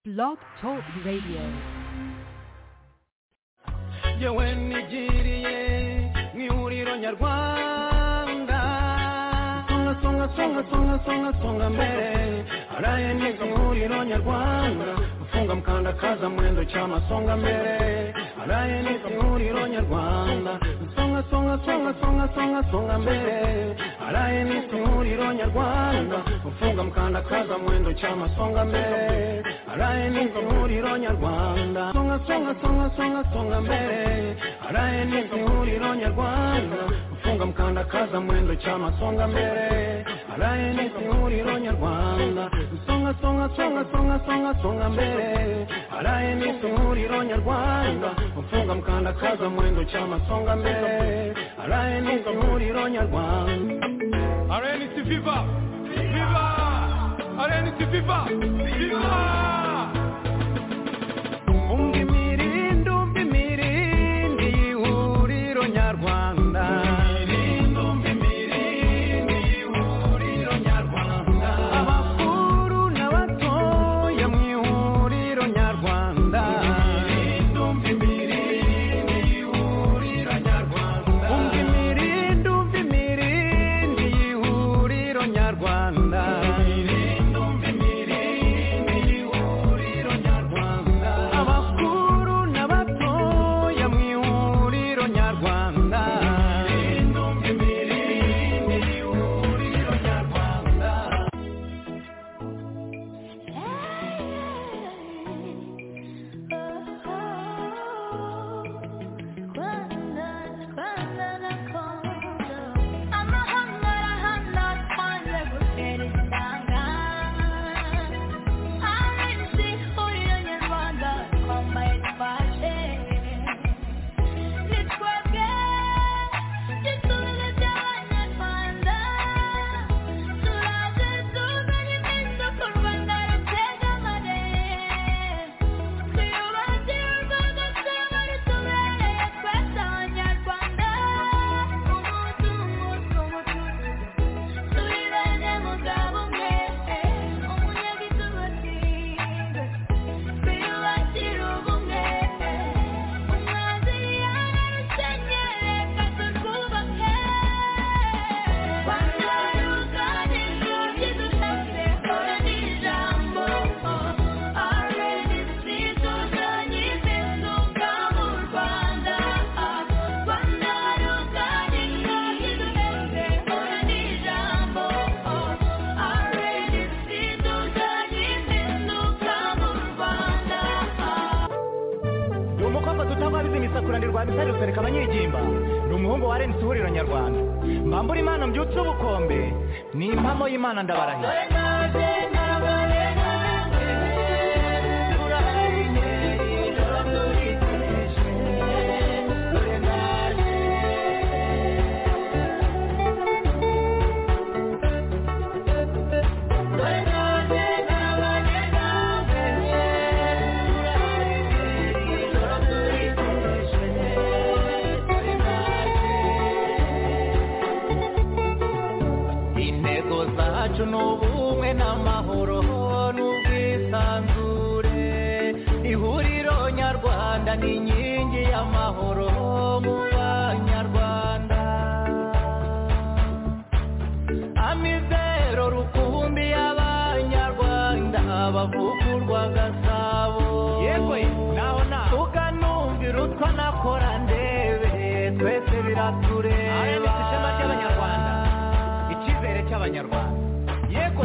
Blog Talk Radio. yewe nigiriye mu ihuriro nyarwanda songa songa songa songa songa songa mbere araye neza ihuriro nyarwanda gufunga mkandakaza mwendo chama songa mbere araye neza ihuriro nyarwanda songa songa songa songa songa songa mbere araye neza ihuriro nyarwanda gufunga mkandakaza mwendo chama songa mbere araye neza ihuriro nyarwanda songa songa songa songa songa mbere araye neza ihuriro nyarwanda gufunga mkandakaza mwendo chama songa mbere araye neza ihuriro nyarwanda songa songa songa songa songa songa mbere araye neza ihuriro nyarwanda gufunga mkandakaza mwendo chama songa mbere araye neza ihuriro nyarwanda RNC Viva! Viva! RNC Viva! Viva! Tunga imirindi, umva imirindi y'ihuriro nyarwanda. Abakuru n'abatoya mu ihuriro nyarwanda. Umva imirindi, umva imirindi y'ihuriro nyarwanda. Abakuru n'abatoya mu ihuriro nyarwanda. ni umukobwa tutababiza imisakura ndirwa misari rusereka abanyigimba ni umuhungu wa renisi ihuriro nyarwanda mbambura imana mbyutse ubukombe ni impamo y'imana ndabarahiye intego zacu ni ubumwe n'amahoro n'ubwisanzure ihuriro nyarwanda ni inkingi y'amahoro mu banyarwanda amizero rukumbi y'abanyarwanda bavugurwa gasabo yewe naho naho tukanumvira utwo nakora ndebe twese biratureba ishema ry'abanyarwanda icyizere cy'abanyarwanda yego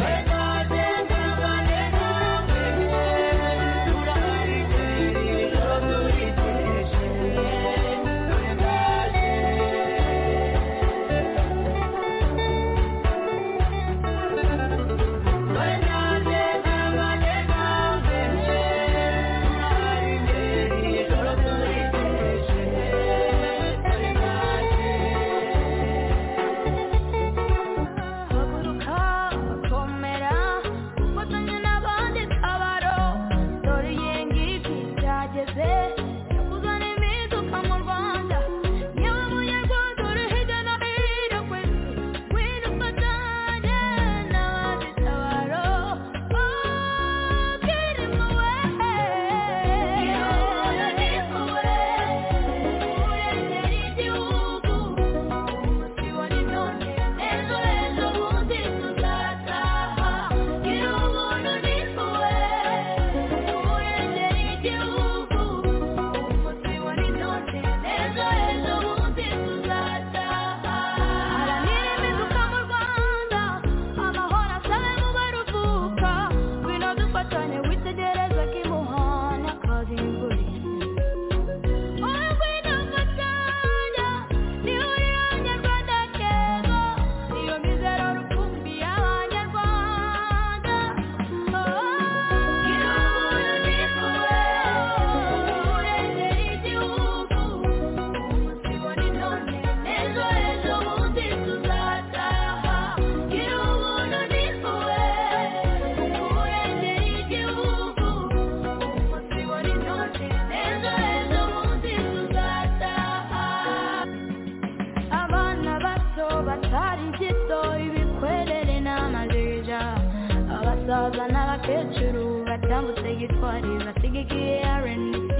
utambutse gitwarira asigaye RNC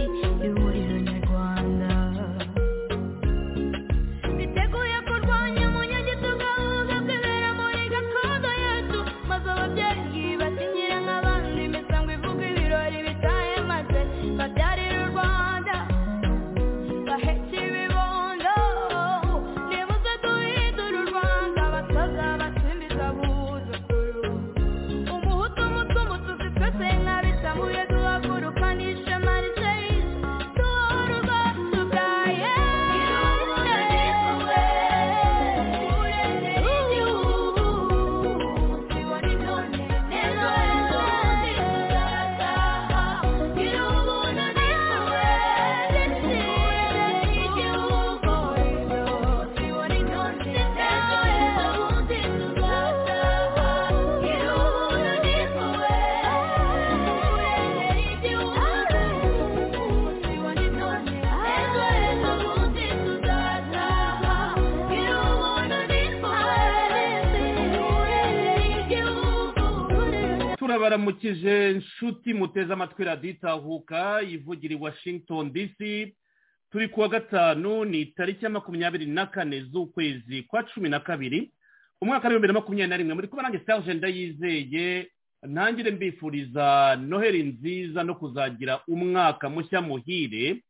ihuriro nyarwanda biteguye kurwanya umunyagito gahuga bwibera muri gakondo yacu maze ababyeyi bakinyire nk'abandi imisango ivuga ibirori bitahe maze babyarira u rwanda bahetse ibibondo nibuze duhindura u rwanda abatoza basimbiza abuzukuru umuhutu umutungo tuzi twese nk'abisamuye duhaguruka n'ishema risheyizi duhora ubwacu bwa yewe ureze igihugu tubona ibyone ejo hezo zizataha gira ubuntu nawe ureze igihugu tubona ibyone ejo hezo zizataha gira ubuntu nawe ureze igihugu tubona ibyone ejo hezo zizataha gira ubuntu turabaramukije nshuti muteze amatwi radiyo itahuka ivugira i washington dc turi kuwa gatanu ni tariki ya makumyabiri na kane z'ukwezi kwa cumi na kabiri umwaka w'ibihumbi na makumyabiri na rimwe muri kuba nanjye serge ndayizeye ntangire mbifuriza noheli nziza no kuzagira umwaka mushya muhire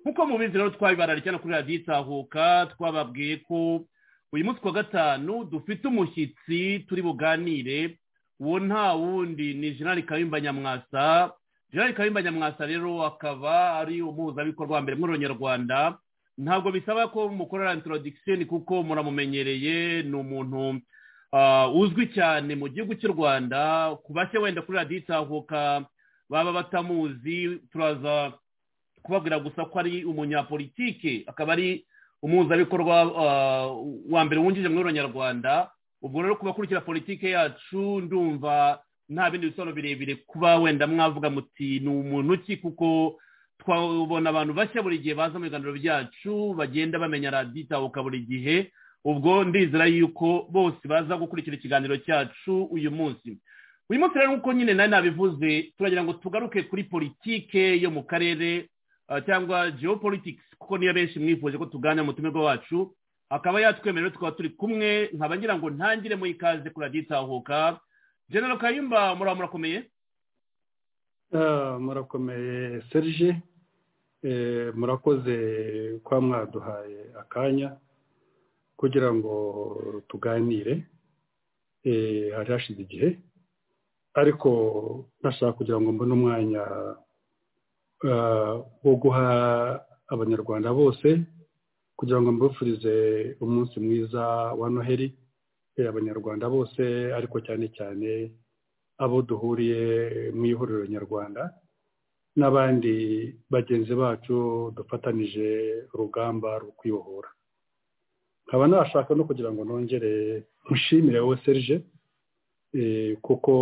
nk'uko mubizi rero twabibarariye cyane kuri radiyo itahuka twababwiye ko uyu munsi kuwa gatanu dufite umushyitsi turi buganire uwo nta wundi ni jenerali kayumba nyamwasa jenerali kayumba nyamwasa rero akaba ari umuhuzabikorwa wa mbere mw'ururonyarwanda ntabwo bisaba ko mukorera introduction kuko muramumenyereye ni umuntu ah, uzwi cyane mu gihugu cy'u rwanda ku bashya wenda kuri radiyo itahuka baba batamuzi turaza kubabwira gusa ko ari umunyapolitike akaba ari umuhuzabikorwa ah, wa mbere wungirije mw'ururonyarwanda ubwo rero ku bakurikira politike yacu ndumva nta bindi bisobanuro birebire kuba wenda mwavuga muti ni umuntu ki kuko twabona abantu bashya buri gihe baza mu biganiro byacu bagenda bamenya radiyo itahuka buri gihe ubwo ndizera yuko bose baza gukurikira ikiganiro cyacu uyu munsi uyu munsi rero nk'uko nyine nari nabivuze turagira ngo tugaruke kuri politike yo mu karere ah, cyangwa geopolitics kuko niyo benshi mwifuje ko tuganira mutumirwa wacu akaba yatwemerera tukaba turi kumwe nkaba ngira ngo ntangire mu ikaze kuri radiyo itahuka genero kayumba muraba murakomeye Ah, murakomeye serge Eh, murakoze kuba mwaduhaye akanya kugira ngo tuganire Eh, hari hashize igihe ariko ntashaka kugira ngo mbone umwanya ah, wo guha abanyarwanda bose kugira ngo mbifurize umunsi mwiza wa noheli eh, abanyarwanda bose ariko cyane cyane abo duhuriye mu ihuriro nyarwanda n'abandi bagenzi bacu dufatanije urugamba rwo kwibohora nkaba nashaka no kugira ngo nongere mushimire wowe serge eh, kuko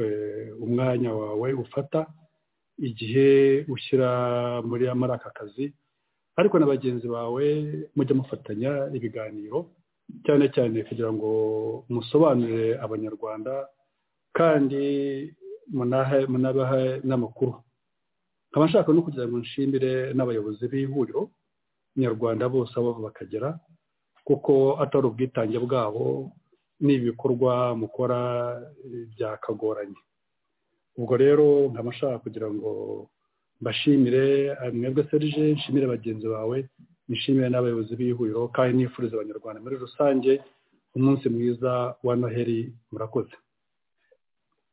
eh, umwanya wawe ufata igihe ushyira muri muri aka kazi ariko na bagenzi bawe mujye mufatanya ibiganiro cyane cyane kugira ngo musobanurire abanyarwanda kandi munahe munabahe n'amakuru nkaba nshaka no kugira ngo nshimire n'abayobozi b'ihuriro nyarwanda bose aho bava bakagera kuko atari ubwitange bwabo n'ibikorwa mukora eh, byakagoranye ubwo rero nkaba nshaka kugira ngo mbashimire eh, mwebwe serge nshimire bagenzi bawe nishimire n'abayobozi b'ihuriro kandi nifuriza abanyarwanda muri rusange umunsi mwiza wa noheli murakoze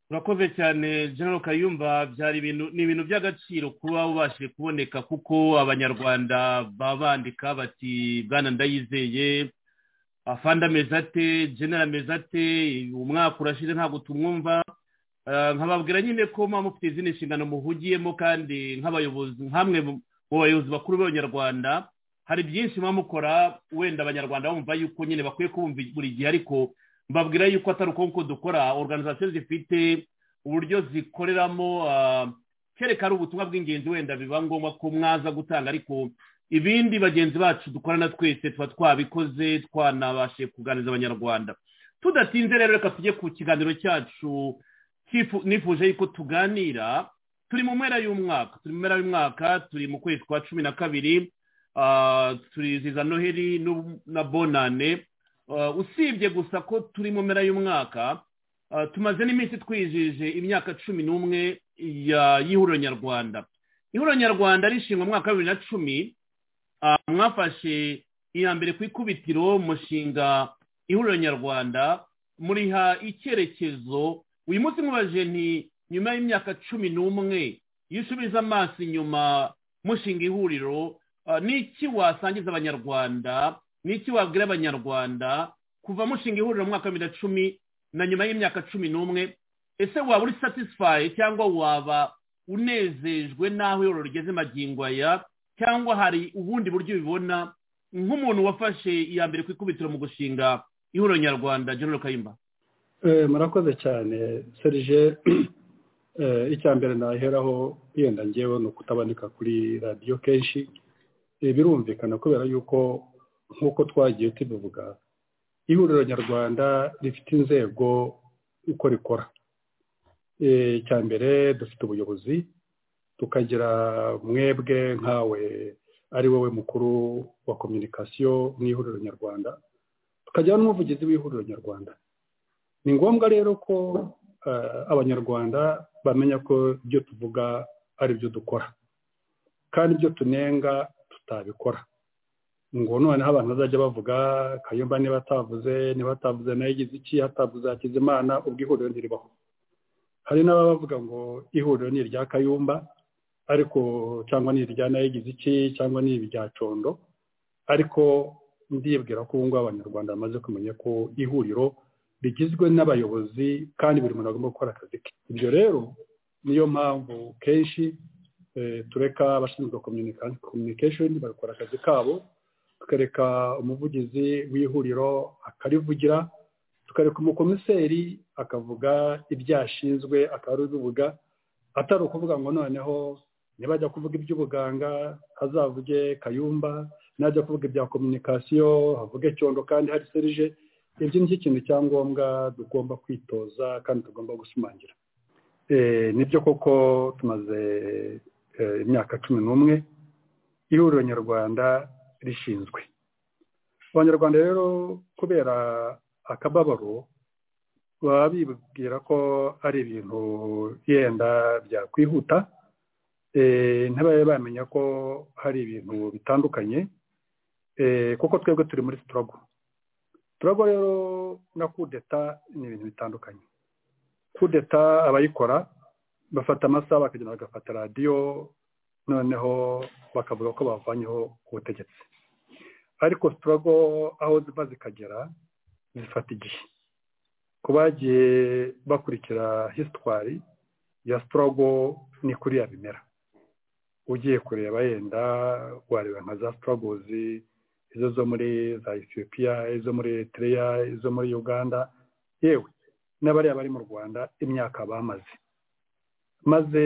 urakoze cyane genero kayumba byari ibintu ni ibintu by'agaciro kuba ubashije kuboneka kuko abanyarwanda baba bandika bati bwana ndayizeye afande ameze ate genero ameze ate umwaka urashize ntabwo tumwumva Eh, nkababwira nyine ko muba mufite izindi nshingano muhugiyemo kandi nk'abayobozi nk'amwe mu mu bayobozi bakuru b'abanyarwanda hari byinshi muba mukora wenda abanyarwanda bumva yuko nyine bakwiye kubumva buri gihe ariko mbabwira yuko atari uko nguko dukora organizasiyo zifite uburyo zikoreramo ah, kereka ari ubutumwa bw'ingenzi wenda biba ngombwa ko mwaza gutanga ariko ibindi bagenzi bacu dukorana twese tuba twabikoze twanabashije kuganiriza abanyarwanda tudatinze rero reka tujye ku kiganiro cyacu Kifu- nifuje yuko tuganira turi mu mpera y'umwaka turi mu mpera y'umwaka turi mu kwezi kwa cumi na kabiri ah, turiziza noheli n'u- na bonane Ah, usibye gusa ko turi mu mpera y'umwaka ah, tumaze n'iminsi twizihije imyaka cumi n'umwe ya y'ihuriro nyarwanda ihuriro nyarwanda rishingwa mu mwaka wa bibiri na cumi ah, mwafashe iya mbere ku ikubitiro mushinga ihuriro nyarwanda muriha icyerekezo uyu munsi mubaje nti nyuma y'imyaka cumi n'umwe iyo usubiza amaso inyuma mushinga ihuriro ah, n'iki wasangiza abanyarwanda n'iki wabwira abanyarwanda kuva mushinga ihuriro mu mwaka wa bibiri na cumi na nyuma y'imyaka cumi n'umwe ese waba uri satisfaye cyangwa waba unezejwe n'aho ihuriro rigeze magingo aya cyangwa hari ubundi buryo ubibona nk'umuntu wafashe iya mbere ku ikubitiro mu gushinga ihuriro nyarwanda general kayimba Eh, murakoze cyane serije eh, icya mbere naheraho yenda ngewe ni ukutaboneka kuri radiyo kenshi Eh, birumvikana kubera yuko nk'uko twagiye tubivuga ihuriro nyarwanda rifite inzego uko rikora Eh, icya mbere dufite ubuyobozi tukagira mwebwe nkawe ari wowe mukuru wa kominikasiyo mu ihuriro nyarwanda tukagira n'umuvugizi w'ihuriro nyarwanda ni ngombwa rero ko eh, abanyarwanda bamenya ko ibyo tuvuga ari byo dukora kandi ibyo tunenga tutabikora ngo noneho abantu bazajya bavuga kayumba niba atavuze niba atavuze nayo igize iki hatavuze hakize imana ubwo ihuriro ntiribaho hari n'abavuga ngo ihuriro ni irya kayumba ariko cyangwa ni irya nayo igize iki cyangwa ni irya condo ariko ndibwira ko ubu ngubu abanyarwanda bamaze kumenya ko ihuriro rigizwe n'abayobozi kandi buri muntu agomba gukora akazi ke ibyo rero niyo mpamvu kenshi eh, tureka abashinzwe communica- communication bagakora akazi kabo tukareka umuvugizi w'ihuriro akarivugira tukareka umukomiseri akavuga ibyo ashinzwe akabivuga atari ukuvuga ngo noneho niba ajya kuvuga iby'ubuganga hazavuge kayumba najya kuvuga ibya kominikasiyo havuge cyondo kandi hari serije ibyo ni cyo kintu cya ngombwa tugomba kwitoza kandi tugomba gusumangira Eh, nibyo koko tumaze eh, imyaka cumi n'umwe ihuriro nyarwanda rishinzwe abanyarwanda rero kubera akababaro baba bibwira ko ari ibintu yenda byakwihuta eh, ntibabe bamenya ko hari ibintu bitandukanye eh, kuko twebwe turi muri sitorogo turago rero na kudeta ni ibintu bitandukanye kudeta abayikora bafata amasaha bakagenda bagafata radiyo noneho bakavuga ko bavanyeho ubutegetsi ariko sitorogo aho ziva zikagera zifata igihe ku bagiye bakurikira hisitwari ya sitorogo ni kuriya bimera ugiye kureba yenda wareba nka za sitorogozi izo zo muri za ethiopia izo muri eritrea izo muri uganda yewe n'abariya bari mu rwanda imyaka bamaze maze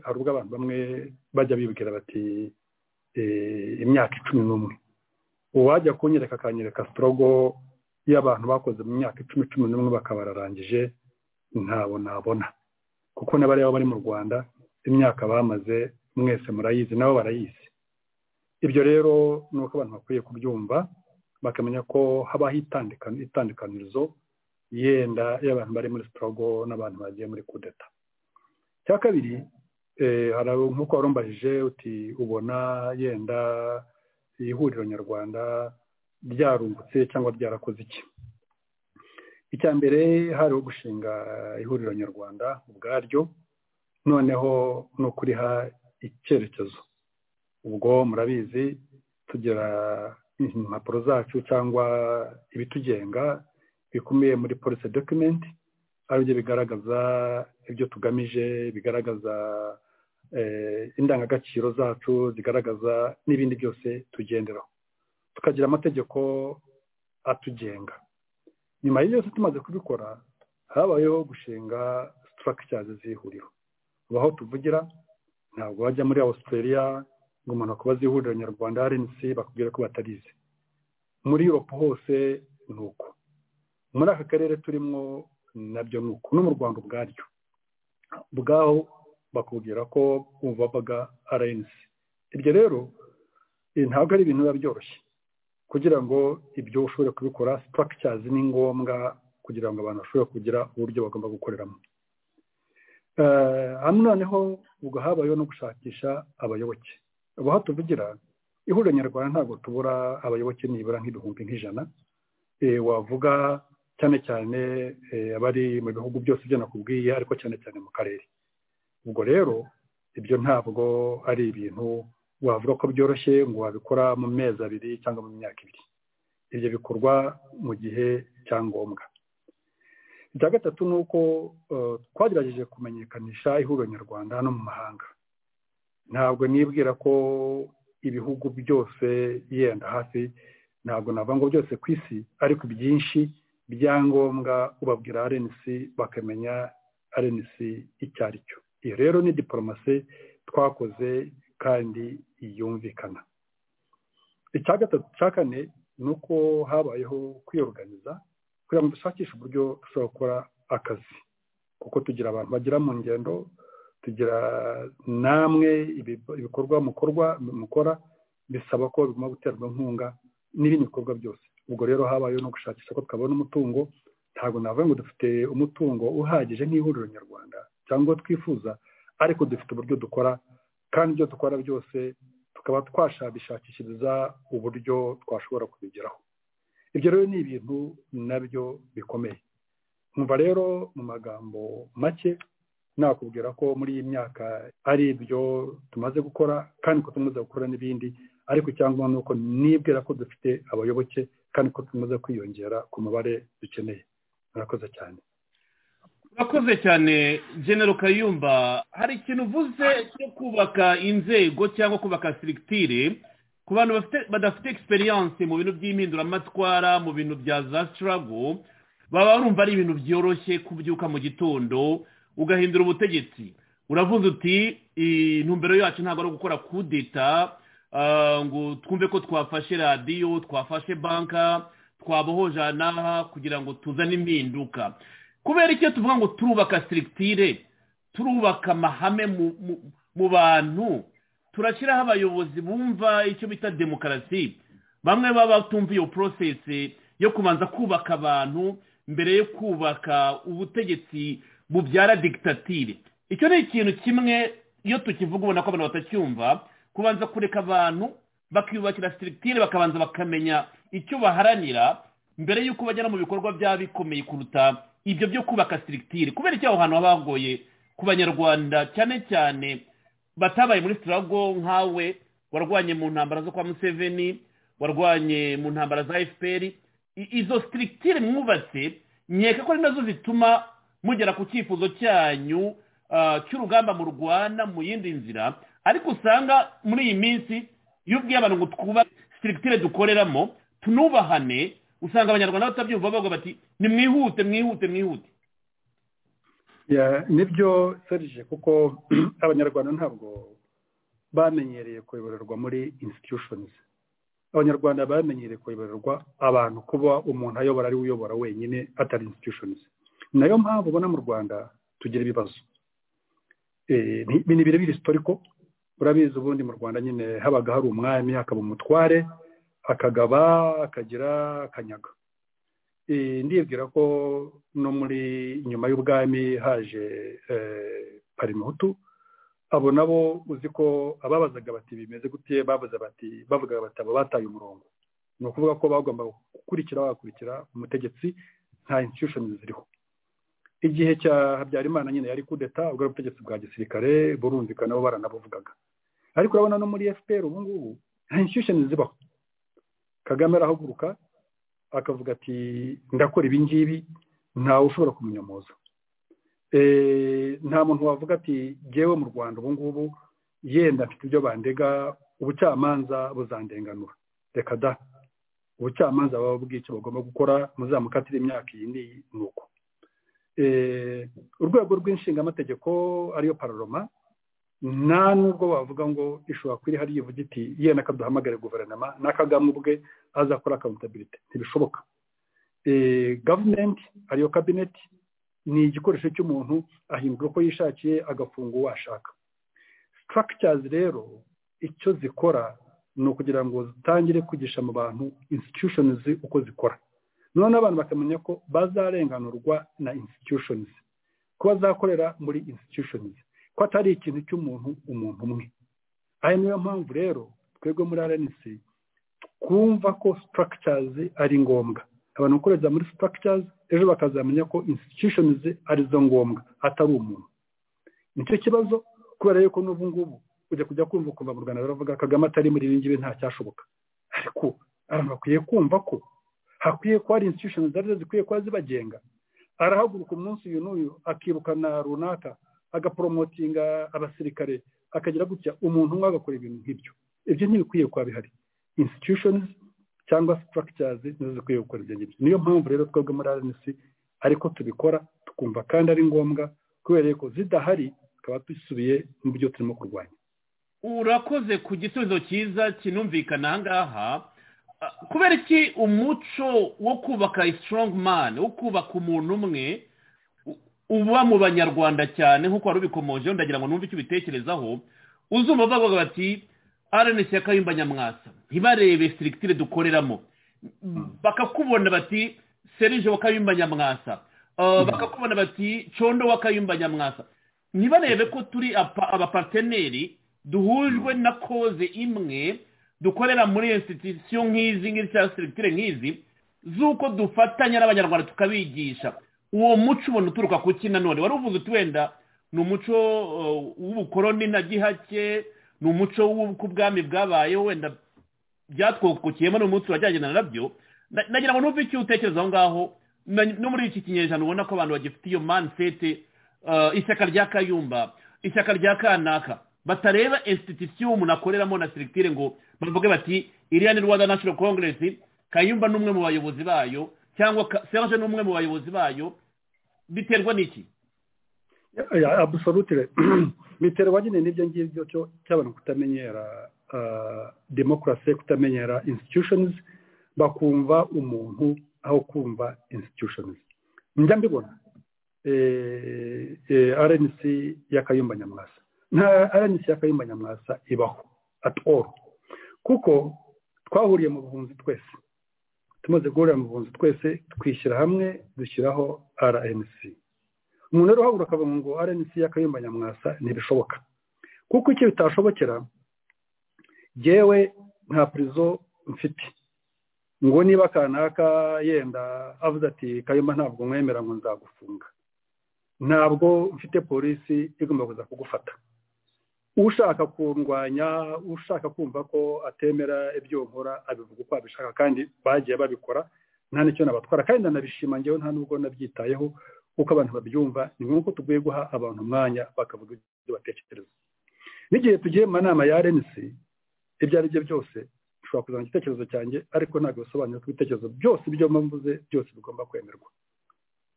hari ubwo abantu bamwe bajya bibwira bati eh, imyaka icumi n'umwe uwajya kunyereka akanyereka sitorogo y'abantu bakoze mu myaka icumi cumi n'umwe bakaba bararangije ntabo nabona kuko n'abariya bari mu rwanda imyaka bamaze mwese murayizi nabo barayizi ibyo rero ni uko abantu bakwiye kubyumva bakamenya ko habaho itandikani- itandukanirizo yenda y'abantu bari muri sitorogo n'abantu bagiye muri kudeta icya kabiri eh, hari abo- nk'uko wari umbajije uti ubona yenda ihuriro nyarwanda ryarungutse cyangwa ryarakoze iki icya mbere hari gushinga ihuriro nyarwanda ubwaryo noneho ni ukuriha icyerekezo ubwo murabizi tugira impapuro zacu cyangwa ibitugenga bikubiye muri polisi dokumenti aribyo bigaragaza ibyo tugamije bigaragaza eh, indangagaciro zacu zigaragaza n'ibindi byose tugenderaho tukagira amategeko atugenga nyuma y'iyo yose tumaze kubikora habayeho gushinga sitarakicazi z'ihuriro aho tuvugira ntabwo bajya muri australia ngo umuntu akubaze ihuriro nyarwanda rnc bakubwira ko batarizi muri europe hose ni uko muri aka karere turimo nabyo ni uko no mu rwanda ubwaryo bwaho bakubwira ko babaga rnc ibyo rero eh, ntabwo ari ibintu biba byoroshye kugira ngo ibyo ushobore kubikora structures ni ngombwa kugira ngo abantu bashobore kugira uburyo bagomba gukoreramo Eh, hano noneho ubwo habayeho no gushakisha abayoboke ubu aho tuvugira ihuriro nyarwanda ntabwo tubura abayoboke nibura nk'ibihumbi nk'ijana eh, wavuga cyane cyane eh, abari mu bihugu byose ibyo nakubwiye ariko cyane cyane mu karere ubwo rero ibyo ntabwo ari ibintu wavuga ko byoroshye ngo wabikora mu mezi abiri cyangwa mu myaka ibiri ibyo bikorwa mu gihe cya ngombwa icya gatatu ni uko eh, twagerageje kumenyekanisha ihuriro nyarwanda no mu mahanga ntabwo nibwira ko ibihugu byose yenda hafi ntabwo nava ngo byose ku isi ariko byinshi byangombwa ubabwira rnc bakamenya rnc icyo ari cyo iyo rero ni diporomasi twakoze kandi yumvikana icya gatatu cya kane ni uko habayeho kwiyoruganiza kugira ngo dushakishe uburyo dushobora gukora akazi kuko tugira abantu bagera mu ngendo tugira namwe ibi- ibikorwa mukorwa mukora bisaba ko bigomba guterwa inkunga n'ibindi bikorwa byose ubwo rero habayeho no gushakisha ko twabona umutungo ntabwo navuga ngo dufite umutungo uhagije nk'ihuriro nyarwanda cyangwa uwo twifuza ariko dufite uburyo dukora kandi ibyo dukora byose tukaba twashakishiriza uburyo twashobora kubigeraho ibyo rero ni ibintu nabyo bikomeye nkumva rero mu magambo make nakubwira ko muri iyi myaka ari ibyo tumaze gukora kandi ko tumaze gukora n'ibindi ariko icyangombwa ni uko nibwira ko dufite abayoboke kandi ko tumaze kwiyongera ku mubare dukeneye murakoze cyane urakoze cyane genero kayumba hari ikintu uvuze cyo kubaka inzego cyangwa kubaka sirikitire ku bantu bafite- badafite egisperiyanse mu bintu by'impinduramatwara mu bintu bya za sitarago baba barumva ari ibintu byoroshye kubyuka mu gitondo ugahindura ubutegetsi uravuze uti intumbero yacu ntabwo ari ugukora kudeta ah, ngo twumve ko twafashe radiyo twafashe banka twabohoje aha n'aha kugira ngo tuzane impinduka kubera icyo tuvuga ngo turubaka sirikitire turubaka amahame mu- mu- mu bantu turashyiraho abayobozi bumva icyo bita demokarasi bamwe baba batumva iyo porosesi yo kubanza kubaka abantu mbere yo kubaka ubutegetsi bubyara digitatire icyo ni ikintu kimwe iyo tukivuga ubona ko abantu batacyumva kubanza kureka abantu bakiyubakira sirikitire bakabanza bakamenya icyo baharanira mbere y'uko bagera mu bikorwa byaba bikomeye kuruta ibyo byo kubaka sirikitire kubera icyo aho hantu haba hagoye ku banyarwanda cyane cyane batabaye muri sitirago nkawe warwanye mu ntambara zo kwa museveni warwanye mu ntambara za fpr I- izo sirikitire mwubatse nkeka ko ari nazo zituma mugera ku cyifuzo cyanyu ah, cy'urugamba mu rwanda mu yindi nzira ariko usanga muri iyi minsi iyo ubwiye abantu ngo twubake sirikitire dukoreramo tunubahane usanga abanyarwanda batabyumva bavuga bati nimwihute mwihute mwihute Ya, nibyo serije kuko abanyarwanda ntabwo bamenyereye kuyoborerwa muri institutions abanyarwanda bamenyereye kuyoborerwa abantu kuba umuntu ayobora ari we uyobora wenyine atari institutions nayo mpamvu ubona mu rwanda tugira ibibazo Eh, ni ni ibintu biri historiko urabizi ubundi mu rwanda nyine habaga hari umwami hakaba umutware akagaba akagira akanyaga Eh, ndibwira ko no muri nyuma y'ubwami haje eh, parimuhutu abo nabo uzi ko ababazaga bati bimeze gute bavuze bati bavugaga bati aba bataye umurongo ni ukuvuga ko bagombaga gukurikira bagakurikira umutegetsi nta institution ziriho igihe cya habyarimana nyine yari kudeta ubwo ari ubutegetsi bwa gisirikare burumvikana bo baranabuvugaga ariko urabona no muri fpr ubu ngubu nta institution zibaho kagame arahaguruka akavuga ati ndakora ibi ngibi ntawe ushobora kumunyomoza Eh, nta muntu wavuga ati jyewe mu rwanda ubu ngubu yenda mfite ibyo bandega ubucamanza buzandenganura reka da ubucamanza baba bubwiye icyo bagomba gukora muzamukatire imyaka iyi n'iyi ni uko Eh, urwego rw'inshingamategeko ariyo pararoma nta nubwo wavuga ngo ishobora kuba iri hariya ivuga iti yenda kaduhamagare guverinoma n'akagame ubwe azakora akawuntabilite ntibishoboka Eh, gavumenti ariyo kabineti ni igikoresho cy'umuntu ahindura uko yishakiye agafunga uwo ashaka structures rero icyo zikora ni ukugira ngo zitangire kwigisha mu bantu institutions uko zikora noneho abantu bakamenya ko bazarenganurwa na institutions ko bazakorera muri institutions ko atari ikintu cy'umuntu umuntu umwe aya niyo mpamvu rero twebwe muri rnc twumva ko structures ari ngombwa abantu gukoreza muri structures ejo bakazamenya ko institutions arizo ngombwa atari umuntu nicyo kibazo kubera yuko n'ubu ngubu ujya kujya kumva kuva mu rwanda baravuga kagame atari muri ibi ngibi ntacyashoboka ariko abantu bakwiye kumva ko hakwiye kuba hari institutions arizo zikwiye kuba zibagenga arahaguruka umunsi uyu n'uyu akibuka na runaka agaporomotinga abasirikare akagira gutya umuntu umwe agakora ibintu nk'ibyo ibyo ntibikwiye kuba bihari institutions cyangwa structures nizo zikwiye gukora ibyo ngibyo niyo mpamvu rero twebwe muri rnc ariko tubikora tukumva kandi ari ngombwa kubera ko zidahari tukaba dusubiye mu byo turimo kurwanya urakoze ku gisubizo cyiza kinumvikana ahangaha Ah, kubera iki umuco wo kubaka strong man wo kubaka umuntu umwe u- uba mu banyarwanda cyane nk'uko wari ubikomojeho ndagira ngo numve icyo ubitekerezaho uzumva bavuga bati rnc yakayumba nyamwasa ntibarebe sirikitire dukoreramo bakakubona bati serije wakayumba nyamwasa Uh, bakakubona bati condo wakayumba nyamwasa ntibarebe ko turi apa- abaparteneri duhujwe na koze imwe dukorera muri institusiyo nk'izi ngizi cyangwa sirikitire nk'izi z'uko dufatanya n'abanyarwanda tukabigisha uwo muco ubona uturuka ku ki nanone wari uvuze uti wenda ni umuco uh, w'ubukoroni na gihake ni umuco w'uko ubwami bwabayeho wenda byatwokokiyemo n'umunsi urajyanye na nabyo Na- nagira ngo numve icyo utekereza aho ngaho na- no muri iki kinyejana ubona ko abantu bagifite iyo manisete ishyaka rya kayumba ishyaka rya kanaka batareba institusiyo umuntu akoreramo na sirikitire ngo bavuge bati iriya ni rwanda national congress kayumba ni umwe mu bayobozi bayo cyangwa Ka- serge ni umwe mu bayobozi bayo biterwa n'iki ya abusolutire biterwa nyine n'ibyo ngibyo cyo cy'abantu kutamenyera ah, demokarasi kutamenyera institutions bakumva umuntu aho kumva institutions njya mbibona eh, eh, rnc y'akayumba nyamwasa nta rnc y'akayumba nyamwasa ibaho at all kuko twahuriye mu buhunzi twese tumaze guhurira mu buhunzi twese twishyira hamwe dushyiraho rnc umuntu rero uhaguruka akavuga ngo rnc y'akayumba nyamwasa ntibishoboka kuko icyo bitashobokera yewe nta purizo mfite ngo niba kanaka yenda avuze ati kayumba ntabwo mwemera ngo nzagufunga ntabwo mfite polisi igomba kuza kugufata ushaka kurwanya ushaka kumva ko atemera ibyo nkora abivuga uko abishaka kandi bagiye babikora nta n'icyo nabatwara kandi ndanabishima ngewe nta n'ubwo nabyitayeho uko abantu babyumva ni ngombwa ko tugomba guha abantu umwanya bakavuga ibyo batekereza n'igihe tugiye mu nama ya rnc ibyo ari byo byose ushobora kuzana igitekerezo cyanjye ariko ntabwo bisobanura ko ibitekerezo byose ibyo mba mvuze byose bigomba kwemerwa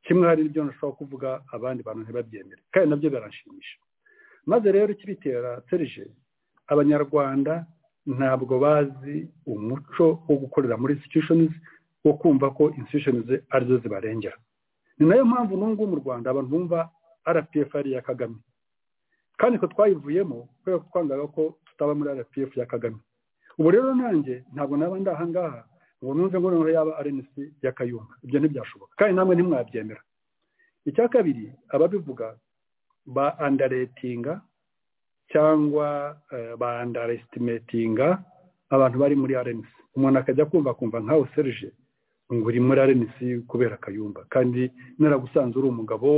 kimwe hari ibyo nashobora kuvuga abandi bantu ntibabyemere kandi nabyo biranshimisha maze rero ikibitera serije abanyarwanda ntabwo bazi umuco wo gukorera muri institutions wo kumva ko institutions arizo zibarengera ni nayo mpamvu n'ubu mu rwanda abantu bumva rpf ari iya kagame kandi ko twayivuyemo kubera ko twangaga ko tutaba muri rpf ya kagame ubu rero nanjye ntabwo naba ndi aha ngaha ngo numve ngo noneho yaba rnc ya kayumba ibyo ntibyashoboka kandi namwe ntimwabyemera icya kabiri ababivuga ba andaretinga cyangwa eh, ba andarestimetinga abantu bari muri rnc umuntu akajya kumva akumva nkawe serije ngo uri muri rnc kubera kayumba kandi naragusanze uri umugabo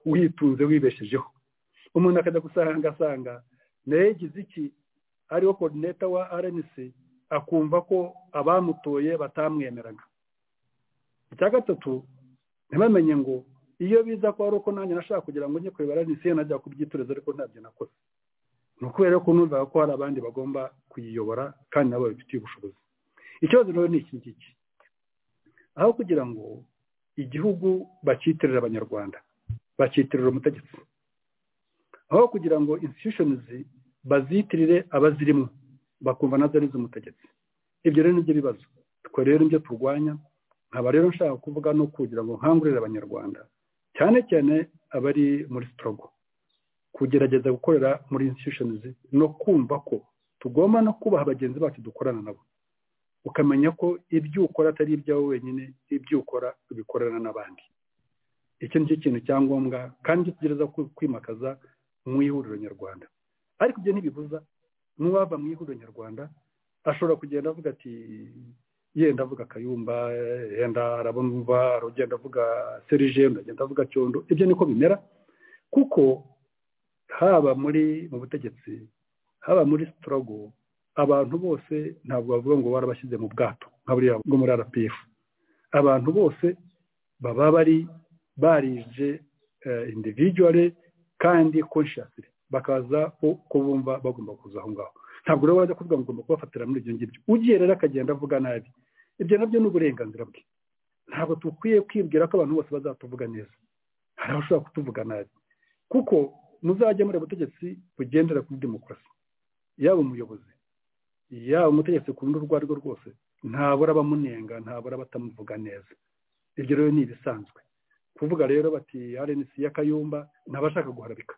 witunze wibeshejeho umuntu akajya gusanga asanga nawe yagize iki ariwo koordineta wa rnc akumva ko abamutoye batamwemeraga icya gatatu ntibamenye ngo iyo biza ko ari uko nanjye nashaka kugira ngo njye kuyobora rnc najya kubyitoreza ariko ntabyo nakoze ni ukubera ko numvaga ko hari abandi bagomba kuyiyobora kandi nabo babifitiye ubushobozi ikibazo rero ni iki ngiki aho kugira ngo igihugu bacyitirira abanyarwanda bacyitirira umutegetsi aho kugira ngo institutions bazitirire abazirimo bakumva nazo ari iz'umutegetsi ibyo rero nibyo bibazo twe rero nibyo turwanya nkaba rero nshaka kuvuga no kugira ngo nkangurire abanyarwanda cyane cyane abari muri sitogo kugerageza gukorera muri insitishonizi no kumva ko tugomba no kubaha bagenzi bacu dukorana nabo ukamenya ko ibyo ukora atari ibyawe wenyine ibyo ukora ubikorana n'abandi icyo nicyo kintu cyangombwa kandi tugerageza ku- kwimakaza mu ihuriro nyarwanda ariko ibyo ntibibuza n'uwava mu ihuriro nyarwanda ashobora kugenda avuga ati yenda avuga kayumba yenda arabumva aragenda avuga serije undi agenda avuga cyondo ibyo niko bimera kuko haba muri mu butegetsi haba muri sitorogo abantu bose ntabwo bavuga ngo barabashyize mu bwato nka buriya bwo muri rpf abantu bose baba bari barije individuale kandi consciously bakaza ku- ko bumva bagomba kuza aho ngaho ntabwo rero wajya kuvuga ngo ugomba kubafatira muri ibyo ngibyo ugiye rero akagenda avuga nabi ibyo nabyo ni uburenganzira bwe ntabwo dukwiye kwibwira ko abantu bose bazatuvuga neza hari abashobora kutuvuga nabi kuko muzajya muri ubutegetsi bugendera kuri demokarasi yaba umuyobozi yaba umutegetsi ku rundi urwo ari rwo rwose ntabura abamunenga ntabura batamuvuga neza ibyo rero ni ibisanzwe kuvuga rero bati rnc y'akayumba ntabashaka guharabika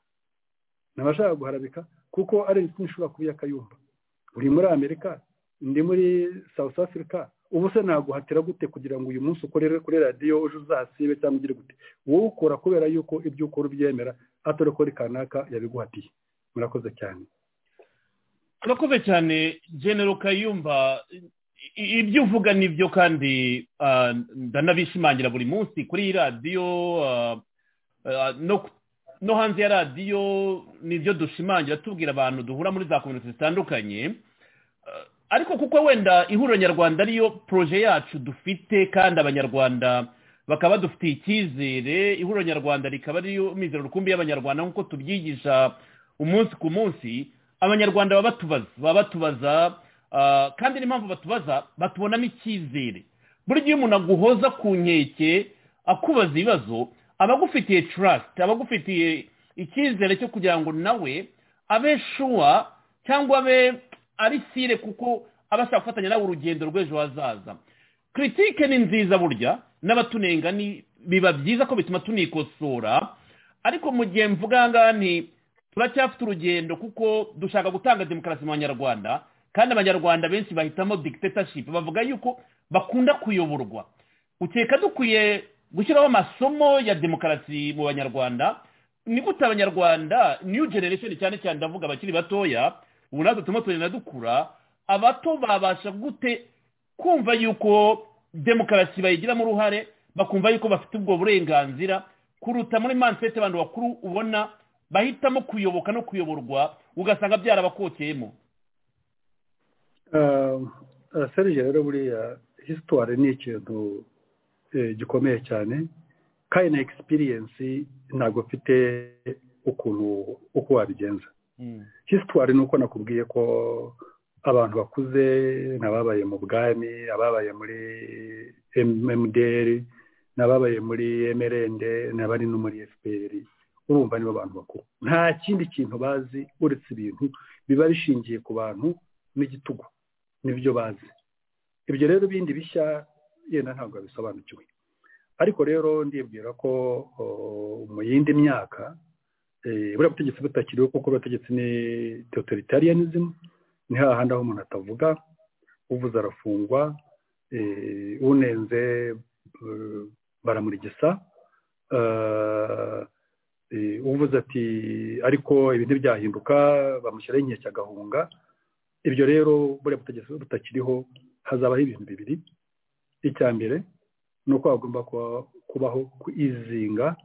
ntabashaka guharabika kuko rnc ntishobora kuba iy'akayumba uri muri amerika ndi muri south africa ubu se naguhatira gute kugira ngo uyu munsi ukorere kuri radiyo uje uzasibe cyangwa ugire gute wowe ukora kubera yuko ibyo ukora ubyemera atari ko kanaka yabiguhatiye murakoze cyane urakoze cyane genero kayumba i- i- ibyo uvuga nibyo kandi ah, ndanabishimangira buri munsi kuri iyi radiyo ah, ah, no ku- no hanze ya radiyo nibyo dushimangira tubwira abantu duhura muri za kominote zitandukanye Ah, ariko kuko wenda ihuriro nyarwanda ariyo poroje yacu dufite kandi abanyarwanda bakaba badufitiye icyizere ihuriro nyarwanda rikaba ariyo mizero rukumbi y'abanyarwanda nk'uko tubyigisha umunsi ku munsi abanyarwanda baba batubaza baba batubaza ah, kandi n'impamvu batubaza batubonamo icyizere buri gihe umuntu aguhoza ku nkeke akubaza ibibazo aba agufitiye trust aba agufitiye icyizere cyo kugira ngo nawe abe shuwa cyangwa abe ari sire kuko aba ashaka gufatanya nawe urugendo rw'ejo hazaza kiritike ni nziza burya n'abatunenga ni biba byiza ko bituma tunikosora ariko mu gihe mvuga aha ngaha nti turacyafite urugendo kuko dushaka gutanga demokarasi mu banyarwanda kandi abanyarwanda benshi bahitamo dictatorship bavuga yuko bakunda kuyoborwa ukeka dukwiye gushyiraho amasomo ya demokarasi mu banyarwanda nigute abanyarwanda new generation cyane cyane ndavuga abakiri batoya ubu natwe turimo tugenda dukura abato babasha gute kumva yuko demokarasi bayigiramo uruhare bakumva yuko bafite ubwo burenganzira kuruta muri mansete abantu bakuru ubona bahitamo kuyoboka no kuyoborwa ugasanga byarabakokeyemo serije rero buriya hisitwari ni ikintu eh, gikomeye cyane kandi na egisipiriyensi ntabwo mfite ukuntu uko wabigenza hisitwari ni uko nakubwiye ko abantu bakuze n'ababaye mu bwami ababaye muri mmdr n'ababaye muri mrnd n'abari no muri fpr urumva nibo bantu bakuru nta kindi kintu bazi uretse ibintu biba bishingiye ku bantu n'igitugu nibyo bazi ibyo rero bindi bishya yenda ntabwo babisobanukiwe ariko rero ndibwira ko o, mu yindi myaka eh, buriya butegetsi butakiriho kuko abategetsi ni totalitarianism ni hahandi aho umuntu atavuga uvuze arafungwa eh, unenze eh, baramurigisa eh, eh, uvuze ati ariko ibi ntibyahinduka bamushyiraho inkeke agahunga ibyo rero buriya butegetsi butakiriho hazabaho ibintu bibiri icya mbere ni uko hagomba kuba- kubaho kwizinga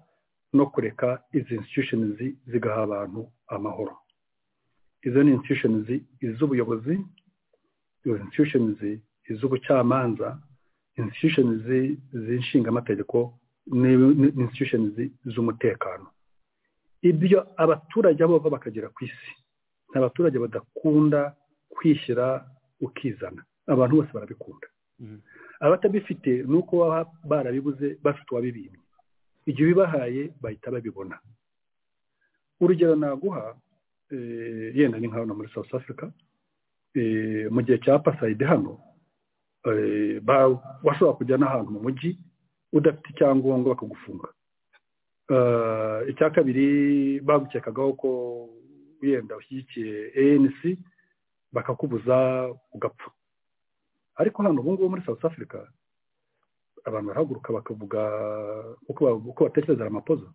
no kureka izi institutions zigaha abantu amahoro izo ni institutions iz'ubuyobozi izo institutions iz'ubucamanza institutions z'inshingamategeko ni- ni institutions z'umutekano ibyo abaturage abo bava bakagera ku isi ni abaturage badakunda kwishyira ukizana abantu bose barabikunda abatabifite ni uko baba barabibuze bafite uwabibimye igihe ubibahaye bahita babibona urugero naguha eh, yenda ni nka hano muri south africa eh, mu gihe cya pasayide hano eh, ba- washobora kujya n'ahantu mu mujyi udafite icyangombwa bakagufunga Eh, icya kabiri bagukekagaho ko wenda ushyigikiye anc bakakubuza ugapfa ariko hano ubu ngubu muri south africa abantu barahaguruka bakavuga uko ba- uko batekerezara amapoza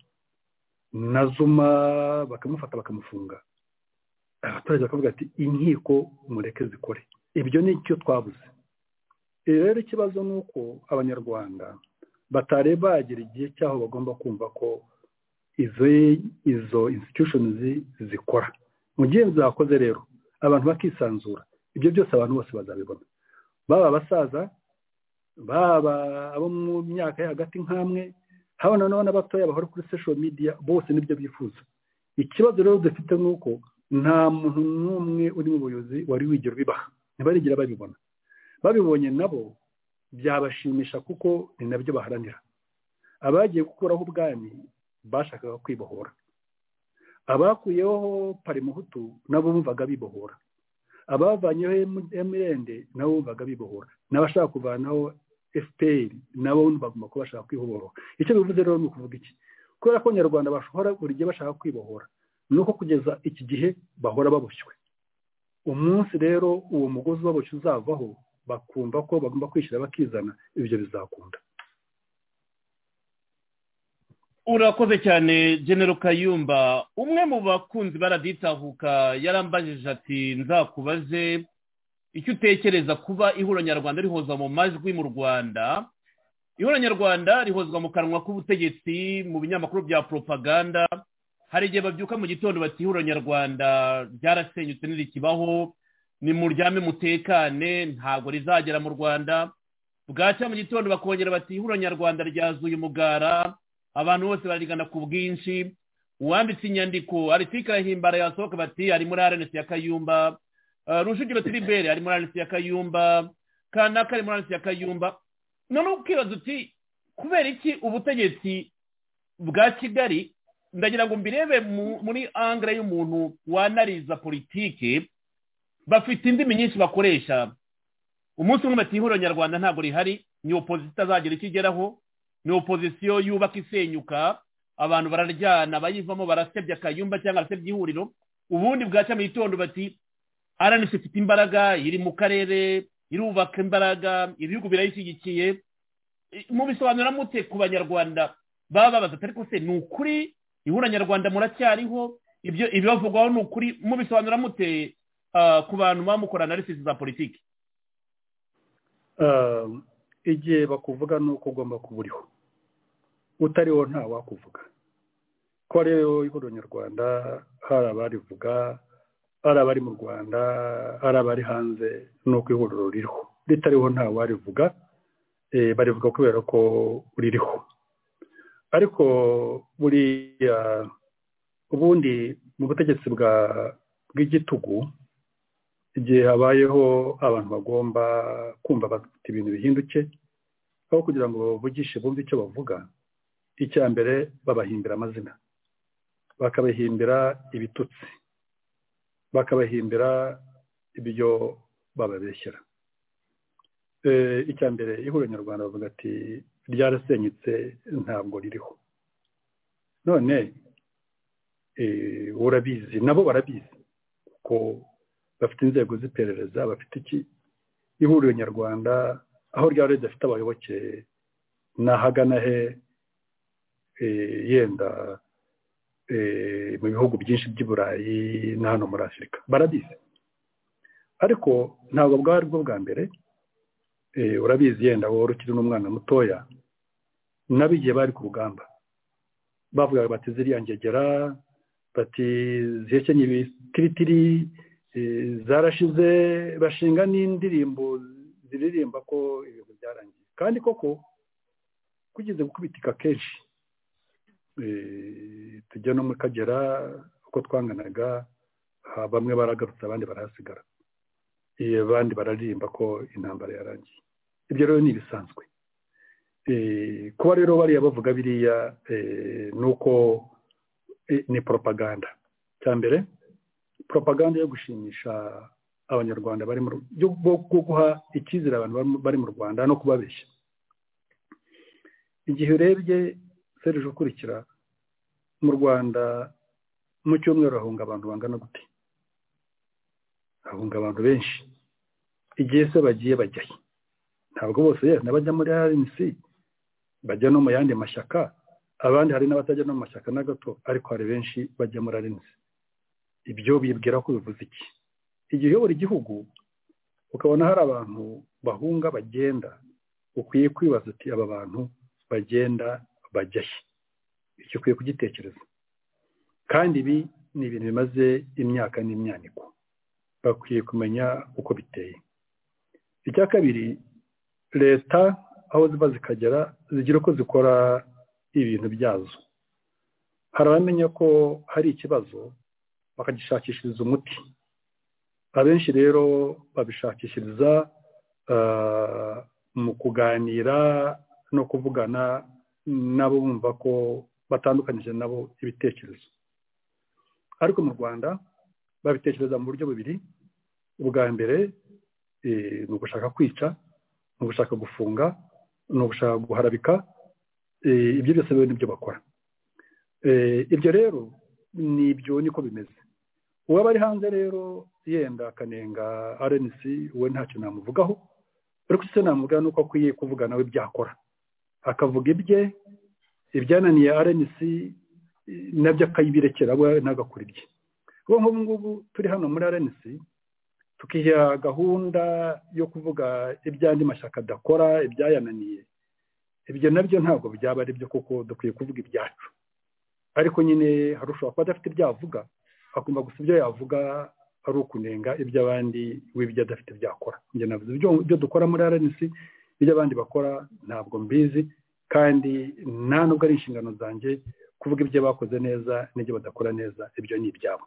na zuma bakamufata bakamufunga abaturage bakavuga ati inkiko mureke zikore ibyo ni icyo twabuze ibi rero ikibazo ni uko abanyarwanda batari bagera igihe cy'aho bagomba kumva ko izo izo institution zikora mu gihe zakoze rero abantu bakisanzura ibyo byose abantu bose bazabibona baba abasaza baba abo mu myaka yo hagati nk'amwe haba noneho n'abatoya bahora kuri social media bose nibyo bifuza ikibazo rero dufite ni uko nta muntu n'umwe uri mu buyobozi wari wigera ubibaha ntibarigira babibona babibonye nabo byabashimisha kuko ni nabyo baharanira abagiye gukuraho ubwami bashakaga kwibohora abakuyeho parimuhutu nabo bumvaga bibohora abavanyeho emirende nabo bumvaga bibohora n'abashaka kuvanaho fpr nabo bagomba kuba bashaka kwibohora icyo bivuze rero ni ukuvuga iki kubera ko abanyarwanda bashobora buri gihe bashaka kwibohora ni uko kugeza iki gihe bahora baboshywe umunsi rero uwo mugozi waboshye uzavaho bakumva ko bagomba kwishyira bakizana ibyo bizakunda urakoze cyane genero kayumba umwe mu bakunzi baraditahuka yarambajije ati nzakubaze icyo utekereza kuba ihuriro nyarwanda rihoza mu majwi mu rwanda ihuriro nyarwanda rihozwa mu kanwa k'ubutegetsi mu binyamakuru bya poropaganda hari igihe babyuka mu gitondo bati ihuriro nyarwanda ryarasenyutse ntirikibaho nimuryame mutekane ntabwo rizagera mu rwanda bwacya mu gitondo bakongera bati ihuriro nyarwanda ryazuye umugara abantu bose barigana ku bwinshi uwanditse inyandiko aritika yahimbara yasohoka bati ari muri arenesi ya kayumba Eh, rujugiro tiribere ari muri arenesi ya kayumba kanaka ari muri arenesi ya kayumba noneho ukibaza uti kubera iki ubutegetsi bwa kigali ndagira ngo mbirebe mu- muri angre y'umuntu wanariza politike bafite indimi nyinshi bakoresha umunsi umwe bati ihuriro nyarwanda ntabwo rihari ni opozisiyo itazagira icyo igeraho ni opozisiyo yubaka isenyuka abantu bararyana bayivamo barasebya akayumba cyangwa barasebya ihuriro ubundi bwacya mu gitondo bati aranisi ifite imbaraga iri mu karere irubaka imbaraga ibihugu birayishyigikiye I- mubisobanura mute ku banyarwanda baba babaza ati ariko se ni ukuri ihura nyarwanda muracyariho ibyo ibibavugwaho ni ukuri mubisobanura mute ah, ku bantu baba mukora analysis za politiki Eh, igihe bakuvuga ni uko ugomba kuba uriho utariho nta wakuvuga ko rero ihuriro nyarwanda hari abarivuga hari abari mu rwanda hari abari hanze ni uko ihuriro ririho ritariho nta warivuga eh, barivuga kubera ko ririho ariko buriya ubundi mu butegetsi bwa bw'igitugu igihe habayeho abantu bagomba kumva bafite ibintu bihinduke aho kugira ngo bavugishe bumve icyo bavuga icya mbere babahimbira amazina bakabahimbira ibitutsi bakabahimbira ibyo bababeshyera Eh, icya mbere ihuriro nyarwanda bavuga ati ryarasenyutse ntabwo ririho none eh, urabizi nabo barabizi kuko bafite inzego z'iperereza bafite iki ihuriro nyarwanda aho ryaba ridafite abayoboke nahagana he eh, yenda eh, mu bihugu byinshi by'i burayi na hano muri afurika barabizi ariko ntabwo bwari bwo bwa mbere eh, urabizi yenda wowe ukiri n'umwana mutoya nabo igihe bari ku rugamba bavugaga bati ziriya ngegera bati zihekenye ibitiritiri Eh, zarashize bashinga n'indirimbo ziririmba ko ibintu byarangiye kandi koko kugeze gukubitika kenshi eh, tujya no muri kagera uko twanganaga ha- bamwe baragarutse abandi barahasigara Eh, abandi bararirimba ko intambara yarangiye ibyo rero ni ibisanzwe Eh, kuba rero bariya bavuga biriya eh, ni uko eh, ni poropaganda cya mbere propaganda yo gushimisha abanyarwanda bari mu Ru- yo- bwo bwo guha icyizere abantu bari mu- bari mu rwanda no kubabeshya igihe urebye serije ukurikira mu rwanda mu cyumweru hahunga abantu bangana gute hahunga abantu benshi igihe se bagiye bajyayo ntabwo bose yewe n'abajya muri rnc bajya no mu yandi mashyaka abandi hari n'abatajya no mu mashyaka na gato ariko hari benshi bajya muri rnc ibyo bibwira ko bivuze iki igihe uyobora igihugu ukabona hari abantu bahunga bagenda ukwiye kwibaza uti aba bantu bagenda bajya he icyo ukwiye kugitekereza kandi ibi ni ibintu bimaze imyaka n'imyaniko bakwiye kumenya uko biteye icya kabiri leta aho ziba zikagera zigira uko zikora ibintu byazo hari abamenya ko hari ikibazo bakagishakishiriza umuti abenshi rero babishakishiriza mu kuganira no kuvugana nabo bumva ko batandukanyije nabo ibitekerezo ariko mu rwanda babitekereza mu buryo bubiri ubwa mbere ni ugushaka kwica ni ugushaka gufunga ni ugushaka guharabika ibyo byose biba n'ibyo bakora ibyo rero ni ibyo niko bimeze uwaba ari hanze rero yenda akanenga rnc we ntacyo namuvugaho ariko icyo namuvugaho ni uko akwiye kuvuga nawe byakora akavuga ibye ibyananiye rnc nabyo akayibirekera we n'agakora ibye ubu ngubu ngubu turi hano muri rnc tukiha gahunda yo kuvuga iby'andi mashyaka adakora ibyayananiye ibyo nabyo ntabwo byaba ari byo kuko dukwiye kuvuga ibyacu ariko nyine hari ushobora kuba adafite ibyo yavuga akumva gusa ibyo yavuga ari ukunenga iby'abandi w'ibyo adafite byakora njye navuze ibyo dukora muri rnc iby'abandi bakora ntabwo mbizi kandi nta nubwo ari inshingano zanjye kuvuga ibyo bakoze neza n'ibyo badakora neza ibyo ni ibyabo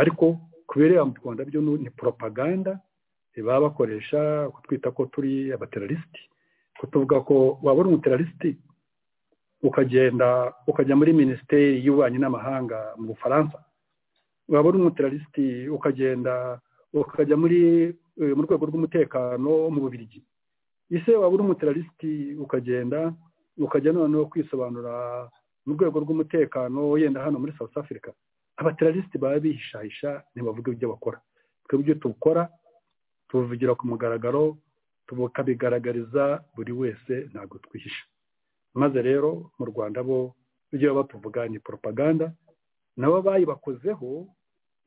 ariko ku bireba mu rwanda byo ni poropaganda baba bakoresha kutwita ko turi abateralisiti kutuvuga ko waba uri umuteralisiti ukagenda ukajya muri minisiteri y'ububanyi n'amahanga mu bufaransa waba uri umuteralisiti ukagenda ukajya muri mu rwego rw'umutekano mu bubirigi ese waba uri umuteralisiti ukagenda ukajya noneho kwisobanura mu rwego rw'umutekano yenda hano muri south africa abateralisiti baba bihishahisha ntibavuga ibyo bakora twebwe ibyo tukora tubivugira ku mugaragaro tukabigaragariza buri wese ntabwo twihisha maze rero mu rwanda bo ibyo baba batuvuga ni poropaganda nabo bayibakozeho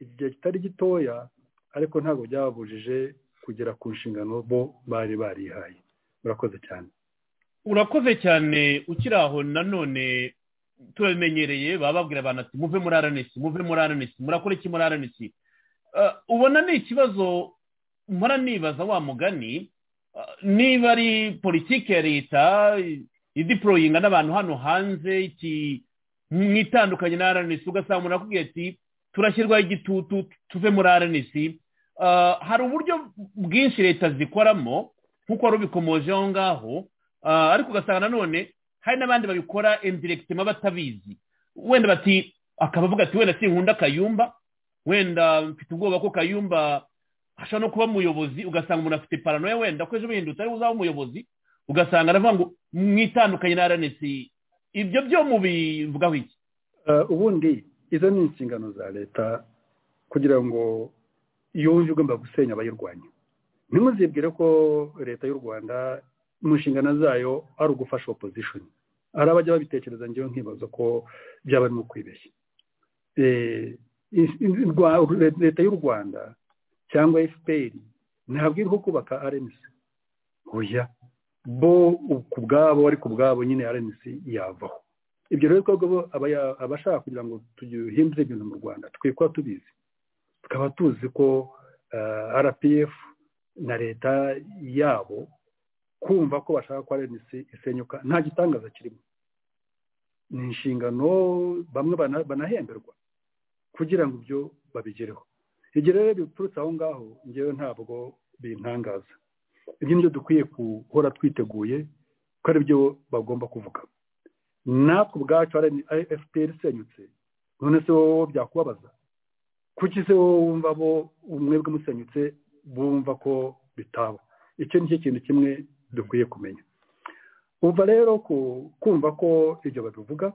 igihe kitari gitoya ariko ntabwo byababujije kugera ku nshingano bo bari barihaye murakoze cyane urakoze cyane ukiri aho nanone turabimenyereye baba babwira abantu ati muve muri aranesi muve muri aranesi murakora iki muri aranesi ubona ni ikibazo mpora nibaza wa mugani niba ari politiki ya leta idiporoyinga n'abantu hano hanze iki mwitandukanye na aranesi ugasanga umuntu akubwiye ati turashyirwaho igitutu tuve muri aranesi hari uburyo bwinshi leta zikoramo nk'uko wari ubikomoje aho ngaho ariko ugasanga nanone hari n'abandi babikora indiregitema batabizi wenda bati akabavuga ati wenda sinkunda kayumba wenda mfite ubwoba ko kayumba ashobora no kuba umuyobozi ugasanga umuntu afite paranoya wenda ko ejo bihindutse ari uzaba umuyobozi ugasanga aravuga ngo mwitandukanye na aranesi ibyo byo mubivugaho iki ubundi izo ni inshingano za leta kugira ngo iyo wumva igomba gusenya abayirwanya ntimuzibwire ko leta y'u rwanda mu nshingano zayo ari ugufasha opozishoni hari abajya babitekereza ngewe nkibaza ko byaba arimo kwibeshya leta y'u rwanda cyangwa fpr ntabwo iriho kubaka rnc oya bo ku bwabo ariko ubwabo nyine rnc yavaho ibyo rero twebwe abashaka kugira ngo duhindure ibintu mu rwanda tukwiye kuba tubizi tukaba tuzi ko rpf na leta yabo kumva ko bashaka ko rnc isenyuka nta gitangaza kirimo ni inshingano bamwe banahemberwa kugira ngo ibyo babigereho igihe rero biturutse aho ngaho ngewe ntabwo bintangaza ibyo nibyo dukwiye guhora twiteguye ko ari byo bagomba kuvuga natwe ubwacu fpr isenyutse none se wowe byakubabaza kuki se wowe wumva bo umwebwe musenyutse bumva ko bitaba icyo ni cyo kintu kimwe dukwiye kumenya uva rero kumva ko ibyo babivuga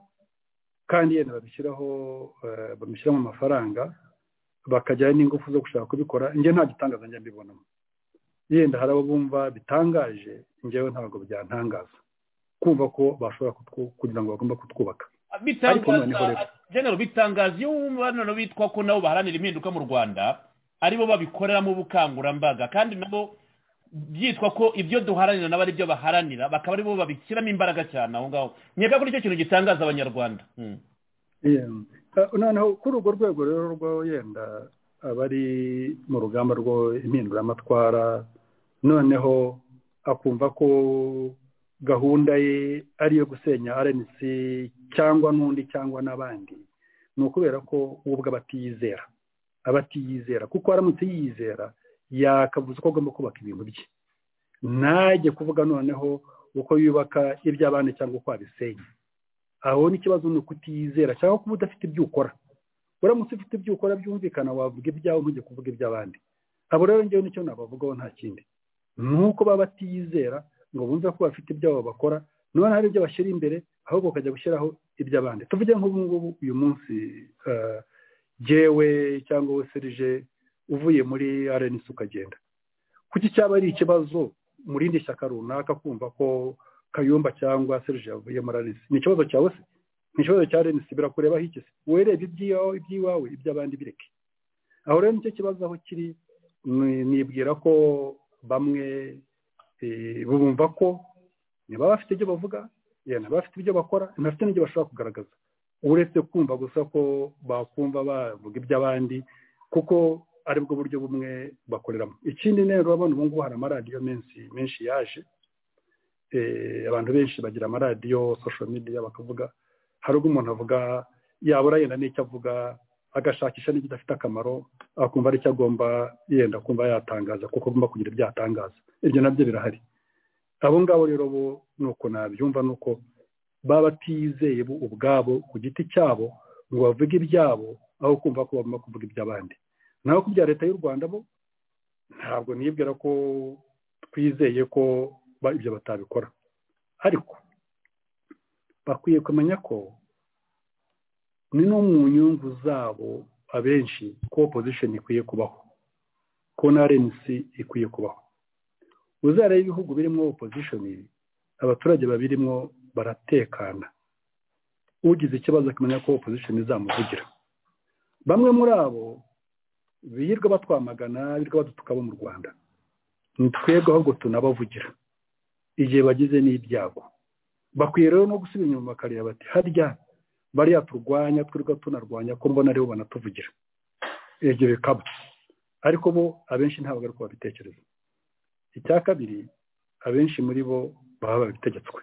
kandi yenda babishyiraho eh, bamushyiramo amafaranga bakajyana n'ingufu zo gushaka kubikora njye nta gitangaza njya mbibonamo yenda hari abo bumva bitangaje njyewe ntabwo byantangaza kumva ko bashobora kutwu- kugira ngo bagomba kutwubaka Ariko noneho bitangaza rero- genero bitangaza iyo wumva noneho bitwa ko nabo baharanira impinduka mu rwanda aribo babikoreramo ubukangurambaga kandi nabo byitwa ko ibyo duharanira nabo aribyo baharanira bakaba aribo babishyiramo imbaraga cyane aho ngaho nyega ko nicyo kintu gitangaza abanyarwanda Mm. Yeah. Eh, noneho kuri urwo rwego rero rwo yenda abari mu rugamba rwo impinduramatwara noneho akumva ko gahunda ye ari iyo gusenya rnc cyangwa n'undi cyangwa n'abandi ni ukubera ko we ubwe aba atiyizera aba atiyizera kuko aramutse yiyizera yakavuze ko agomba kubaka ibintu bye ntajye kuvuga noneho uko yubaka iby'abandi cyangwa uko abisenya aho n'ikibazo ni ukutiyizera cyangwa kuba udafite ibyo ukora uramutse ufite ibyo ukora byumvikana wavuga ibyawe ntujye kuvuga iby'abandi abo rero ngewe nicyo nabavugaho nta kindi ni uko baba batiyizera ngo bumve ko bafite ibyabo bakora none hari ibyo bashyira imbere ahubwo bakajya gushyiraho iby'abandi tuvuge nk'ubu ngubu uyu munsi eh, jyewe cyangwa we serije uvuye muri arenisi ukagenda kuki cyaba ari ikibazo mu rindi shyaka runaka kumva ko kayumba cyangwa serije yavuye muri arenisi ni ikibazo cyawe se ni ikibazo cya arenisi birakurebaho iki se werebe ibyiwawe iby'iwawe iby'abandi bireke aho rero nicyo kibazo aho kiri ni- nibwira ko bamwe eh, bumva ko niba bafite ibyo bavuga yeah, niba bafite ibyo bakora niba bafite n'ibyo bashobora kugaragaza uretse kumva gusa ko bakumva bavuga iby'abandi kuko aribwo buryo bumwe bakoreramo ikindi rero urabona ubu ngubu hari amaradiyo menshi menshi yaje eh, abantu benshi bagira amaradiyo social media bakavuga hari ubwo umuntu avuga yabura yenda n'icyo avuga agashakisha n'ibyo adafite akamaro akumva ari cyo agomba yenda kumva yatangaza kuko agomba kugira ibyo yatangaza ibyo nabyo birahari abo ngabo rero bo ni uko nabyumva ni uko baba batizeye bo ubwabo ku giti cyabo ngo bavuge ibyabo aho kumva ko bagomba kuvuga iby'abandi naho ku bya leta y'u rwanda bo ntabwo nibwira ko twizeye ko ba- ibyo batabikora ariko bakwiye kumenya ko ni no mu nyungu zabo abenshi ko opposition ikwiye kubaho ko na RNC ikwiye kubaho uzareba ibihugu birimo opposition abaturage babirimo baratekana ugize ikibazo akamenya ko opposition izamuvugira bamwe muri abo birirwa batwamagana birirwa badutuka bo mu rwanda ni twebwe ahubwo tunabavugira igihe bagize n'ibyago bakwiye rero no gusubira inyuma bakareba bati harya bariya turwanya twirirwa tunarwanya ko mbona aribo banatuvugira ibyo bikaba ariko bo abenshi ntabwo ari ko babitekereza icya kabiri abenshi muri bo baba babitegetswe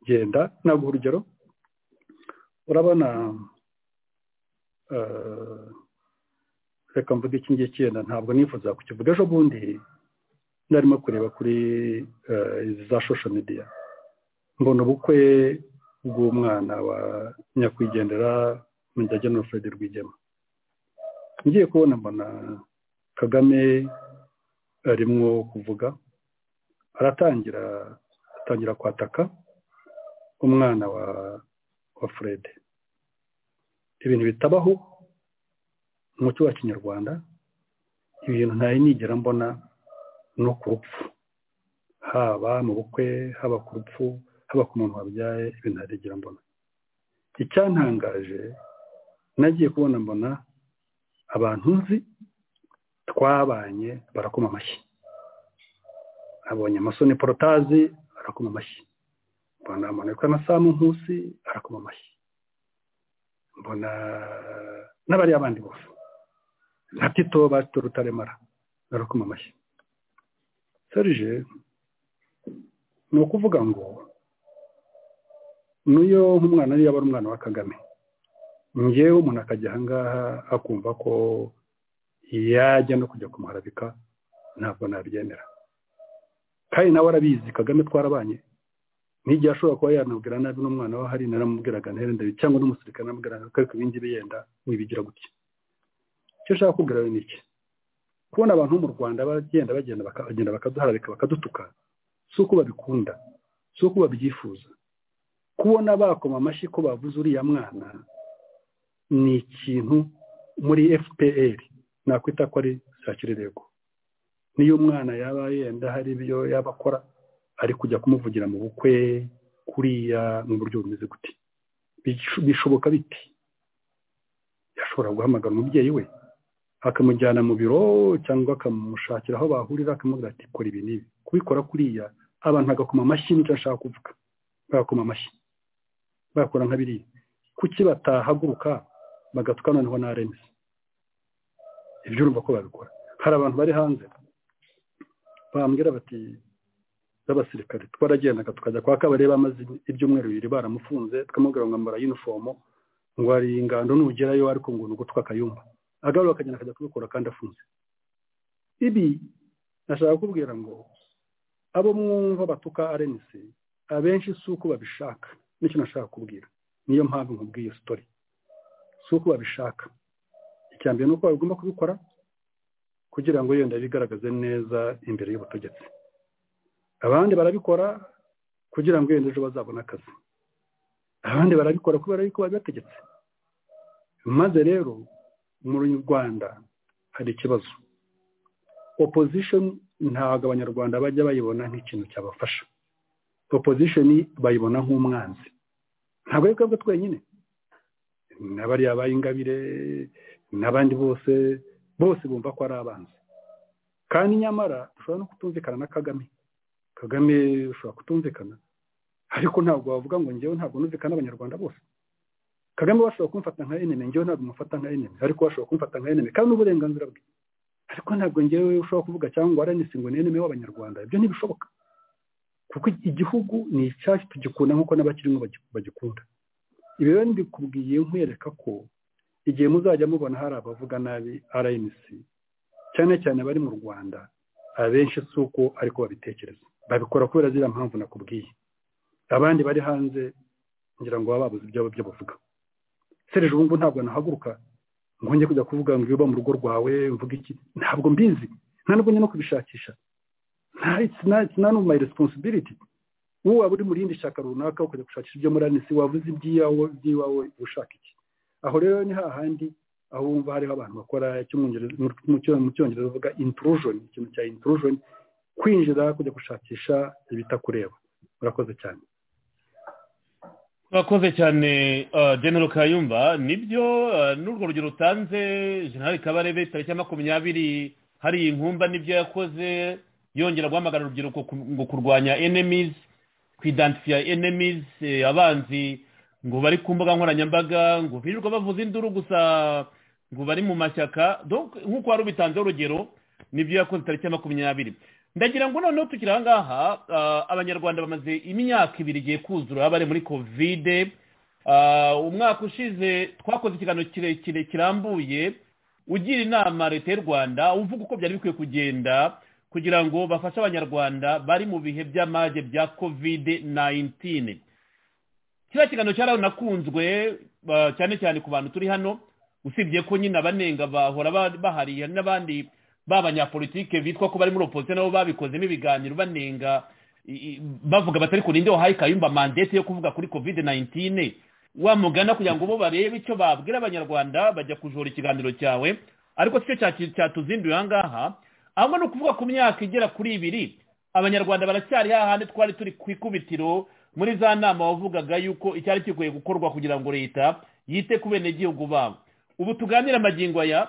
genda naguha urugero urabona eh, reka mvuge iki ngiki yenda ntabwo nifuza kukivuga ejo bundi narimo kureba kuri eh, za social media mbona ubukwe bw'umwana wa nyakwigendera Mujyagenera Fred Rwigema ngiye kubona mbona Kagame arimwo kuvuga aratangira atangira kwataka umwana wa wa Fred ibintu bitabaho umuco wa kinyarwanda ibintu ntari nigera mbona no ku rupfu haba mu bukwe haba ku rupfu haba ku muntu wabyaye ibintu ntarigera mbona icyantangaje nagiye kubona mbona abantu nzi twabanye barakoma amashyi abonye amasoni porotazi arakoma amashyi mbona amanuka na samu nkusi arakoma amashyi mbona n'abariya bandi bose na tito ba tito rutaremara barakoma amashyi serije ni ukuvuga ngo n'uyo nk'umwana niyo aba ari umwana wa kagame ngewe umuntu akajya ahangaha akumva ko yajya no kujya kumuharabika ntabwo nabyemera kandi nawe arabizi kagame twarabanye n'igihe ashobora kuba yanabwira nabi n'umwana we hari naramubwiraga ntere cyangwa n'umusirikare naramubwira nabi ariko ibingi yenda wibigira gutya icyo ushaka kubwira we ni iki kubona abantu bo mu rwanda bagenda bagenda baka- bagenda bakaduharabika bakadutuka si uko babikunda si uko babyifuza kubona bakoma amashyi ko bavuze uriya mwana ni ikintu muri fpr nakwita ko ari sakirerego niyo umwana yaba yenda hari ibyo yaba akora ari kujya kumuvugira mu bukwe kuriya mu buryo bumeze gute Bish- bishoboka bite yashobora guhamagara umubyeyi we akamujyana mu biro cyangwa akamushakira aho bahurira akamubwira ati kora ibi n'ibi kubikora kuriya abantu bagakoma amashyi nicyo ashaka kuvuga bagakoma amashyi bagakora nka biriya kuki batahaguruka bagatuka noneho na rms ibyo urumva ko babikora hari abantu bari hanze bambwira bati z'abasirikare twaragendaga tukajya kwa kabari bamaze ibyumweru bibiri baramufunze tukamubwira ngo ambara yunifomo ngo hari ingando nugerayo ariko ngo ni ugutwa akayumba agarura akagenda akajya kubikora kandi afunze ibi nashaka kubwira ngo abo mwumva batuka arenisi abenshi si uko babishaka nicyo nashaka kubwira niyo mpamvu nkubwiye iyo sitori si uko babishaka icya mbere ni uko bagomba kubikora kugira ngo yenda bigaragaze neza imbere y'ubutegetsi abandi barabikora kugira ngo yenda ejo bazabone akazi abandi barabikora kubera yuko babibategetse maze rero mu rwanda hari ikibazo opposition ntabwo abanyarwanda bajya bayibona nk'ikintu cyabafasha opposition bayibona nk'umwanzi ntabwo ari twebwe twenyine n'abariya bayingabire n'abandi bose bose bumva ko ari abanzi kandi nyamara dushobora no kutumvikana na kagame kagame ushobora kutumvikana ariko ntabwo wavuga ngo ngewe ntabwo numvikana n'abanyarwanda bose kagame bashobora kumfata nka eneme ngewe ntabwo mufata nka eneme ariko bashobora kumfata nka eneme kandi n'uburenganzira bwe ariko ntabwo ngewe ushobora kuvuga cyangwa waranise ngo ni eneme w'abanyarwanda ibyo ntibishoboka kuko igihugu ni icyacu tugikunda nk'uko n'abakirimo bagi- bagikunda ibi rero mbikubwiye nkwereka ko igihe muzajya mubona hari abavuga nabi rnc cyane cyane abari mu rwanda abenshi si uko ariko babitekereza babikora kubera ziriya mpamvu nakubwiye abandi bari hanze ngira ngo baba babuze ibyabo byo bavuga serije ubu ngubu ntabwo nahaguruka ngo njye kujya kuvuga ngo iwe mu rugo rwawe mvuga iki ntabwo mbizi nta nubwo njya no kubishakisha nta- it's not- it's none of my responsibility wowe waba uri mu rindi shyaka runaka ukajya gushakisha ibyo muri anisi wavuze iby'iyawe iby'iwawe ushaka iki aho rero ni hahandi aho wumva hariho abantu bakora icy'umwongereza- mu- mu cyo- mu cyongereza bavuga intrusion ikintu cya intrusion kwinjira kujya gushakisha ibitakureba urakoze cyane turakoze cyane ah, general kayumba nibyo ah, n'urwo rugero utanze general kabarebe tariki ya makumyabiri hari inkumba nibyo yakoze yongera guhamagara urubyiruko ku- ngo kurwanya enemies kwidantifiya enemies eh, abanzi ngo bari ku mbuga nkoranyambaga ngo birirwa bavuza induru gusa ngo bari mu mashyaka donc nk'uko wari ubitanzeho urugero nibyo yakoze tariki ya makumyabiri ndagira ngo noneho tukiri aha ngaha ah, abanyarwanda bamaze imyaka ibiri igiye kuzura bari muri kovide Ah, umwaka ushize twakoze ikiganiro kirekire kirambuye ugira inama leta y'u rwanda uvuga uko byari bikwiye kugenda kugira ngo bafashe abanyarwanda bari mu bihe by'amage bya kovide 19 kiriya kiganiro cyari nakunzwe ah, cyane cyane ku bantu turi hano usibye ko nyine abanenga bahora ba- bahari hari n'abandi b'abanyapolitike bitwa ko bari muri opozisiyo nabo babikozemo ibiganiro banenga i- i- bavuga batari ku rindi wahaye kayumba mandete yo kuvuga kuri covid 19 wamugana kugira ngo bo barebe icyo babwira abanyarwanda bajya kujora ikiganiro cyawe ariko si cyo cya- cyatuzinduye aha ngaha ahubwo ni ukuvuga ku myaka igera kuri ibiri abanyarwanda baracyari hahandi twari turi ku ikubitiro muri za nama wavugaga yuko icyari gikwiye gukorwa kugira ngo leta yite ku benegihugu babo ubu tuganire amagingo aya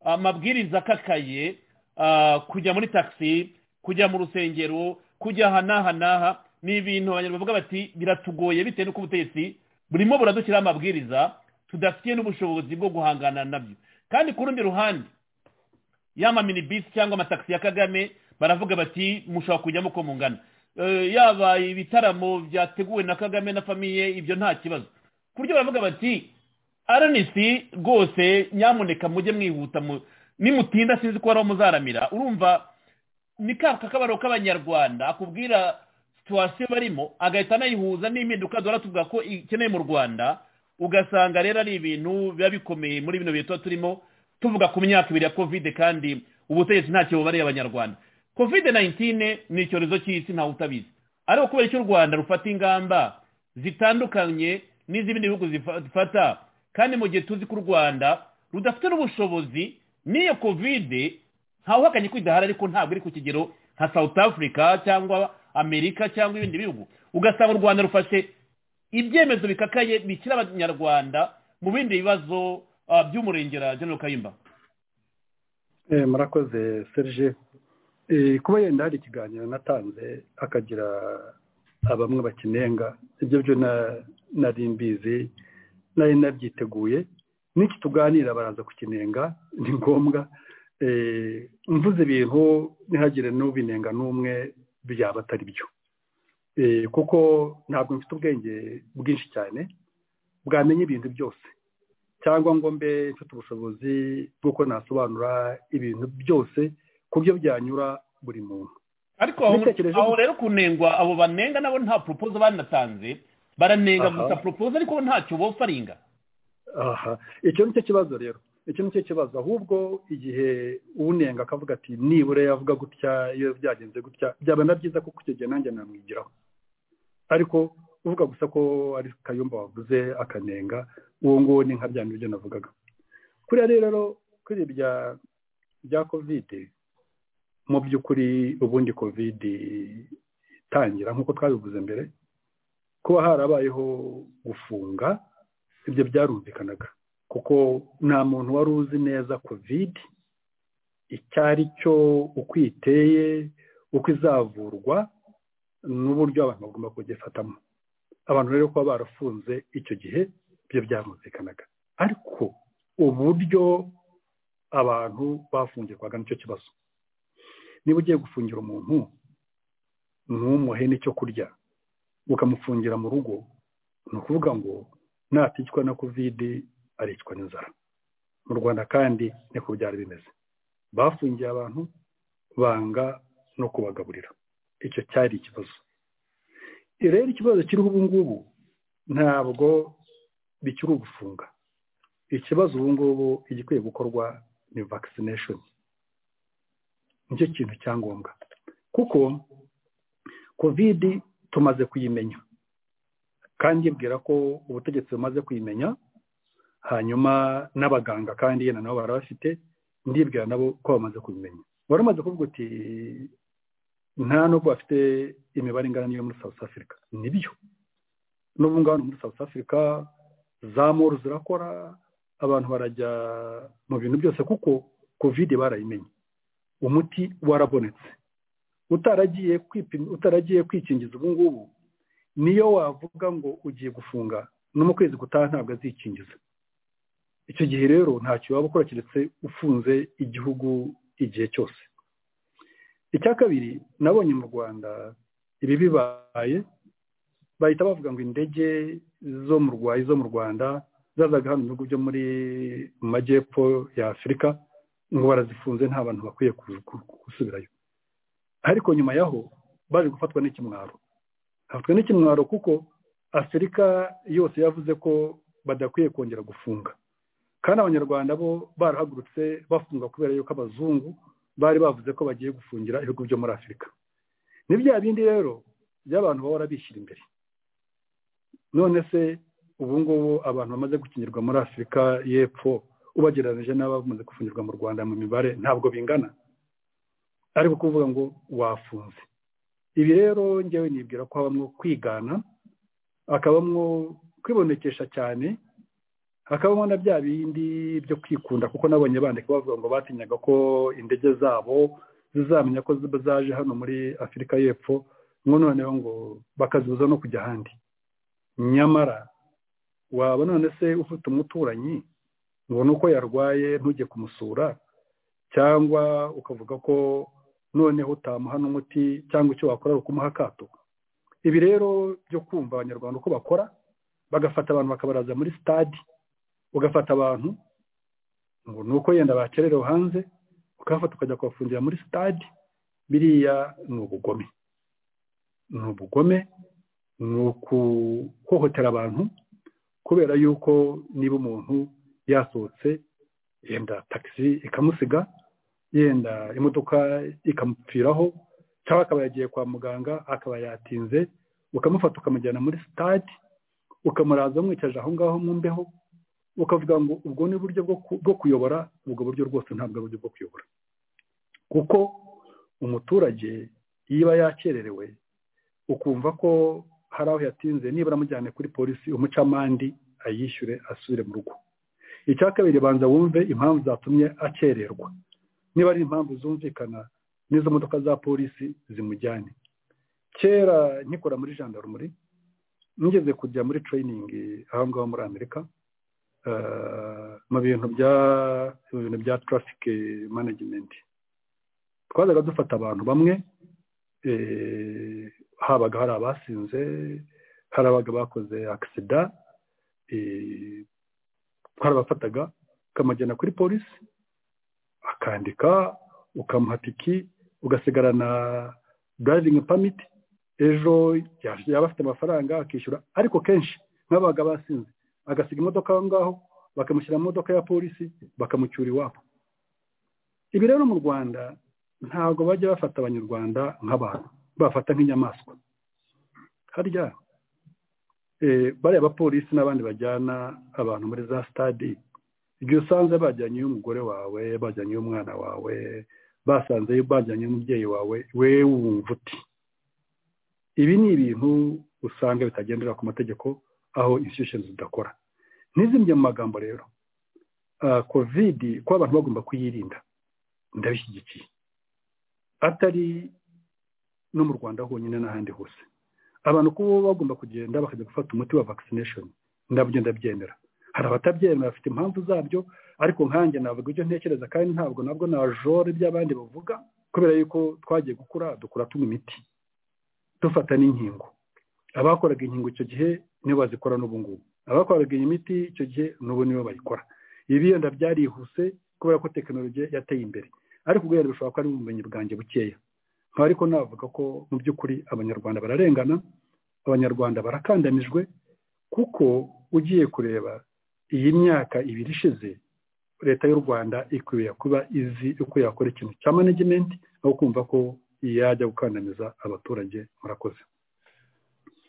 amabwiriza akakaye ah, kujya muri taxi kujya mu rusengero kujya aha n'aha n'aha ni ibintu abanyarwanda bavuga bati biratugoye bitewe n'uko ubutegetsi burimo buradushyiraho amabwiriza tudafitiye n'ubushobozi bwo guhangana nabyo kandi ku rundi ruhande ya maminibisi cyangwa amatagisi ya kagame baravuga bati mushobora kujyamo uko mungana Eh, yaba ibitaramo byateguwe na kagame na famiye ibyo nta kibazo ku buryo baravuga bati aranisi rwose nyamuneka mujye mwihuta mu- nimutinda sinzi ko hari aho muzaramira urumva ni ka kakabaro k'abanyarwanda akubwira situwasiyo barimo agahita anayihuza n'impinduka duhora tuvuga ko ikeneye mu rwanda ugasanga rero ari ibintu biba bikomeye muri bino bihe tuba turimo tuvuga ku myaka ibiri ya kovide kandi ubutegetsi ntacyo bubariye abanyarwanda kovide 19 ni icyorezo cy'isi ntawe utabizi ariko kubera icyo u rwanda rufata ingamba zitandukanye n'iz'ibindi bihugu zifa- zifata kandi mu gihe tuzi ko u rwanda rudafite n'ubushobozi n'iyo kovide ntawuhakanye ko idahari ariko ntabwo iri ku kigero nka south africa cyangwa amerika cyangwa ibindi bihugu ugasanga u rwanda rufashe ibyemezo bikakaye bikira abanyarwanda mu bindi bibazo ah, by'umurengera general kayumba Eh, murakoze serge Eh, kuba yenda hari ikiganiro natanze hakagira abamwe bakinenga ibyo byo na- nari mbizi nari nabyiteguye n'iki tuganira baraza kukinenga ni ngombwa Eh, mvuze ibintu ntihagire n'ubinenga n'umwe byaba atari byo Eh, kuko ntabwo mfite ubwenge bwinshi cyane bwamenya ibintu byose cyangwa ngo mbe mfite ubushobozi bw'uko nasobanura ibintu byose ku byo byanyura buri muntu ariko aho- Nitekereje aho gusa. rero kunengwa abo banenga nabo nta proposal banatanze baranenga Aha. gusa proposal ariko bo ntacyo bofaringa aha icyo ni cyo kibazo rero icyo ni cyo kibazo ahubwo igihe unenga akavuga ati nibura yavuga gutya iyo byagenze gutya byaba na byiza kuko icyo gihe nanjye namwigiraho ariko uvuga gusa ko ari kayumba wavuze akanenga uwo nguwo ni nka bya bindi byo navugaga kuriya rero kuri ibya bya kovide mu by'ukuri ubundi kovide itangira nk'uko twabivuze mbere kuba harabayeho gufunga ibyo byarumvikanaga kuko nta muntu wari uzi neza kovide icyo ari cyo uko iteye uko izavurwa n'uburyo abantu bagomba kugifatamo abantu rero kuba barafunze icyo gihe ibyo byarumvikanaga ariko uburyo abantu bafungirwaga nicyo kibazo niba ugiye gufungira umuntu ntumuhe n'icyo kurya ukamufungira mu rugo ni ukuvuga ngo naticwa na kovide aricwa n'inzara mu rwanda kandi niko byari bimeze bafungiye abantu banga no kubagaburira icyo cyari ikibazo rero ikibazo kiriho ubu ngubu ntabwo bikiri ugufunga ikibazo ubu ngubu igikwiye gukorwa ni vaccination nicyo kintu cya ngombwa kuko kovide tumaze kuyimenya kandi yibwira ko ubutegetsi bumaze kuyimenya hanyuma n'abaganga kandi yenda nabo barabafite ndibwira nabo ko bamaze kubimenya wari umaze kuvuga uti nta nubwo bafite imibare ingana n'iyo muri south africa nibyo n'ubu ngaho ni muri south africa za moru zirakora abantu barajya mu bintu byose kuko kovide barayimenye umuti warabonetse utaragiye kwipima- utaragiye kwikingiza ubu ngubu niyo wavuga ngo ugiye gufunga no mu kwezi gutaha ntabwo azikingiza icyo gihe rero ntacyo waba ukora keretse ufunze igihugu igihe cyose icya kabiri nabonye mu rwanda ibi bibaye bahita bavuga ngo indege zo mu rwanda zo mu rwanda zazaga hano mu bihugu byo muri mu majyepfo ya afurika ngo barazifunze nta bantu bakwiye ku- ku- gusubirayo ariko nyuma yaho baje gufatwa n'ikimwaro hafatwa n'ikimwaro kuko afurika yose yavuze ko badakwiye kongera gufunga kandi abanyarwanda bo barahagurutse bafunga kubera yuko abazungu bari bavuze ko bagiye gufungira ibihugu byo muri afurika ni bya bindi rero by'abantu bahora bishyira imbere none se ubu ngubu abantu bamaze gukingirwa muri afurika y'epfo ubagereranyije n'abamaze gufungirwa mu rwanda mu mibare ntabwo bingana ariko kuvuga ngo wafunze ibi rero ngewe nibwira ko habamo kwigana hakabamo kwibonekesha cyane hakabamo na bya bindi byo kwikunda kuko nabonye bandika bavuga ngo batinyaga ko indege zabo zizamenya ko ziba zaje hano muri afurika y'epfo ngo noneho ngo bakazibuza no kujya ahandi nyamara waba none se ufite umuturanyi ubona uko yarwaye ntujye kumusura cyangwa ukavuga ko noneho utamuha n'umuti cyangwa icyo wakora ari ukumuha akato ibi rero byo kumva abanyarwanda uko bakora bagafata abantu bakabaraza muri sitade ugafata abantu ngo ni uko yenda bakererewe hanze ukabafata ukajya kubafungira muri sitade biriya ni ubugome ni ubugome ni ukuhohotera abantu kubera yuko niba umuntu yasohotse yenda takisi ikamusiga yenda imodoka ikamupfiraho cyangwa akaba yagiye kwa muganga akaba yatinze ukamufata ukamujyana muri sitade ukamuraza mwicaje aho ngaho mu mbeho ukavuga ngo ubwo ni uburyo bwo ku- bwo kuyobora ubwo buryo rwose ntabwo ari uburyo bwo kuyobora kuko umuturage yiba yakererewe ukumva ko hari aho yatinze nibura amujyane kuri polisi umucamandi ayishyure asubire mu rugo icya kabiri banza wumve impamvu zatumye akererwa niba ari impamvu zumvikana n'izo modoka za polisi zimujyane kera nkikora muri jandarumuri nigeze kujya muri tereyiningi aho ngaho muri amerika eh, mu bintu bya mu bintu bya tarafike manajimenti twazaga dufata abantu bamwe eh, habaga hari abasinze hari abaga bakoze akisida eh, hari abafataga ukamujyana kuri polisi akandika ukamuha tiki ugasigarana darayivingi pamiti ejo yaje- yaba afite amafaranga akishyura ariko kenshi nk'abaga basinze agasiga imodoka aho ngaho bakamushyira mu modoka ya polisi bakamucyura iwabo ibi rero mu rwanda ntabwo bajya bafata abanyarwanda nk'abantu bafata nk'inyamaswa harya eh, bariya abapolisi n'abandi bajyana abantu muri za sitade igihe usanze bajyanye umugore wawe bajyanye umwana wawe basanze bajyanye umubyeyi wawe we wumva uti ibi ni ibintu usanga bitagendera ku mategeko aho institutions zidakora ntizimye mu magambo rero ah, kovidi ko abantu bagomba kuyirinda ndabishyigikiye atari no mu rwanda honyine n'ahandi hose abantu kuba bagomba kugenda bakajya gufata umuti wa vaccination ndabyo ndabyemera hari abatabyemera bafite impamvu zabyo ariko nkanjye navuga ibyo ntekereza kandi ntabwo nabwo najora iby'abandi bavuga kubera yuko twagiye gukura dukura tunywa imiti dufata n'inkingo abakoraga inkingo icyo gihe nibo bazikora n'ubu ngubu abakoraga iyi miti icyo gihe n'ubu nibo bayikora ibi yenda byarihuse kubera ko tekinoloji yateye imbere ariko guhera bishobora kuba ari ubumenyi bwanjye bukeya nkaba ariko navuga ko mu by'ukuri abanyarwanda bararengana abanyarwanda barakandamijwe kuko ugiye kureba iyi myaka ibiri ishize leta y'u rwanda ikwiye kuba izi uko yakora ikintu cya management aho kumva ko yajya gukandamiza abaturage murakoze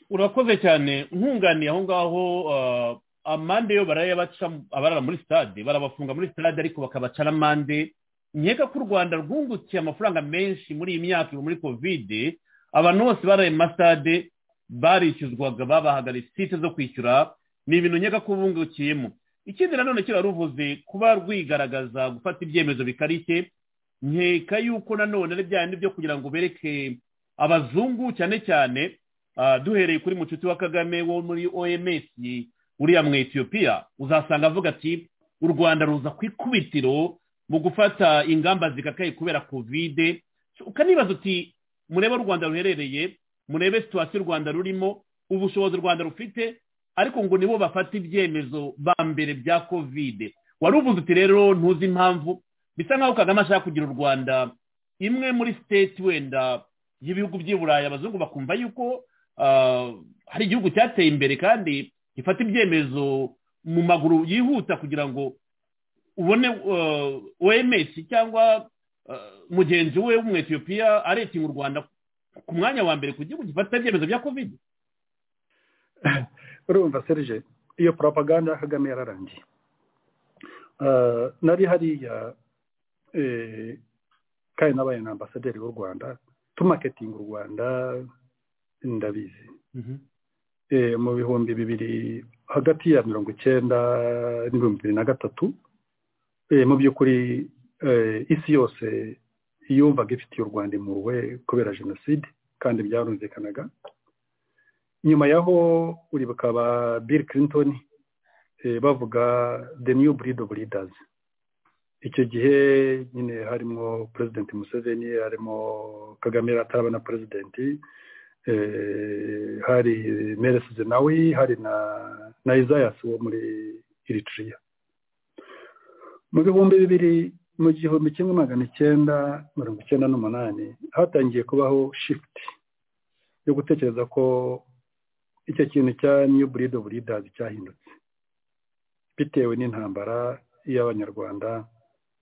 urakoze cyane nkunganiye aho ngaho ah, amande yo barayabaca abarara muri sitade barabafunga muri sitade ariko bakabaca amande nkeka ko u rwanda rwungukiye amafaranga menshi muri iyi myaka muri kovide abantu bose baraye mu masitade barishyuzwaga babahagariye site zo kwishyura ni ibintu nkeka ko bungukiyemo ikindi nanone kera ruvuze kuba rwigaragaza gufata ibyemezo bikarishye nkeka yuko nanone ari bya byo kugira ngo bereke abazungu cyane cyane Ah, duhereye kuri mucuti wa kagame wo muri oms uriya mu etiyopiya uzasanga avuga ati u rwanda ruza ku ikubitiro mu gufata ingamba zikakaye kubera kovide So, ukanibaza uti murebe aho u rwanda ruherereye murebe situwasiyo u rwanda rurimo ubushobozi u rwanda rufite ariko ngo nibo bafata ibyemezo ba mbere bya kovide wari uvuze uti rero ntuzi impamvu bisa nk'aho kagame ashaka kugira u rwanda imwe muri siteti wenda y'ibihugu by'i burayi abazungu bakumva yuko ah, hari igihugu cyateye imbere kandi gifata ibyemezo mu maguru yihuta kugira ngo ubone ah, oms cyangwa ah, mugenzi we w'umwetiyopiya aretinga u rwanda ku mwanya wa mbere ku gihugu gifata ibyemezo bya covid urumva serije iyo propaganda ya kagame yararangiye Ah, nari hariya eh, kandi nabaye na ambasaderi w'u rwanda tumaketinga u rwanda ndabizi eh, mu bihumbi bibiri hagati ya mirongo icyenda n'ibihumbi bibiri na gatatu eh, mu by'ukuri eh, isi yose yumvaga ifitiye u rwanda impuhwe kubera jenoside kandi byarumvikanaga nyuma yaho uribuka ba bill clinton eh, bavuga the new breed of leaders icyo gihe nyine harimo president museveni harimo kagame yari ataraba na presidenti eh, hari meles zenawi hari na na isayas wo muri eritrea mu bihumbi bibiri mu gihumbi kimwe magana icyenda mirongo icyenda n'umunani hatangiye kubaho shift yo gutekereza ko icyo kintu cya new breed of leaders cyahindutse bitewe n'intambara y'abanyarwanda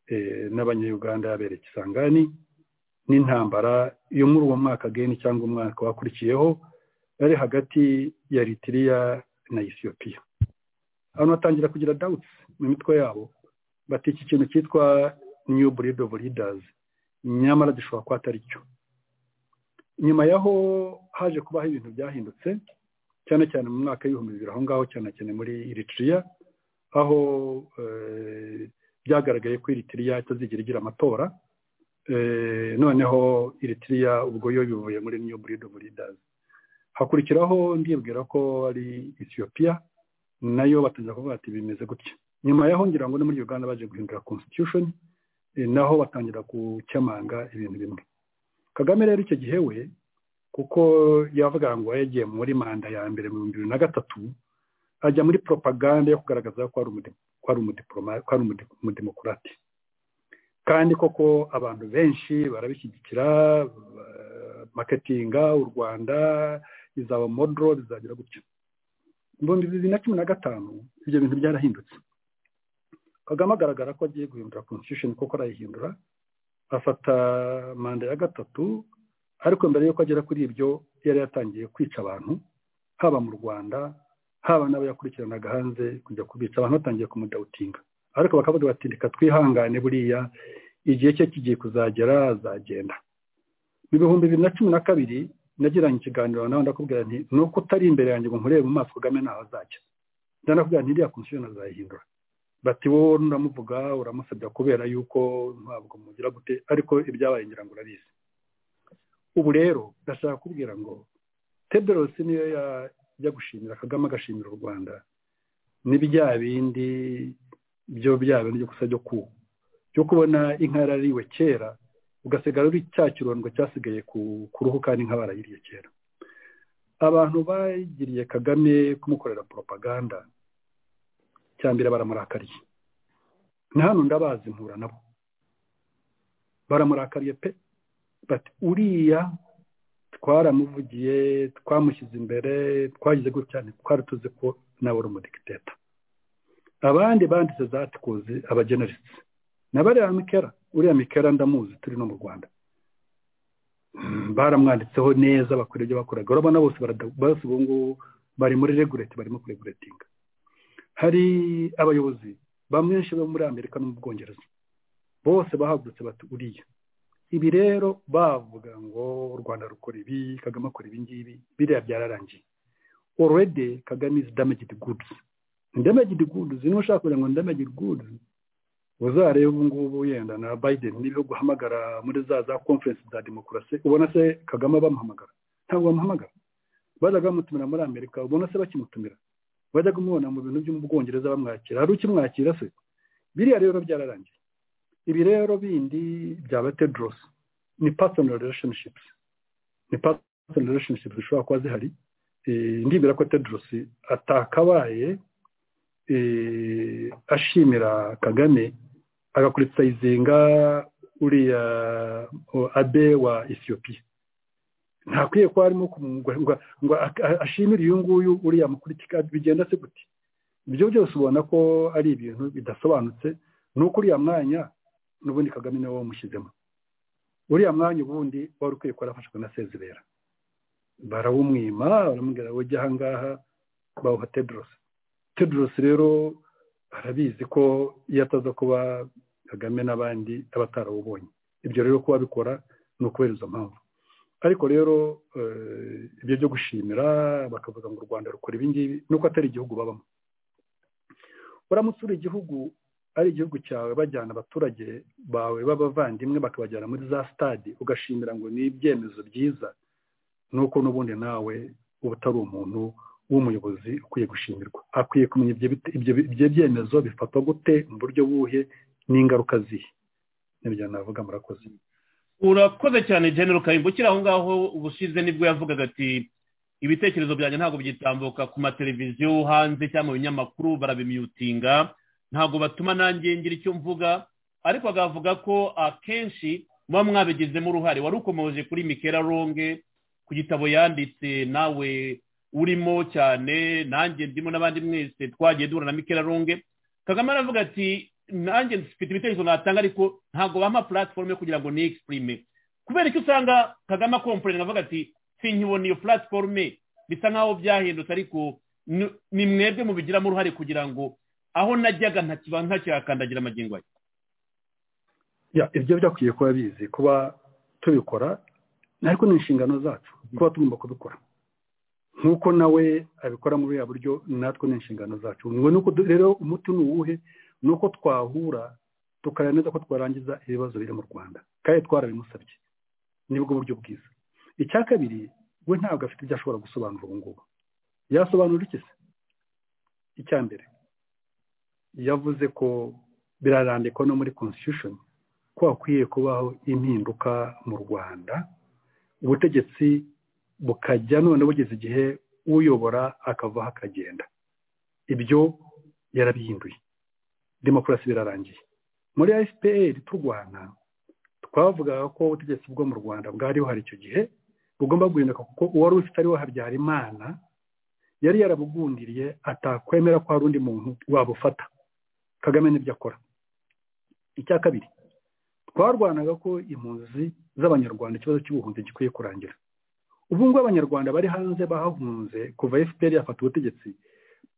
eh, n'abanyayuganda yabereye kisangani n'intambara yo muri uwo mwaka geni cyangwa umwaka wakurikiyeho yari hagati ya eritiriya na isiyopiya abantu batangira kugira dawuti mu mitwe yabo bati iki kintu cyitwa new breed of leaders nyamara gishobora kuba atari cyo nyuma yaho haje kubaho ibintu byahindutse cyane cyane mu mwaka w'ibihumbi bibiri aho ngaho cyane cyane muri eritiriya aho eh, byagaragaye ko eritiriya itazigira igira amatora Eh, noneho eritiriya ubwo yo bivuye muri new breed of leaders hakurikiraho ndibwira ko ari ethiopia nayo batangira kuvuga ati bimeze gutya nyuma yaho ngira ngo no muri uganda baje guhindura constitution eh, naho batangira gukemanga ibintu bimwe kagame rero icyo gihe we kuko yavuga ngo yagiye muri manda ya mbere mu bihumbi bibiri na gatatu ajya muri propaganda yo kugaragaza ko ari umudemo- ko ari umudiploma- ko ari umude- umudemokurate kandi koko abantu benshi barabishyigikira ba- maketinga u rwanda izaba modoro bizagira gutya mu bihumbi bibiri na cumi na gatanu ibyo bintu byarahindutse kagame agaragara ko agiye guhindura constitution kuko arayihindura afata manda ya gatatu ariko mbere y'uko agera kuri ibyo yari yatangiye kwica abantu haba mu rwanda haba n'abo yakurikiranaga hanze kujya kubica abantu batangiye kumudawutinga ariko bakavuga bati reka twihangane buriya igihe cye kigiye kuzagera azagenda mu bihumbi bibiri na cumi na kabiri nagiranye ikiganiro nawe ndakubwira nti ni uko utari imbere yanjye ngo nkurebe mu maso kagame ntaho azajya njya ndakubwira nti iriya konsiyo azayihindura bati wowe uramuvuga uramusabya kubera yuko ntabwo mugira gute ariko ibyabaye ngira ngo urabizi ubu rero ndashaka kubwira ngo tedros niyo yajya gushimira kagame agashimira u rwanda ni bya bindi byo bya bintu byo gusa byo ku byo kubona inka yarariwe kera ugasigara uri cya kirondwe cyasigaye ku- ku ruhu kandi inka barayiriye kera abantu bagiriye kagame kumukorera propaganda cyambere baramurakariye na hano ndabazi mpura nabo baramurakariye pe bati uriya twaramuvugiye twamushyize imbere twagize gutya twari tuzi ko nawe uri umudikiteta abandi banditse za tikuzi abageneritse na bariya mikera uriya mikera ndamuzi turi no mu rwanda Mm, baramwanditseho neza bakora ibyo bakoraga urabona bose barada- bose ubu ngubu bari muri regulate barimo kureguletinga hari abayobozi bamwenshi bo muri amerika no mu bwongereza bose bahagurutse bati uriya ibi rero bavuga ngo u rwanda rukora ibi kagame akora ibi ngibi biriya byararangiye already kagame is damaged goods ndamagidi guduzi niba ushaka kugira ngo ndamagidi guduzi uzarebe ubu ngubu yenda na biden n'ibihugu uhamagara muri za za conference za demokarasi ubona se kagame bamuhamagara ntabwo bamuhamagara bajyaga bamutumira muri amerika ubona se bakimutumira bajyaga umubona mu bintu byo mu bwongereza bamwakira hari ukimwakira se biriya rero byararangiye ibi rero bindi byaba tedros ni personal relationships ni personal relationships zishobora kuba zihari Eh, ndibwira ko tedros atakabaye eh, ashimira kagame agakurisayizinga uriya o, abe wa ethiopia ntakwiye kuba arimo kumugwa- ngo- ngo ak- a- ashimire uyu nguyu uriya mukurikika bigenda se gute ibyo byose ubona ko ari ibintu bidasobanutse ni uko uriya mwanya n'ubundi kagame niwe wamushyizemo uriya mwanya ubundi wari ukwiye kuba warafashwe na sezibera barawumwima baramubwira ngo ujya aha ngaha bawuha tedros tedros rero arabizi ko iyo ataza kuba kagame n'abandi aba atarawubonye ibyo rero kuba bikora ni ukubera izo mpamvu ariko rero eh, ibyo byo gushimira bakavuga ngo u rwanda rukora ibi ngibi nuko atari igihugu babamo uramutse uri igihugu ari igihugu cyawe bajyana abaturage bawe b'abavandimwe bakabajyana muri za stade ugashimira ngo ni ibyemezo byiza nuko n'ubundi nawe uba utari umuntu w'umuyobozi ukwiye gushimirwa akwiye kumenya ibyo bite- ibyo ibyo byemezo bifatwa gute mu buryo buhe n'ingaruka zihe nibyo navuga murakoze urakoze cyane genero ukayimba aho ngaho ubushize nibwo yavugaga ati ibitekerezo byanjye ntabwo byitambuka ku mateleviziyo hanze cyangwa mu binyamakuru barabimyutinga ntabwo batuma nanjye ngira icyo mvuga ariko agavuga ko akenshi muba mwabigizemo uruhare wari ukomoje kuri mikera ronge ku gitabo yanditse nawe urimo cyane nanjye ndimo n'abandi mwese twagiye duhura na mikera ronge kagame aravuga ati nanjye mfite ibitekerezo natanga ariko ntabwo bampa platform yo kugira ngo niyexprime kubera icyo usanga kagame akomporera avuga ati sinkibona iyo platforme bisa nk'aho byahindutse ariko ni- ni mwebwe mubigiramo uruhare kugira ngo aho najyaga ntakiba ntakihakandagira amagingo aya Ya, ibyo byakwiye kuba bizi kuba tubikora ariko ni inshingano zacu kuba tugomba kubikora nk'uko nawe abikora muri buriya buryo natwe ni inshingano zacu ngo ni uko du- rero umuti ni uwuhe ni uko twahura tukareba neza ko twarangiza ibibazo biri mu rwanda kandi twarabimusabye nibwo buryo bwiza icya kabiri we ntabwo afite ibyo ashobora gusobanura ubu ngubu yasobanura iki se icya mbere yavuze ko birarandikwa no muri constitution ko hakwiye kubaho impinduka mu rwanda ubutegetsi bukajya none bugeze igihe uyobora akavaho akagenda ibyo yarabihinduye demokarasi birarangiye muri fpr turwana twavugaga ko ubutegetsi bwo mu rwanda bwari buhari icyo gihe bugomba guhinduka kuko uwari ufite ariwe habyarimana yari yarabugundiriye atakwemera ko hari undi muntu wabufata kagame n'ibyo akora icya kabiri twarwanaga ko impunzi z'abanyarwanda ikibazo cy'ubuhunzi gikwiye kurangira ubu ngubu abanyarwanda bari hanze bahahunze kuva fpr yafata ubutegetsi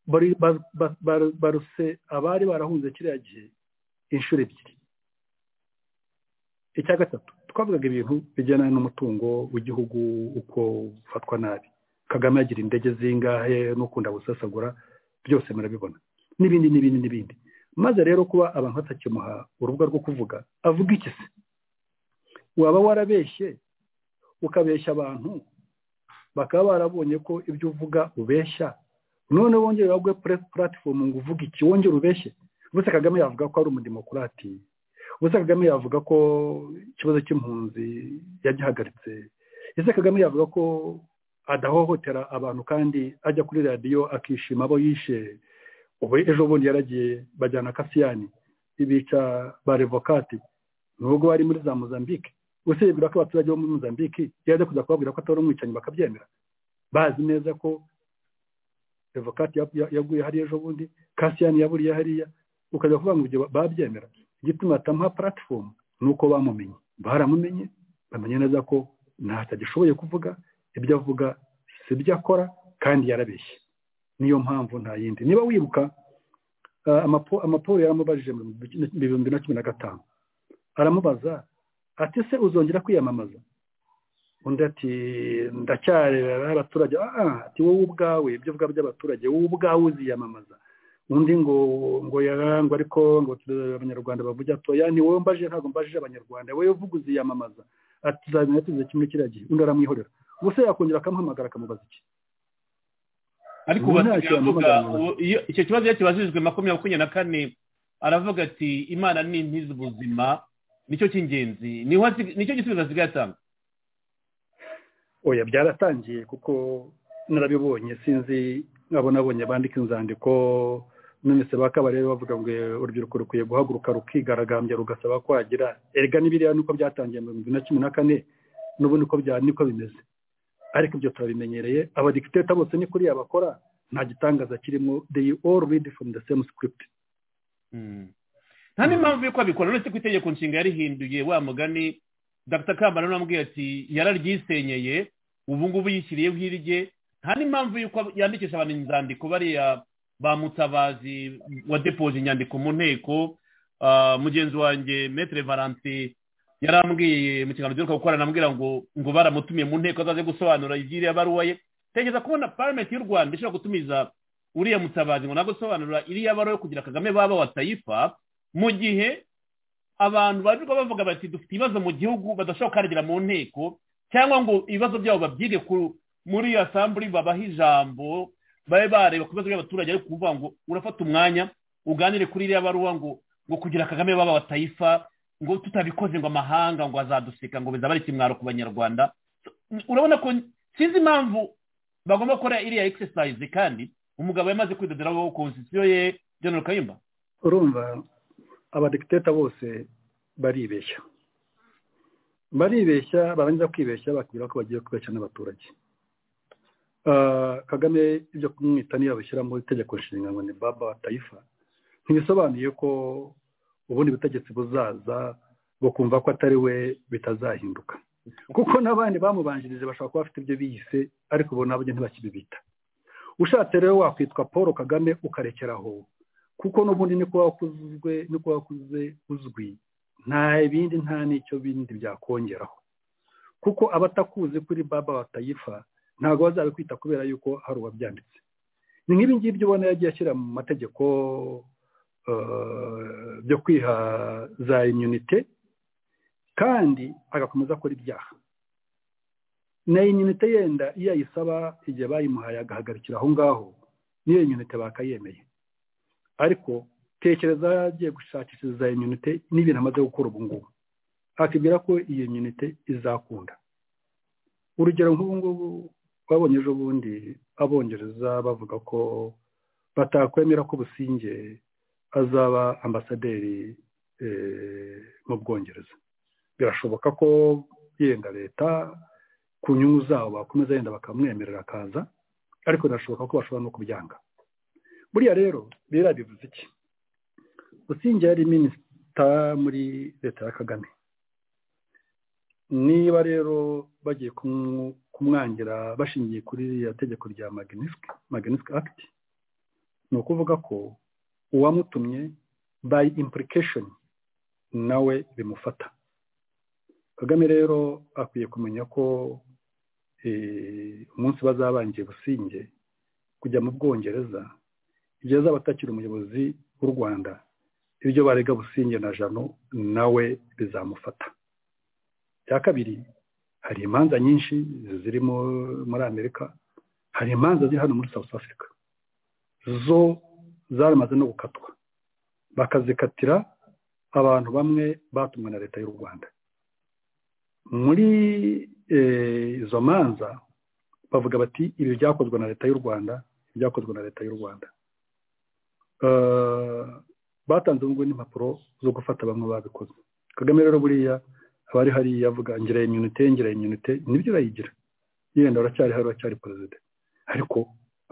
bari- ba- ba- ba- baruse abari barahunze kiriya gihe inshuro ebyiri icya gatatu twavugaga ibintu bijyana n'umutungo w'igihugu uko ufatwa nabi kagame agira indege zingahe n'ukunda gusesagura byose murabibona n'ibindi n'ibindi n'ibindi maze rero kuba abantu batakimuha urubuga rwo kuvuga avuga iki se waba warabeshye ukabeshya abantu bakaba barabonye ko ibyo uvuga ubeshya none wongere baguhe puratifomu ngo uvuge iki wongere ubeshye ubuse kagame yavuga ko ari umudemokurati ubuse kagame yavuga ko ikibazo cy'impunzi yagihagaritse ese kagame yavuga ko adahohotera abantu kandi ajya kuri radiyo akishima abo yishe ubu ejo bundi yaragiye bajyana kasiyani ibica ba revokati nubwo bari muri za mozambique usibira ko abaturage bo muri mozambique iyo ajya kuza kubabwira ko atari umwicanyi bakabyemera bazi neza ko revokati ya- ya- yaguye hariya ejo bundi kasiyani yaburiye hariya ukajya kuvuga ngo ibyo ba- babyemera igituma atamuha puratifomu ni uko bamumenye baramumenye bamenye neza ko ntacyo agishoboye kuvuga ibyo avuga si byo akora kandi yarabeshye niyo mpamvu nta yindi niba wibuka ah, amapo- amaporu yaramubajije mu bihumbi na cumi na gatanu aramubaza ati se uzongera kwiyamamaza undi ati ndacyareba abaturage ah ati wowe ubwawe ibyo uvuga by'abaturage wowe ubwawe uziyamamaza undi ngo ngo yarangwa ariko ngo turebe abanyarwanda bavuge atoya ni wowe mbajije ntabwo mbajije abanyarwanda wowe uvuga uziyamamaza ati tuzabimenya tuzize kimwe kiriya gihe undi aramwihorera ubuse yakongera akamuhamagara akamubaza iki ariko Ubu ubu nta asigaye kintu avuga amubaza. ubu- iyo- icyo kibazo iyo kibajijwe makumyabiri makumyabiri na kane aravuga ati imana ni intiza ubuzima nicyo cy'ingenzi niho asig- nicyo gisubizo asigaye atanga oya byaratangiye kuko narabibonye sinzi nkabo nabonye bandika inzandiko nonese ba kabarebe bavuga ngo eh, urubyiruko rukwiye guhaguruka rukigaragambya rugasaba kwagira erega n'ibiriya nuko byatangiye mu bihumbi na cumi na kane n'ubu niko bya niko bimeze ariko ibyo turabimenyereye abadikiteta bose ni kuriya bakora nta gitangaza kirimo they all read from the same script Mm. nta n'impamvu y'uko abikora uretse ko itegeko nshinga yarihinduye wa mugani dr kambara n'amubwiye ati yararyisenyeye ubu ngubu yishyiriyeho irye nta n'impamvu y'uko yandikisha abantu inzandiko bariya ba mutabazi wadepoje inyandiko mu nteko Ah, mugenzi wanjye metere valante yarambwiye mu kiganiro giheruka gukora anambwira ngo ngo baramutumiye mu nteko azaze gusobanura iby'iriya baruwa ye tegeza kubona paramenti y'u rwanda ishobora gutumiza uriya mutabazi ngo nabwo sobanura iriya baruwa yo kugira kagame baba watayifa mu gihe abantu barirwa bavuga bati dufite ibibazo mu gihugu badashobora kukaragera mu nteko cyangwa ngo ibibazo byabo babyige ku- muri asamburi babahe ijambo babe bareba ku bibazo by'abaturage ariko kuvuga ngo urafata umwanya uganire kuri iriya baruwa ngo ngo kugira kagame baba batayifa ngo tutabikoze ngo amahanga ngo azaduseka ngo bizaba ari ikimwaro ku banyarwanda urabona ko sinzi impamvu bagomba gukora iriya exercise kandi umugabo yamaze kwidoderaho konstitusiyo ye General Kayumba urumva abadikiteta bose baribeshya baribeshya barangiza kwibeshya bakubwira ko bagiye kubeshya n'abaturage Ah, kagame ibyo kumwita niyo bashyira mu itegeko nshinga ngo ni baba tayifa ntibisobanuye ko ubundi butegetsi buzaza bukumva ko atari we bitazahinduka kuko n'abandi bamubanjirije bashobora kuba bafite ibyo biyise ariko ubu nabo ntibakibibita ushatse rero wakwitwa paul kagame ukarekera aho kuko n'ubundi ni kuba wakuzwe ni kuba wakuze uzwi nta bindi nta n'icyo bindi byakongeraho kuko abatakuzi kuri baba batayifa ntabwo bazabikwita kubera yuko hari uwabyanditse ni nk'ibi ngibyo ubona yagiye ashyira mu mategeko eh, byo kwiha za imyunite kandi agakomeza akora ibyaha na inyunite yenda iyo ayisaba igihe bayimuhaye agahagarikira aho ngaho n'iyo inyunite bakayemeye ariko tekereza yagiye gushakishiriza inyunite n'ibintu amaze gukora ubu ngubu akibwira ko iyo inyunite izakunda urugero nk'ubu ngubu babonye ejo bundi abongereza bavuga ko batakwemera ko businge azaba ambasaderi eh, mu bwongereza birashoboka ko yenda leta ku nyungu zabo bakomeza yenda bakamwemerera akaza ariko birashoboka ko bashobora no kubyanga buriya rero biriya bivuze iki businge yari minisita muri leta ya kagame niba rero bagiye kumu- kumwangira bashingiye kuri iriya tegeko rya magnitsky act ni ukuvuga ko uwamutumye by implication nawe bimufata kagame rero akwiye kumenya ko eh, umunsi bazabangiye businge kujya mu bwongereza igihe azaba atakiri umuyobozi w'u rwanda ibyo barega businge na jano nawe bizamufata icya kabiri hari imanza nyinshi ziri mu- muri amerika hari imanza ziri hano muri south africa zo zaramaze no gukatwa bakazikatira abantu bamwe batumwe na leta y'u rwanda muri eh, izo manza bavuga bati ibi byakozwe na leta y'u rwanda ibi byakozwe na leta y'u rwanda Eh, batanze ubungubu n'impapuro zo gufata bamwe babikoze kagame rero buriya abari hariya avuga ngira imyunite ngira imyunite nibyo urayigira yenda uracyari hari uracyari perezida ariko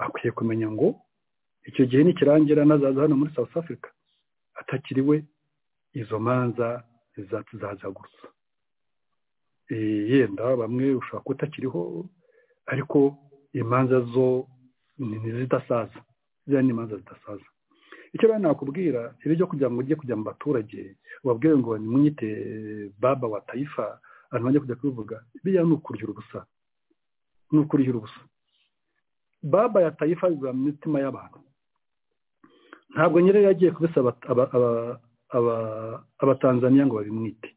akwiye kumenya ngo icyo gihe nikirangira nazaza hano muri south africa atakiriwe izo manza zazagurutsa yenda bamwe ushobora kuba utakiriho ariko imanza zo ni ni zidasaza ziriya ni imanza zidasaza icyo rero nakubwira rero byo kugira ngo ujye kujya mu baturage wabwiwe ngo nimwite baba wa tayifa abantu bajya kujya kubivuga biriya ni ukuryura ubusa ni ukuryura ubusa baba ya tayifa biba mu mitima y'abantu ntabwo nyine yagiye kubisaba aba- aba- aba- abatanzaniya ngo babimwite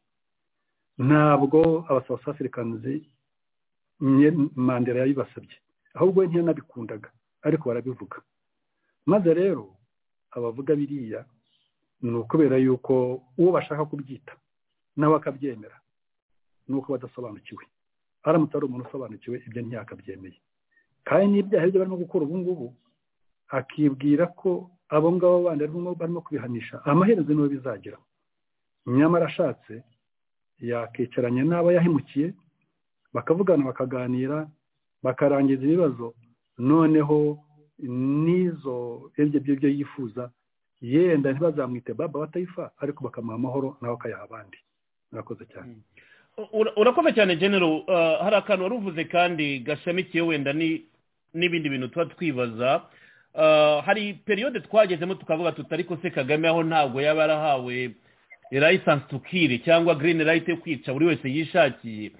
ntabwo abasouth africans nye- mandela yabibasabye ahubwo we ntiyanabikundaga ariko barabivuga maze rero abavuga biriya ni ukubera yuko uwo bashaka kubyita nawe akabyemera ni uko badasobanukiwe aramutse ari umuntu usobanukiwe ibyo ntiyakabyemeye kandi n'ibyaha ibyo barimo gukora ubu ngubu akibwira ko abo ngabo bandi barimo barimo kubihanisha amaherezo niwe bizagira nyamara ashatse yakicaranye n'abo yahemukiye bakavugana bakaganira bakarangiza ibibazo noneho n'izo ibyo byo yifuza yenda ntibazamwite baba batayifa ariko bakamuha amahoro nawe akayaha abandi murakoze cyane Ura- urakoze cyane genero uh, hari akantu wari uvuze kandi gashamikiye wenda ni- n'ibindi bintu tuba twibaza Uh, hari periyode twagezemo tukavuga tuti ariko se kagame aho ntabwo yaba yarahawe license to kill cyangwa green light yo kwica buri wese yishakiye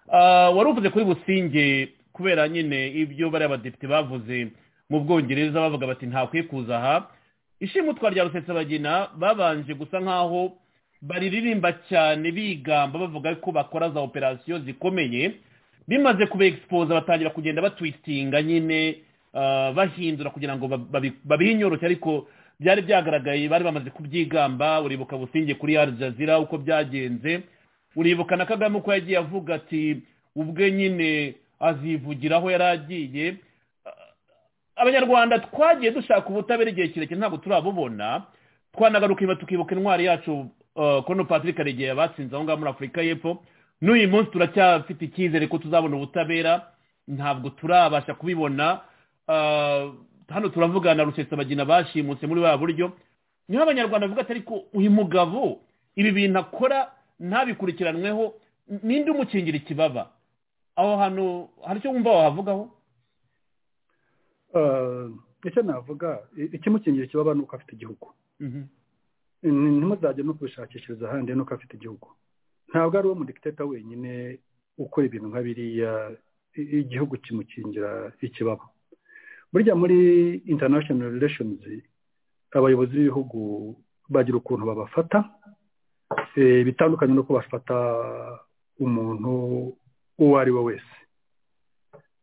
Uh, wari uvuze kuri businge kubera nyine ibyo bariya badepite bavuze mu bwongereza bavuga bati ntakwiye kuza aha ishimutwa rya rusesabagina babanje gusa nk'aho bariririmba cyane bigamba bavuga ko bakora za operasiyo zikomeye bimaze kuba egisipoza batangira kugenda batwitinga nyine ah, bahindura kugira ngo babi- babi- babihe inyoroshye ariko byari byagaragaye bari bamaze kubyigamba uribuka businge kuri Al Jazeera uko byagenze uribuka na kagame uko yagiye avuga ati ubwe nyine azivugiraho yari agiye abanyarwanda twagiye dushaka ubutabera igihe kirekire ntabwo turabubona twanagarukira tukibuka intwari yacu uh, kono patrick aregeye abatsinze aho ngaho muri afurika y'epfo n'uyu munsi turacyafite icyizere ko tuzabona ubutabera ntabwo turabasha kubibona Ah, hano turavugana rusesabagina bashimutse muri ba buryo niho abanyarwanda bavuga ati ariko uyu mugabo ibi bintu akora ntabikurikiranweho ninde umukingira ikibaba aho hantu hari icyo wumva wahavugaho Ah, icyo navuga i- ikimukingira ikibaba ni uko afite igihugu Mhm. Ni- ntimuzajye no kubishakishiriza ahandi nuko afite igihugu ntabwo ari uwo mudikiteta wenyine ukora ibintu nka biriya i- igihugu kimukingira ikibaba burya muri international relations abayobozi b'ibihugu bagira ukuntu babafata eh, bitandukanye n'uko bafata umuntu uwo ari we wese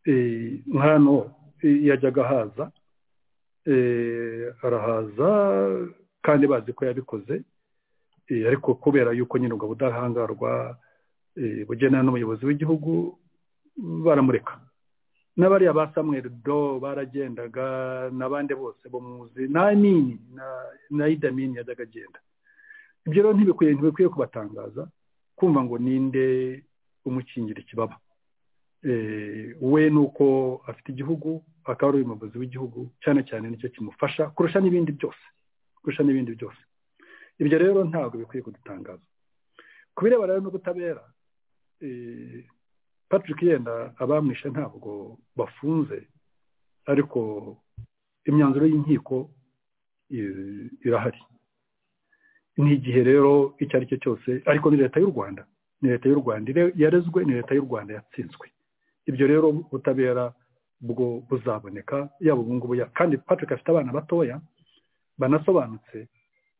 Eh, nk'hano eh, yajyaga haza eh, arahaza kandi bazi ko yabikoze eh, ariko kubera yuko nyine ubwo budahangarwa eh, bugenera n'umuyobozi w'igihugu baramureka n'abariya ba samuel do baragendaga n'abandi bose bo muzi na amini na- na idamini yajyaga agenda ibyo rero ntibikwiye ntibikwiye kubatangaza kumva ngo ninde umukingira ikibaba Eh, we ni uko afite igihugu akaba ari umuyobozi w'igihugu cyane cyane nicyo kimufasha kurusha n'ibindi byose kurusha n'ibindi byose ibyo rero ntabwo bikwiye kudutangaza ku birebana rero n'ubutabera eh, patrick yenda abamwishe ntabwo bafunze ariko imyanzuro y'inkiko eh, irahari n'igihe rero icyo ari cyo cyose ariko ni leta y'u rwanda ni leta y'u rwanda ire- yarezwe ni leta y'u rwanda yatsinzwe ibyo rero ubutabera bwo buzaboneka yaba ubu ngubu ya- kandi patrick afite abana batoya banasobanutse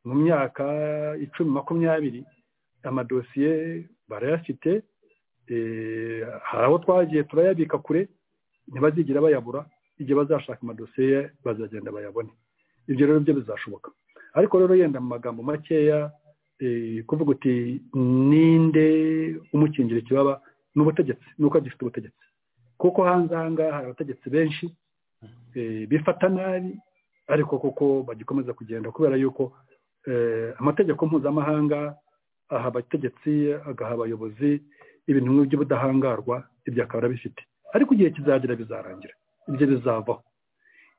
mu myaka icumi makumyabiri amadosiye barayafite eh, hari abo twagiye turayabika kure ntibazigera bayabura igihe bazashaka amadosiye ye, bazagenda bayabone ibyo rero byo bizashoboka ariko rero yenda mu magambo makeya eh, kuvuga uti ninde umukingira ikibaba ni ubutegetsi ni uko gifite ubutegetsi kuko hanze aha ngaha hari abategetsi benshi eh, bifata nabi ariko kuko bagikomeza kugenda kubera yuko eh, amategeko mpuzamahanga aha abategetsi agaha abayobozi ibintu nk'ibyo by'ubudahangarwa ibyo akaba arabifite ariko igihe kizagira bizarangira ibyo bizavaho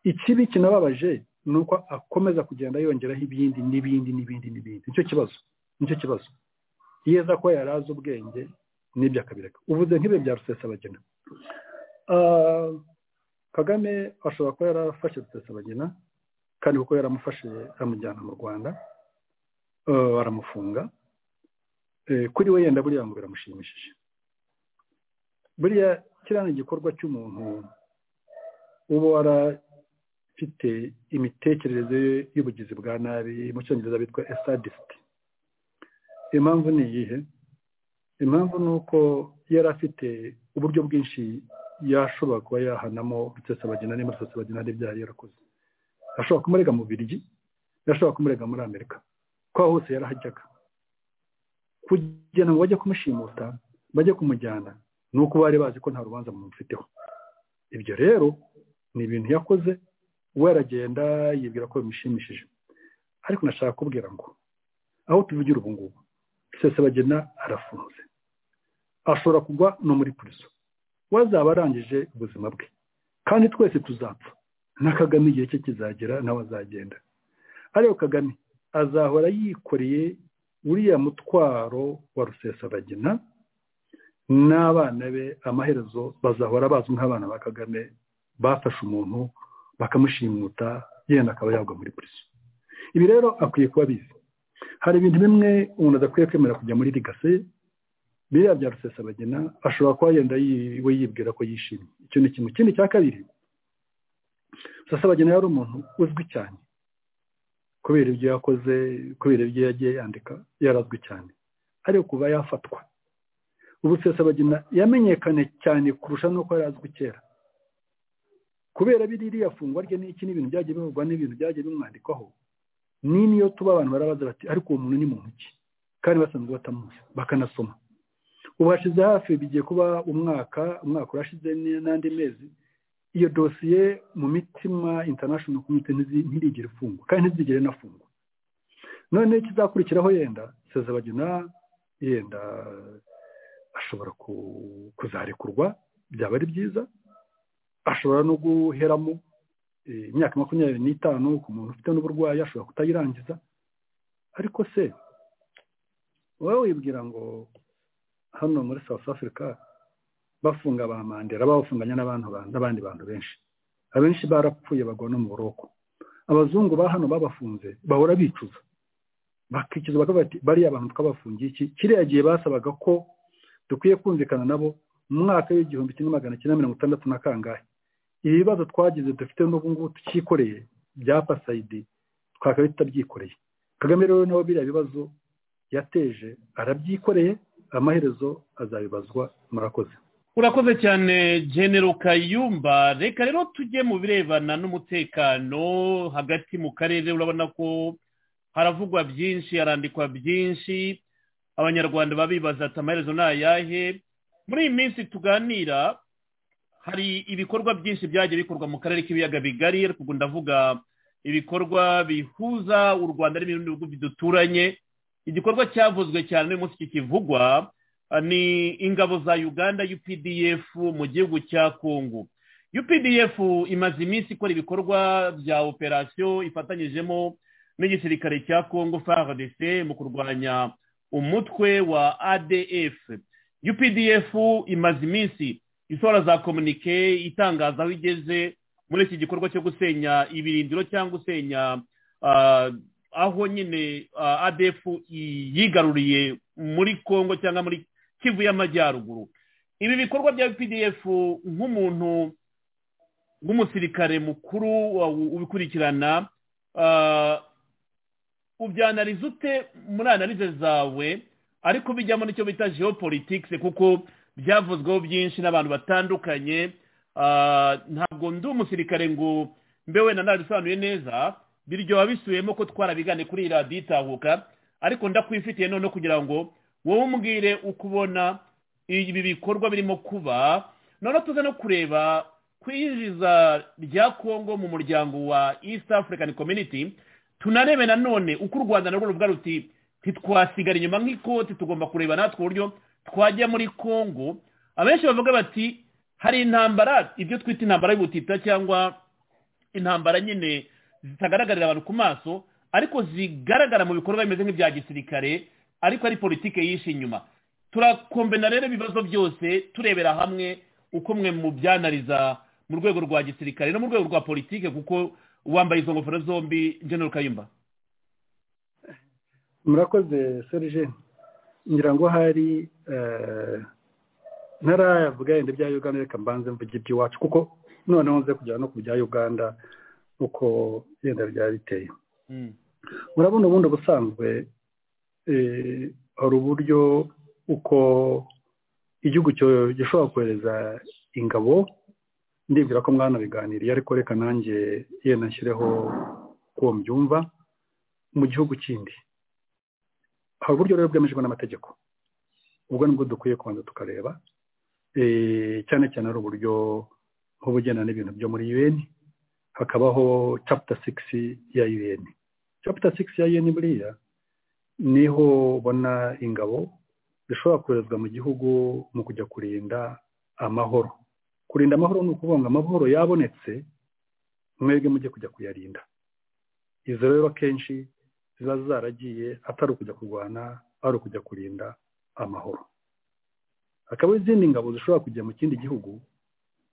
ikibi kinababaje ni uko akomeza kugenda yongeraho ibindi n'ibindi n'ibindi n'ibindi nicyo kibazo nicyo kibazo iyo aza ko yari azi ubwenge n'ibyo akabireka uvuze nk'ibihe bya rusesabagina Ah, kagame ashobora kuba yarafashe rusesabagina kandi kuko yaramufashe amujyana mu rwanda ah, aramufunga Eh, kuri we yenda buriya ngo biramushimishije buriya kiriya ni igikorwa cy'umuntu uba wara ufite imitekerereze y'ubugizi bwa nabi mu cyongereza bitwa esadisiti impamvu ni iyihe impamvu ni uko yari afite uburyo bwinshi yashobora kuba yahanamo rusesabagina niba rusesabagina hari ibyaha yarakoze ashobora kumurega mu birigi yashobora kumurega muri amerika ko aho hose yarahajyaga kugira ngo bajye kumushimuta bajye kumujyana ni uko bari bazi ko nta rubanza mumufiteho ibyo rero ni ibintu yakoze we aragenda yibwira ko bimushimishije ariko nashaka kubwira ngo aho tuvugira ubu ngubu rusesabagina arafunze ashobora kugwa no muri purizo we azaba arangije ubuzima bwe kandi twese tuzapfa na kagame igihe cye kizagera nawe azagenda ariko kagame azahora yikoreye uriya mutwaro wa rusesabagina n'abana be amaherezo bazahora bazwi nk'abana ba kagame bafashe umuntu bakamushimuta yenda akaba yagwa muri polisi ibi rero akwiye kuba abizi hari ibintu bimwe umuntu adakwiye kwemera kujya muri rigase biriya bya rusesabagina ashobora kuba yenda yi- we yibwira ko yishimye icyo ni kimwe ikindi cya kabiri rusesabagina yari umuntu uzwi cyane kubera ibyo yakoze kubera ibyo yagiye yandika yarazwi cyane ariko kuba yafatwa ubu rusesabagina yamenyekane cyane kurusha n'uko yari azwi kera kubera biriya fungwa rye n'iki n'ibintu byagiye bivugwa n'ibintu byagiye bimwandikwaho n'iyo tuba abantu barabaza bati ariko uwo muntu ni muntu ki kandi basanzwe batamuzi bakanasoma ubu hashize hafi bigiye kuba umwaka umwaka urashize n- n'andi mezi iyo dosiye mu mitima international community ntizi- ntirigera ifungwa kandi ntizigere inafungwa noneho ikizakurikiraho yenda sezabagina yenda ashobora ku- kuzarekurwa byaba ari byiza ashobora no guheramo eh, imyaka makumyabiri n'itanu ku muntu ufite n'uburwayi ashobora kutayirangiza ariko se wowe wibwira ngo hano muri south africa bafunga ba mandela babafunganya n'abantu ba- n'abandi bantu benshi abenshi barapfuye bagwa no mu buroko abazungu ba hano babafunze bahora bicuza bakicuza bakavuga bati bariya bantu twabafungiye iki kiriya gihe basabaga ko dukwiye kumvikana nabo mu mwaka w'igihumbi kimwe magana cyenda mirongo itandatu na kangahe ibibazo twagize dufite n'ubu ngubu tukikoreye bya pasayidi twakaba tutabyikoreye kagame rero nawe biriya bibazo yateje arabyikoreye amaherezo azabibazwa murakoze urakoze cyane genero kayumba reka rero tujye mu birebana n'umutekano hagati mu karere urabona ko haravugwa byinshi harandikwa byinshi abanyarwanda baba bibaza ati amaherezo ni ayahe muri iyi minsi tuganira hari ibikorwa byinshi byagiye bikorwa mu karere k'ibiyaga bigari ariko ubwo ndavuga ibikorwa bihuza u rwanda n'ibindi bihugu biduturanye igikorwa cyavuzwe cyane uyu munsi kikivugwa ni ingabo za uganda updf mu gihugu cya kongo updf imaze iminsi ikora ibikorwa bya operasiyo ifatanyijemo n'igisirikare cya kongo fardc mu kurwanya umutwe wa adf updf imaze iminsi isohora za komunike itangaza aho igeze muri iki gikorwa cyo gusenya ibirindiro cyangwa gusenya ah, aho nyine ah, adf yigaruriye muri kongo cyangwa muri kivu y'amajyaruguru ibi bikorwa bya pdf nk'umuntu w'umusirikare mukuru wa- ubikurikirana ah, ubyanariza ute muri analize zawe ariko bijyamo n'icyo bita geopolitics kuko byavuzweho byinshi n'abantu batandukanye ah, ntabwo ndi umusirikare ngo mbe wenda ntabisobanuye neza biryoha bisubiyemo ko twarabigane kuri iyi radiyo itahuka ariko ndakwifitiye noneho kugira ngo wowe umbwire uko ubona ibi bikorwa birimo kuba noneho tuze no kureba kwinjiza rya kongo mu muryango wa east african community tunarebe nanone uko u rwanda narwo ruvuga ruti ntitwasigara inyuma nk'ikoti tugomba kureba natwe uburyo twajya muri kongo abenshi bavuga bati hari intambara ibyo twita intambara y'ubutita cyangwa intambara nyine zitagaragarira abantu ku maso ariko zigaragara mu bikorwa bimeze nk'ibya gisirikare ariko ari politike yishe inyuma turakombena rero ibibazo byose turebera hamwe uko mwe mubyanariza mu rwego rwa gisirikare no mu rwego rwa politike kuko wambaye izo ngofero zombi general kayumba murakoze serge ngira ngo hari eh, ntaravuga yenda ibya uganda reka mbanze mvuge iby'iwacu kuko noneho nze kugera no ku bya uganda uko yenda byaba biteye Mm. murabona ubundi ubusanzwe eh, hari uburyo uko igihugu cyo- gishobora kohereza ingabo ndibwira ko mwanabiganiriye ariko reka nanjye yenda nshyireho uko mbyumva mu gihugu kindi hari uburyo rero bwemejwe n'amategeko ubwo nibwo dukwiye kubanza tukareba eh, cyane cyane ari uburyo nk'ubugena n'ibintu byo muri un hakabaho chapter six ya un chapter six ya UN buriya niho ubona ingabo zishobora koherezwa mu gihugu mu kujya kurinda amahoro kurinda amahoro ni ukuvuga ngo amahoro yabonetse mwebwe mujye kujya kuyarinda izo rero akenshi ziba zaragiye atari ukujya kurwana ari ukujya kurinda amahoro hakaba izindi ngabo zishobora kujya mu kindi gihugu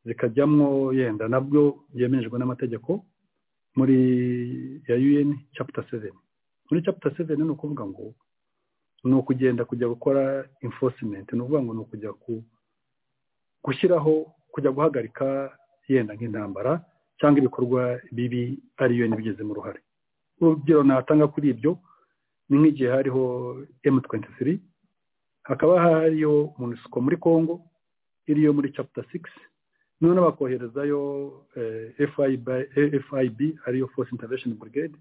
zikajyamo yenda nabwo byemejwe n'amategeko muri ya UN chapter 7 muri chapter 7 ni ukuvuga ngo ni ukugenda kujya gukora enforcement ni ukuvuga ngo ni ukujya ku gushyiraho kujya guhagarika yenda nk'intambara cyangwa ibikorwa bibi ari yo nibigezemo uruhare urugero natanga kuri ibyo ni nk'igihe hariho M23 hakaba hariyo MONUSCO muri Congo iriyo muri chapter 6 noneho bakoherezayo eh, FIB, eh, FIB ariyo Force Intervention Brigade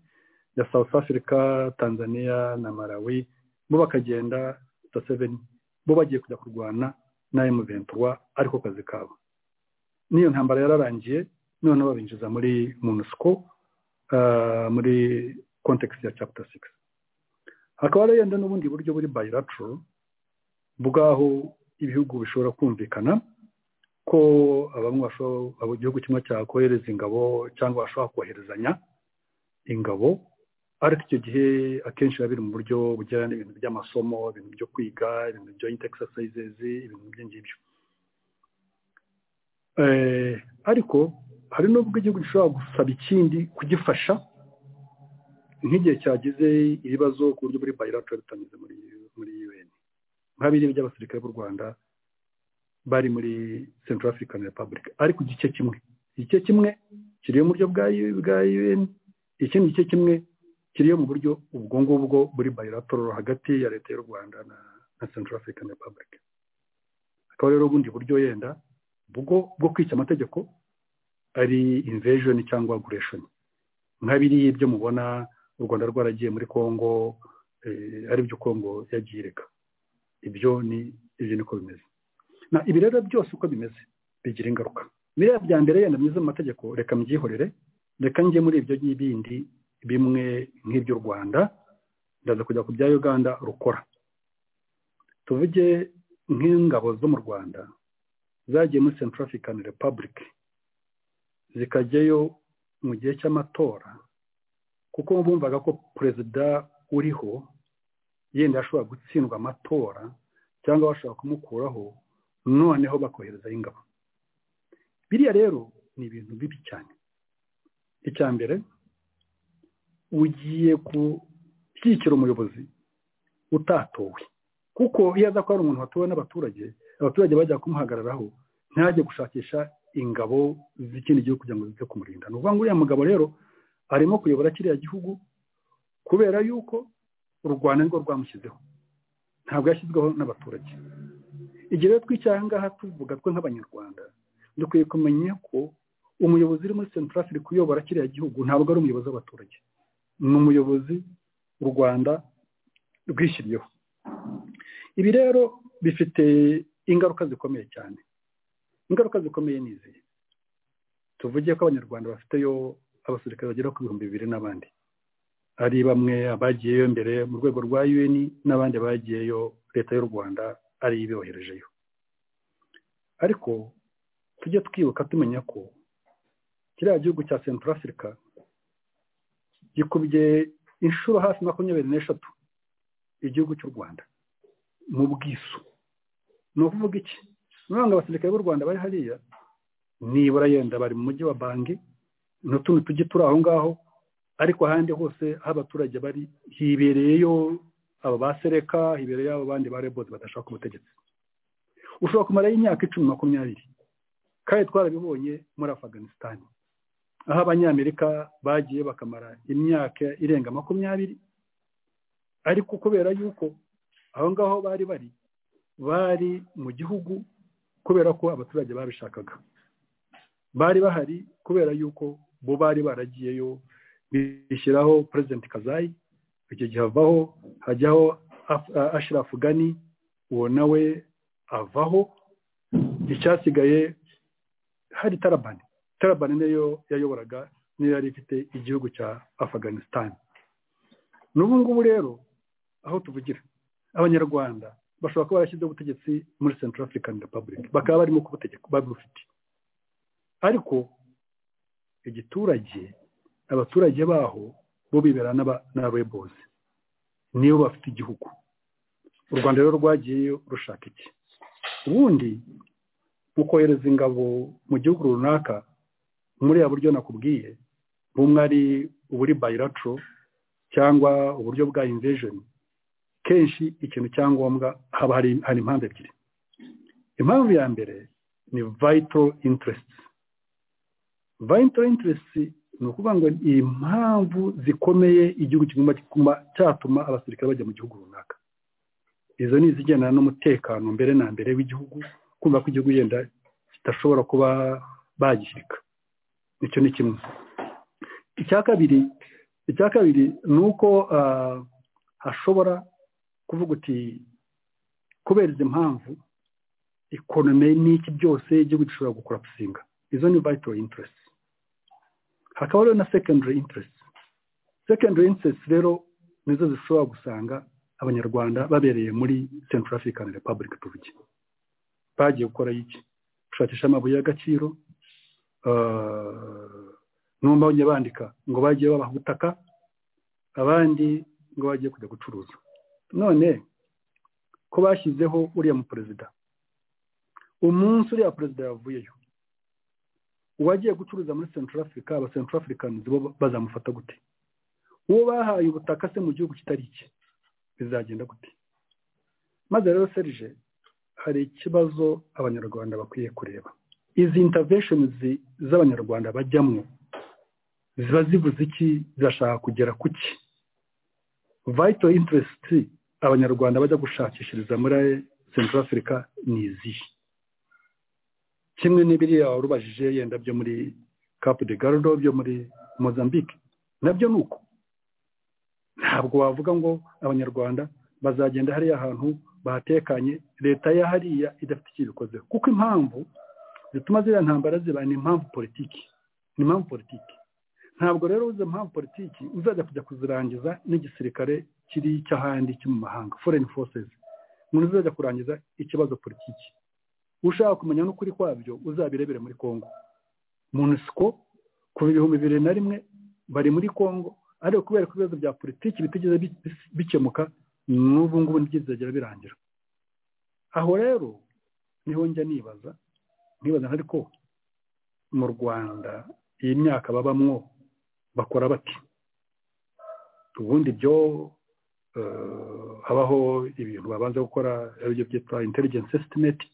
ya South Africa, Tanzania na Malawi bo bakagenda ta 7 bo bagiye kujya kurwana na M23 ariko kazi kabo n'iyo ntambara yararangiye noneho babinjiza muri MONUSCO ah, muri context ya chapter 6 hakaba hariyo yenda n'ubundi buryo buri bilateral bwaho ibihugu bishobora kumvikana ko bamwe bashobora abo igihugu kimwe cyakohereza ingabo cyangwa bashobora koherezanya ingabo ariko icyo gihe akenshi biba biri mu buryo bujyana n'ibintu by'amasomo ibintu byo kwiga ibintu joint exercises ibintu nk'ibyo ngibyo Eh, ariko hari n'ubwo igihugu gishobora gusaba ikindi kugifasha nk'igihe cyagize ibibazo ku buryo muri bilateral bitanyuze muri muri UN nk'abiri by'abasirikare b'u Rwanda bari muri Central African Republic ariko igice kimwe igice kimwe kiri mu buryo bwa bwa UN ikindi gice kimwe kiriyo mu buryo ubwo ngubwo buri bilateral hagati ya leta y'u Rwanda na, na Central African Republic akaba rero ubundi buryo yenda ubwo bwo kwica amategeko ari invasion cyangwa aggression nka biriya ibyo mubona u Rwanda rwaragiye muri Congo eh, ari byo Congo yagiye ireka ibyo ni ibyo niko bimeze na ibi rero byose uko bimeze bigira ingaruka biriya bya mbere yenda myiza mu mategeko reka mbyihorere reka njye muri ibyo n'ibindi bimwe nk'iby'u rwanda ndaza kujya ku bya uganda rukora tuvuge nk'ingabo zo mu rwanda zagiye muri central african republic zikajyayo mu gihe cy'amatora kuko bumvaga ko perezida uriho yenda ashobora gutsindwa amatora cyangwa bashobora kumukuraho noneho bakohereza ingabo biriya rero ni ibintu bibi cyane icya mbere ugiye gushyigikira umuyobozi utatowe kuko iyo aza ko ari umuntu watowe n'abaturage abaturage bajya kumuhagararaho ntajye gushakisha ingabo z'ikindi gihugu kugira ngo zize kumurinda ni ukuvuga ngo uriya mugabo rero arimo kuyobora kiriya gihugu kubera yuko u rwanda nirwo rwamushyizeho ntabwo yashyizweho n'abaturage igihe rero twicaye aha ngaha tuvuga twe nk'abanyarwanda dukwiye kumenya ko umuyobozi uri muri central africa uyobora kiriya gihugu ntabwo ari umuyobozi w'abaturage ni umuyobozi u rwanda rwishyiriyeho ibi rero bifite ingaruka zikomeye cyane ingaruka zikomeye ni izi tuvuge ko abanyarwanda bafiteyo abasirikare bagera ku bihumbi bibiri n'abandi hari bamwe abagiyeyo mbere mu rwego rwa un n'abandi bagiyeyo leta y'u rwanda ariyo ibiboherejeyo ariko tujye twibuka tumenya ko kiriya gihugu cya central africa gikubye inshuro hafi makumyabiri n'eshatu igihugu cy'u rwanda mu bwisu ni ukuvuga iki nubwo abasirikare b'u rwanda bari hariya nibura yenda bari mu mujyi wa bangi n'utundi tujye turi aho ngaho ariko ahandi hose aho abaturage bari hibereyeyo aba ba sereka hibereye abo bandi ba rebozi badashaka ubutegetsi ushobora kumarayo imyaka icumi makumyabiri kandi twarabibonye muri afaganisitani aho abanyamerika bagiye bakamara imyaka irenga makumyabiri ariko kubera yuko aho ngaho bari bari bari mu gihugu kubera ko abaturage babishakaga bari bahari kubera yuko bo bari baragiyeyo bishyiraho perezida kazayi icyo gihe avaho hajyaho ashirafu gani uwo nawe avaho icyasigaye hari tarabani tarabani niyo yayoboraga niyo yari ifite igihugu cya afaganisitani n'ubu ngubu rero aho tuvugira abanyarwanda bashobora kuba barashyizeho ubutegetsi muri central african republic bakaba barimo kubutegeka babufite ariko igiturage abaturage baho bo bibera n'abebozi nibo bafite igihugu u rwanda rero rwagiyeyo rushaka iki ubundi mu kohereza ingabo mu gihugu runaka muri ya buryo nakubwiye bumwe ari uburi bayiraco cyangwa uburyo bwa invejeni kenshi ikintu cya ngombwa haba hari impamvu ebyiri impamvu ya mbere ni vayito interesiti vayito interesiti ni ukuvuga ngo ni impamvu zikomeye igihugu kigomba cyatuma abasirikare bajya mu gihugu runaka izo ni izigendana n'umutekano mbere na mbere w'igihugu kumva ko igihugu yenda kidashobora kuba bagishyika icyo ni kimwe icya kabiri icya kabiri ni uko hashobora kuvuga uti kubera izi mpamvu ekonomi n'iki byose igihugu gishobora gukora gusinga izo ni vayito interesiti hakaba rero na secondary interest secondary interest rero nizo zishobora gusanga abanyarwanda babereye muri central african republic tuvuge bagiye gukora iki gushakisha amabuye y'agaciro numva bajya bandika ngo bagiye babaha ubutaka abandi ngo bagiye kujya gucuruza none ko bashyizeho uriya muperezida umunsi uriya perezida yavuyeyo uwagiye gucuruza muri central africa aba central africans bo bazamufata gute uwo bahaye ubutaka se mu gihugu kitari icye bizagenda gute maze rero serije hari ikibazo abanyarwanda bakwiye kureba izi intervention z'abanyarwanda bajyamo ziba zivuze iki zirashaka kugera ku ki vital interest abanyarwanda bajya gushakishiriza muri central africa ni izihe kimwe n'ibiriya warubajije yenda byo muri cap de gardo byo muri mozambique nabyo ni uko ntabwo wavuga ngo abanyarwanda bazagenda hariya hantu bahatekanye leta ya hariya idafite icyo ibikozeho kuko impamvu zituma ziriya ntambara ziba ni impamvu politiki ni impamvu politiki ntabwo rero uzi impamvu politiki uzajya kujya kuzirangiza n'igisirikare kiri cy'ahandi cyo mu mahanga foreign forces umuntu uzajya kurangiza ikibazo politiki ushaka kumenya n'ukuri kwabyo uzabirebere muri congo munisiko kuva ibihumbi bibiri na rimwe bari muri congo ariko kubera ko ibibazo bya politiki bitigeze bikemuka n'ubu ngubu ntibyizagera birangira aho rero niho njya nibaza nibaza ariko mu rwanda iyi myaka babamwo bakora bati ubundi byo habaho ibintu babanza gukora aribyo byitwa intelligence estimate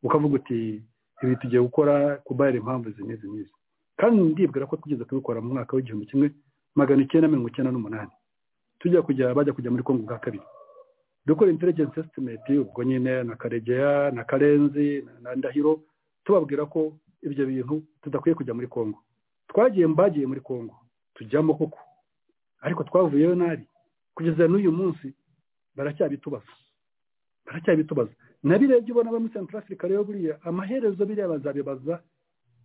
ukavuga uti ibi tugiye gukora kubayira impamvu zimeze n'izi kandi ndibwira ko tugeze kubikora mu mwaka w'igihumbi kimwe magana icyenda mirongo icyenda n'umunani tujya kujya bajya kujya muri kongo bwa kabiri dukora intelligence estimate ubwo nyine na karegeya na karenzi na ndahiro tubabwira ko ibyo bintu tudakwiye kujya muri kongo twagiye mbagiye muri kongo tujyamo koko ariko twavuyeyo nabi kugeza n'uyu munsi baracyabitubaza baracyabitubaza nabirebye ubona abo muri central africa rero buriya amaherezo biriya bazabibaza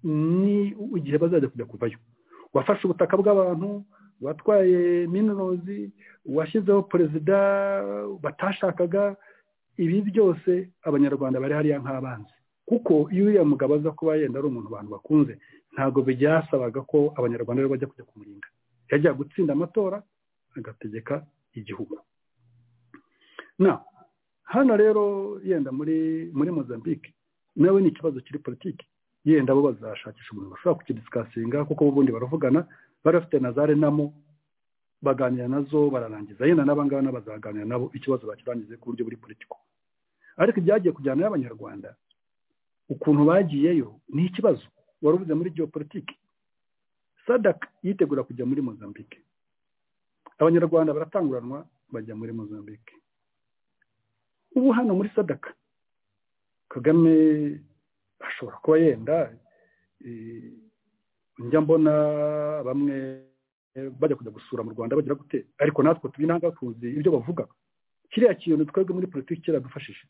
ni igihe bazajya kujya kuvayo wafashe ubutaka bw'abantu watwaye minirozi washyizeho perezida batashakaga ibi byose abanyarwanda bari hariya nk'abanzi kuko iyo uriya mugabo aza kuba yenda ari umuntu abantu bakunze ntabwo byasabaga ko abanyarwanda rero bajya kujya kumurinda yajya gutsinda amatora agategeka igihugu na hano rero yenda muri muri mozambique nawe ni ikibazo kiri politiki yenda bo bazashakisha umuntu bashobora kukidisikasinga kuko ubundi baravugana barafite na za renamo baganira nazo bararangiza yenda n'abangaba bazaganira nabo ikibazo bakirangize ku buryo buri politiko ariko ibyagiye kujyana y'abanyarwanda ukuntu bagiyeyo ni ikibazo wari uvuze muri geopolitike sadaka yitegura kujya muri mozambique abanyarwanda baratanguranwa bajya muri mozambique ubu hano muri sadaka kagame ashobora kuba yenda njya mbona bamwe bajya kujya gusura mu rwanda bagira gute ariko natwe tubinanga tuzi ibyo bavuga kiriya kintu twebwe muri politiki kiradufashije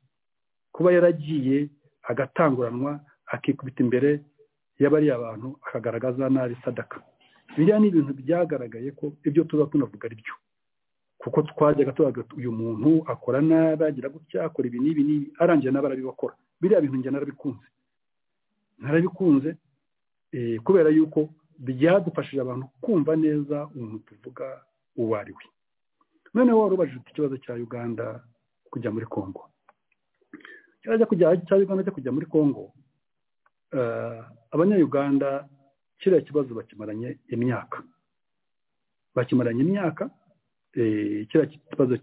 kuba yaragiye agatanguranwa akikubita imbere y'abariya abantu akagaragaza nabi sadaka biriya ni ibintu byagaragaye ko ibyo tuba tunavuga ari byo kuko twajyaga tubaga uyu muntu akora nabi agira gutya akora ibi n'ibi n'ibi arangiye nabi arabibakora biriya bintu njye narabikunze narabikunze kubera yuko byadufashije abantu kumva neza umuntu tuvuga uwo ari we noneho wari ubajije ikibazo cya uganda kujya muri congo ikibazo cya uganda cyo kujya muri congo abanyayuganda kiriya kibazo bakimaranye imyaka bakimaranye imyaka kiriya kibazo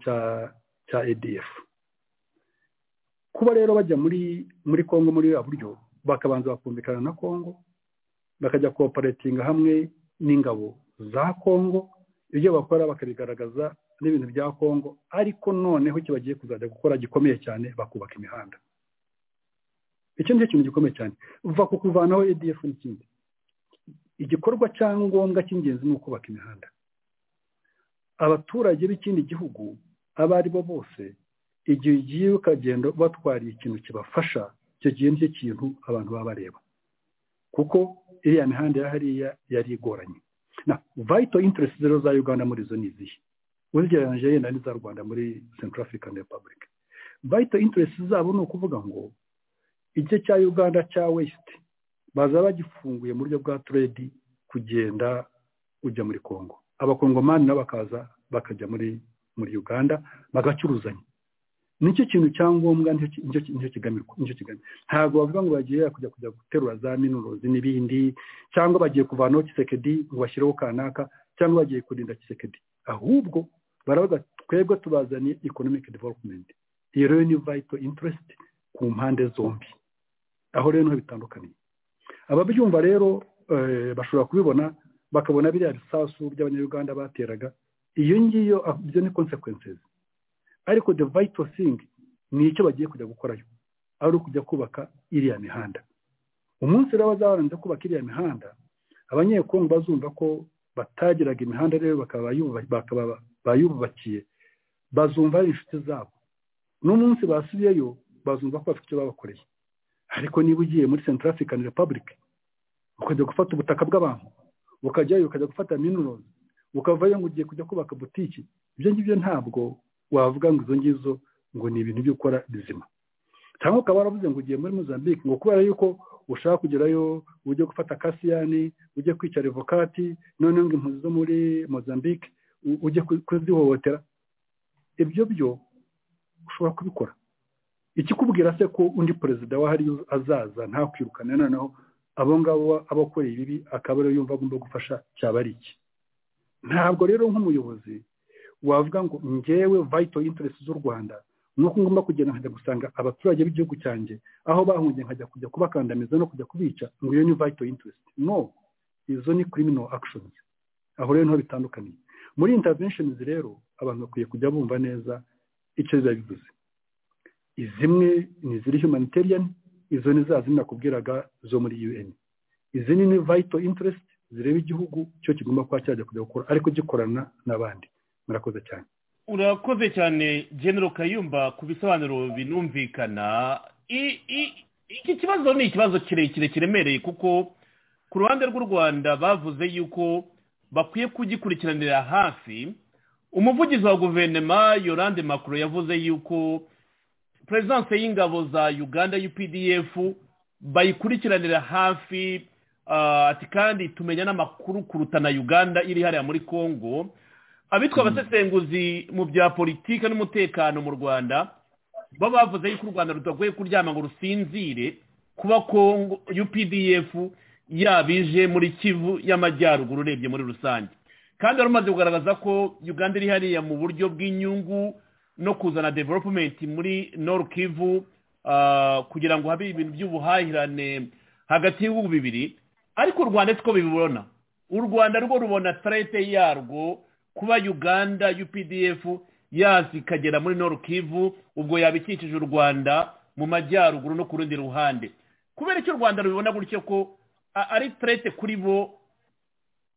cya edf kuba rero bajya muri muri congo muri buriya buryo bakabanza bakumvikana na congo bakajya kooperatinga hamwe n'ingabo za congo ibyo bakora bakabigaragaza n'ibintu bya congo ariko noneho icyo bagiye kuzajya gukora gikomeye cyane bakubaka imihanda icyo nicyo kintu gikomeye cyane uva ku kuvanaho edf n'ikindi igikorwa cyangombwa cy'ingenzi ni ukubaka imihanda abaturage b'ikindi gihugu abo ari bo bose igihe ugiye ukagenda batwariye ikintu kibafasha icyo gihe nicyo kintu abantu baba bareba kuko iriya mihanda ya hariya yari igoranye na vayito intaresi rero za uganda muri izo ni izihe uzigereranyije yenda n'iza rwanda muri central african republic vayito intaresi zabo ni ukuvuga ngo igice cya uganda cya wesiti baza bagifunguye mu buryo bwa turedi kugenda ujya muri congo abakongomani nabo bakaza bakajya muri muri uganda bagacuruzanya nicyo kintu cyangombwa nicyo kigamirwa nicyo kigamye ntabwo bavuga ngo bagiye kujya kujya guterura za minurozi n'ibindi cyangwa bagiye kuvanaho kisekedi ngo bashyireho kanaka cyangwa bagiye kurinda kisekedi ahubwo baravuga twebwe tubazaniye economic development iyo rero ni vital interest ku mpande zombi aho rero niho bitandukaniye ababyumva rero eh, bashobora kubibona bakabona biriya bisasu by'abanyarwanda bateraga iyo ngiyo ah, ibyo ni consequences ariko the vital thing ni icyo bagiye kujya gukorayo ari ukujya kubaka iriya mihanda umunsi rero bazabanza kubaka iriya mihanda abanyekongo bazumva ko batagiraga imihanda rero bakaba bayuba- bakaba bayubakiye bazumva ari inshuti zabo n'umunsi basubiyeyo bazumva ko bafite icyo babakoreye ariko niba ugiye muri central african republic ukajya gufata ubutaka bw'abantu ukajyayo ukajya gufata minerals ukavayo ngo ugiye kujya kubaka butiki ibyo ngibyo ntabwo wavuga ngo izo ngizo ngo ni ibintu byo gukora bizima cyangwa ukaba waravuze ngo ugiye muri mozambique ngo kubera yuko ushaka kugerayo ujye gufata kasiyani ujye kwica revokati noneho ngo impunzi zo muri mozambique u- ujye ku- kuzihohotera ibyo byo ushobora kubikora ikikubwira se ko undi perezida wahari azaza ntakwirukane noneho abo ngabo abakoreye ibibi akaba ariyo yumva agomba gufasha cyaba ari iki ntabwo rero nk'umuyobozi wavuga ngo ngewe vital interest z'u rwanda ni uko ngomba kugenda nkajya gusanga abaturage b'igihugu cyanjye aho bahungiye nkajya kujya kubakandamiza no kujya kubica ngo iyo ni vital interest no izo ni criminal actions aho rero niho bitandukaniye muri interventions rero abantu bakwiye kujya bumva neza icyo biba bivuze zimwe ni iziri humanitarian izo ni za zindi nakubwiraga zo muri un izi ni vital interest zireba igihugu cyo kigomba kuba cyajya kujya gukora ariko gikorana n'abandi murakoze cyane urakoze cyane genero kayumba ku bisobanuro binumvikana I- i- iki kibazo ni ikibazo kirekire kiremereye kuko ku ruhande rw'u rwanda bavuze yuko bakwiye kugikurikiranira hafi umuvugizi wa guverinoma yorande makuru yavuze yuko perezidanse y'ingabo za uganda updf bayikurikiranira hafi ah, ati kandi tumenya n'amakuru kuruta na uganda iri hariya muri congo abitwa abasesenguzi mu bya politiki n'umutekano mu rwanda bo bavuze yuko u rwanda rudakwiye kuryama ngo rusinzire kuba kongo updf yabije muri kivu y'amajyaruguru urebye muri rusange kandi wari umaze kugaragaza ko uganda iri hariya mu buryo bw'inyungu no kuzana development muri nord kivu ah, kugira ngo habe ibintu by'ubuhahirane hagati y'ibihugu bibiri ariko u rwanda siko bibibona u rwanda rwo rubona tarete yarwo kuba uganda updf yaza ikagera muri Nord Kivu ubwo yabikikije u rwanda mu majyaruguru no ku rundi ruhande kubera icyo u rwanda rubibona gutyo ko a- ari tarete kuri bo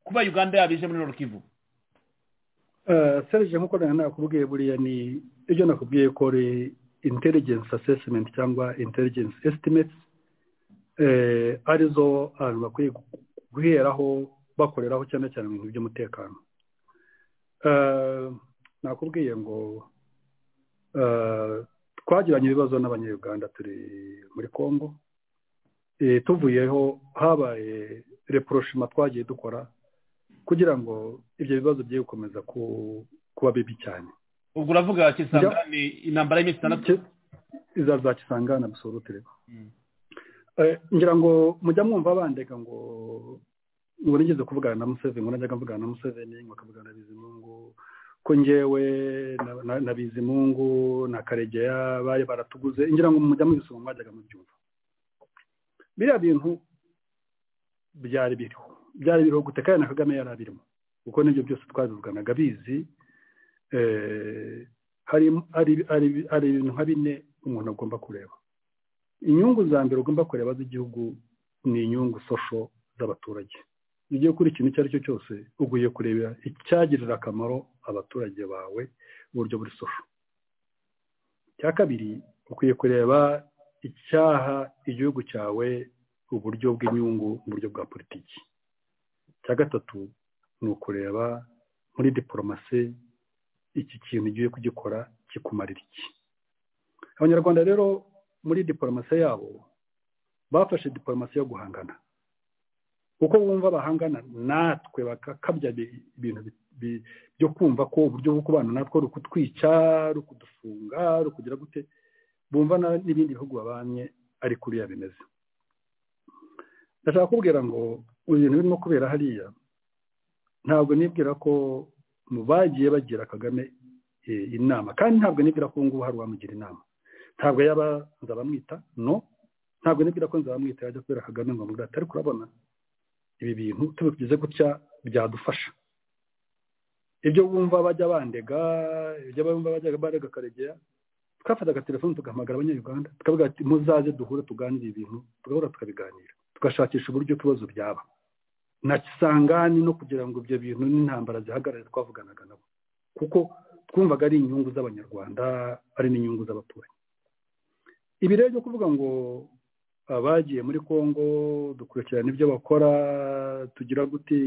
kuba uganda yabije muri Nord Kivu serge nk'uko nawe nakubwiye buriya ni ibyo nakubwiye ko ari intelligence assessment cyangwa intelligence estimates eh, arizo abantu bakwiye guheraho bakoreraho cyane cyane mu bintu by'umutekano Eh, nakubwiye ngo eh, twagiranye ibibazo n'abanyayuganda turi muri congo Eh, tuvuyeho habaye reproshima twagiye dukora kugira ngo ibyo bibazo bye gukomeza ku- kuba bibi cyane ubwo uravuga kisangane intambara y'iminsi itandatu Ke- izaza kisangana absolute rero Mm. Eh, ngira ngo mujya mwumva bandeka ngo ngo nigeze kuvugana na Museveni ngo najyaga mvugana na Museveni ngo akavugana na Bizimungu ko ngewe na- na- na Bizimungu na Karegeya bari baratuguze ngira ngo mujya mubisoma mwajyaga mubyumva biriya bintu byari biriho byari biriho gute kandi na Kagame yari abirimo kuko nibyo byose twabivuganaga bizi eh, hari hari- hari- hari ibintu nka bine umuntu agomba kureba inyungu za mbere ugomba kureba z'igihugu ni inyungu sosho z'abaturage iyo ugiye gukora ikintu icyo ari cyo cyose ugiye kurebera icyagirira akamaro abaturage bawe mu buryo buri sosho icya kabiri ukwiye kureba icyaha igihugu cyawe uburyo bw'inyungu mu buryo bwa politiki icya gatatu ni ukureba muri diporomasi iki kintu ugiye kugikora kikumarira iki abanyarwanda rero muri diporomasi yabo bafashe diporomasi yo guhangana uko bumva bahangana natwe bakakabya bi- ibintu bi- bi- byo kumva ko uburyo bwo kubana natwo rukutwica rukudufunga rukugira gute bumva na- n'ibindi bihugu babanye ari kuriya bimeze ndashaka kubwira ngo ibintu birimo kubera hariya ntabwo nibwira ko mu bagiye bagira kagame eh, inama kandi ntabwo nibwira ko ubu ngubu hari uwamugira inama ntabwo yaba nzabamwita no ntabwo nibwira ko nzabamwita yajya kubera kagame ngo amubwire atari kurabona ibi bintu tubigize gutya byadufasha ibyo bumva bajya bandega ibyo bumva bajya barega karegeya twafataga telefone tugahamagara abanyayuganda tukavuga ati muzaze duhure tuganire ibintu tugahura tukabiganira tugashakisha uburyo ibibazo byaba na kisangani no kugira ngo ibyo bintu n'intambara zihagarare twavuganaga nabo kuko twumvaga ari inyungu z'abanyarwanda ari n'inyungu z'abaturanyi ibi rero byo kuvuga ngo abagiye muri congo dukurikirana ibyo bakora tugira gute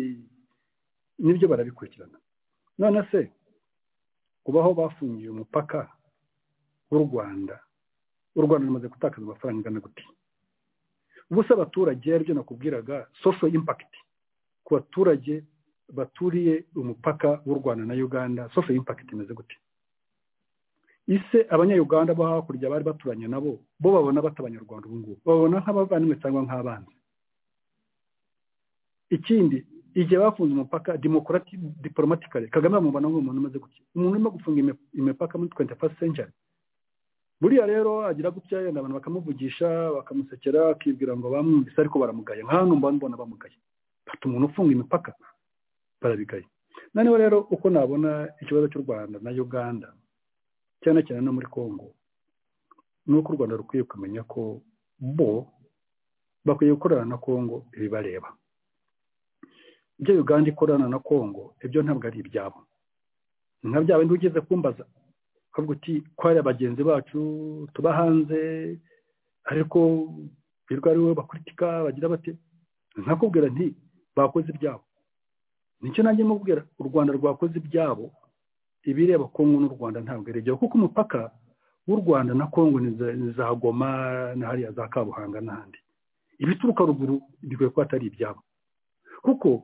nibyo barabikurikirana none se kubaho bafungiye umupaka w'u rwanda u rwanda rumaze gutakaza amafaranga angana gute ubu se abaturage aribyo nakubwiraga social impact ku baturage baturiye umupaka w'u rwanda na uganda social impact imeze gute ise abanyayuganda bo hakurya bari baturanye nabo bo babona batabanyarwanda ubu ngubu babona nk'abavandimwe cyangwa nk'abanzi ikindi igihe bafunze umupaka demokarati diporomatikare kagame bamubona nk'umuntu umaze gutya umuntu urimo gufunga imi- imipaka muri twenti fasiti senjari buriya rero agira gutya yenda abantu bakamuvugisha bakamusekera akibwira ngo bamwumvise ariko baramugaya nka hano mba mbona bamugaye bafite umuntu ufunga imipaka barabigaye noneho rero uko nabona ikibazo cy'u rwanda na uganda cyane cyane no muri congo ni uko u rwanda rukwiye kumenya ko bo bakwiye gukorana na congo ibibareba ibyo uganda ikorana na congo ibyo ntabwo ari ibyabo ni nka bya bindi ugeze kumbaza ukavuga uti kwari bagenzi bacu tuba hanze ariko birwa ari we bakuritika bagira bate nkakubwira nti bakoze ibyabo nicyo nanjye mubwira u rwanda rwakoze ibyabo ibireba kongo n'u rwanda ntabwo iregewe kuko umupaka w'u rwanda na kongo ni za- ni za goma na hariya za kabuhanga n'ahandi ibituruka ruguru bikwiye kuba atari ibyabo kuko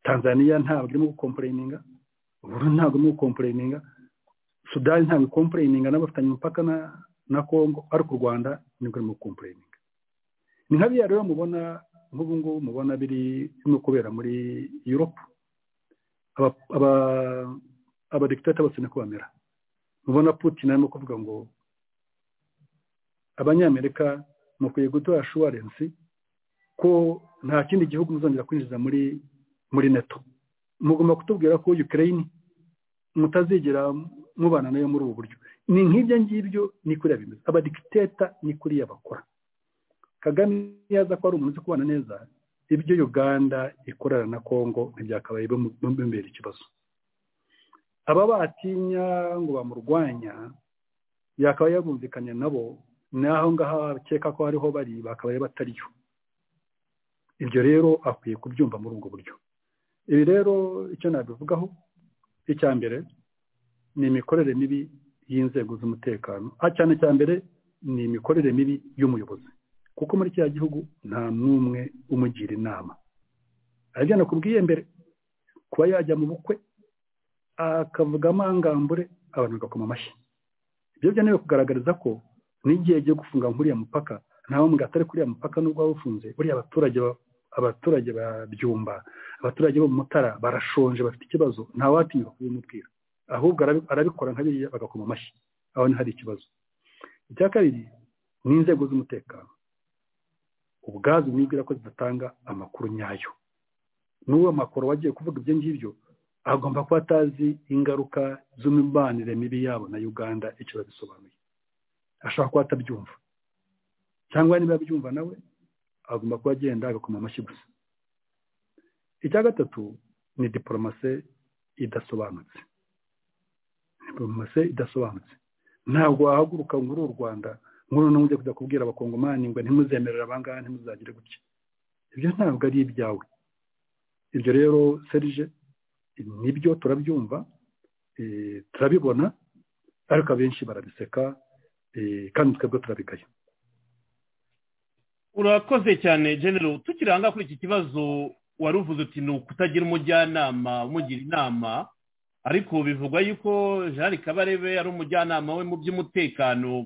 tanzaniya ntabwo irimo gukomporeyininga uburundi ntabwo irimo gukomporeyininga sudani ntabwo ikomporeyininga n'abafitanye umupaka na na kongo ariko u rwanda nibwo rurimo gukomporeyininga ni nka biriya rero mubona nk'ubu ngubu mubona biri no kubera muri yuropu aba- aba- abadikitata bose niko bamera mubona putin arimo kuvuga ngo abanyamerika mukwiye gutora ashuwarensi ko nta kindi gihugu muzongera kwinjiza muri muri neto mugomba kutubwira ko ukraine mutazigera mubana nayo muri ubu buryo ni nk'ibyo ngibyo ni kuriya bimeze abadikiteta ni kuriya bakora kagame iyo aza ko ari umuntu uzi kubana neza ibyo uganda ikorana na congo ntibyakabaye bimubera ikibazo aba batinya ngo bamurwanya yakaba yabumvikanye nabo naho ngaho bakeka ko hariho bari bakabaye batariyo ibyo rero akwiye kubyumva muri ubwo buryo ibi rero icyo nabivugaho icya mbere ni imikorere mibi y'inzego z'umutekano ah, cyane cya mbere ni imikorere mibi y'umuyobozi kuko muri kiriya gihugu nta n'umwe umugira inama aribyo nakubwiye mbere kuba yajya mu bukwe akavuga amangambure abantu bagakoma amashyi ibyo byanewe kugaragariza ko n'igihe agiye gufunga nk'uriya mupaka ntawe mbwa atari kuriya mupaka n'ubwo waba ufunze buriya abaturage ba- abaturage babyumba abaturage bo mu mutara barashonje bafite ikibazo ntawatinyuka kubimubwira ahubwo arabi- arabikora nka biriya bagakoma amashyi aho hari ikibazo icya kabiri ni inzego z'umutekano ubwazo nibwira ko zidatanga amakuru nyayo n'uwo makuru wagiye kuvuga ibyo ngibyo agomba kuba atazi ingaruka z'imibanire mibi yabo na uganda icyo babisobanuye ashobora kuba atabyumva cyangwa niba abyumva nawe agomba kuba agenda agakoma amashyi gusa icya gatatu ni diporomase idasobanutse diporomase idasobanutse ntabwo wahaguruka ngo uri u rwanda nk'uru n'ujya kujya kubwira abakongomani ngo ntimuzemerere abangaba ntimuzagire gutya ibyo ntabwo ari ibyawe ibyo rero serije nibyo turabyumva eh, turabibona ariko abenshi barabiseka eh, kandi twebwe turabigaye urakoze cyane genero tukiranga kuri iki kibazo wari uvuze uti ni ukutagira umujyanama umugira inama ariko bivugwa yuko jean kabarebe ari umujyanama we mu by'umutekano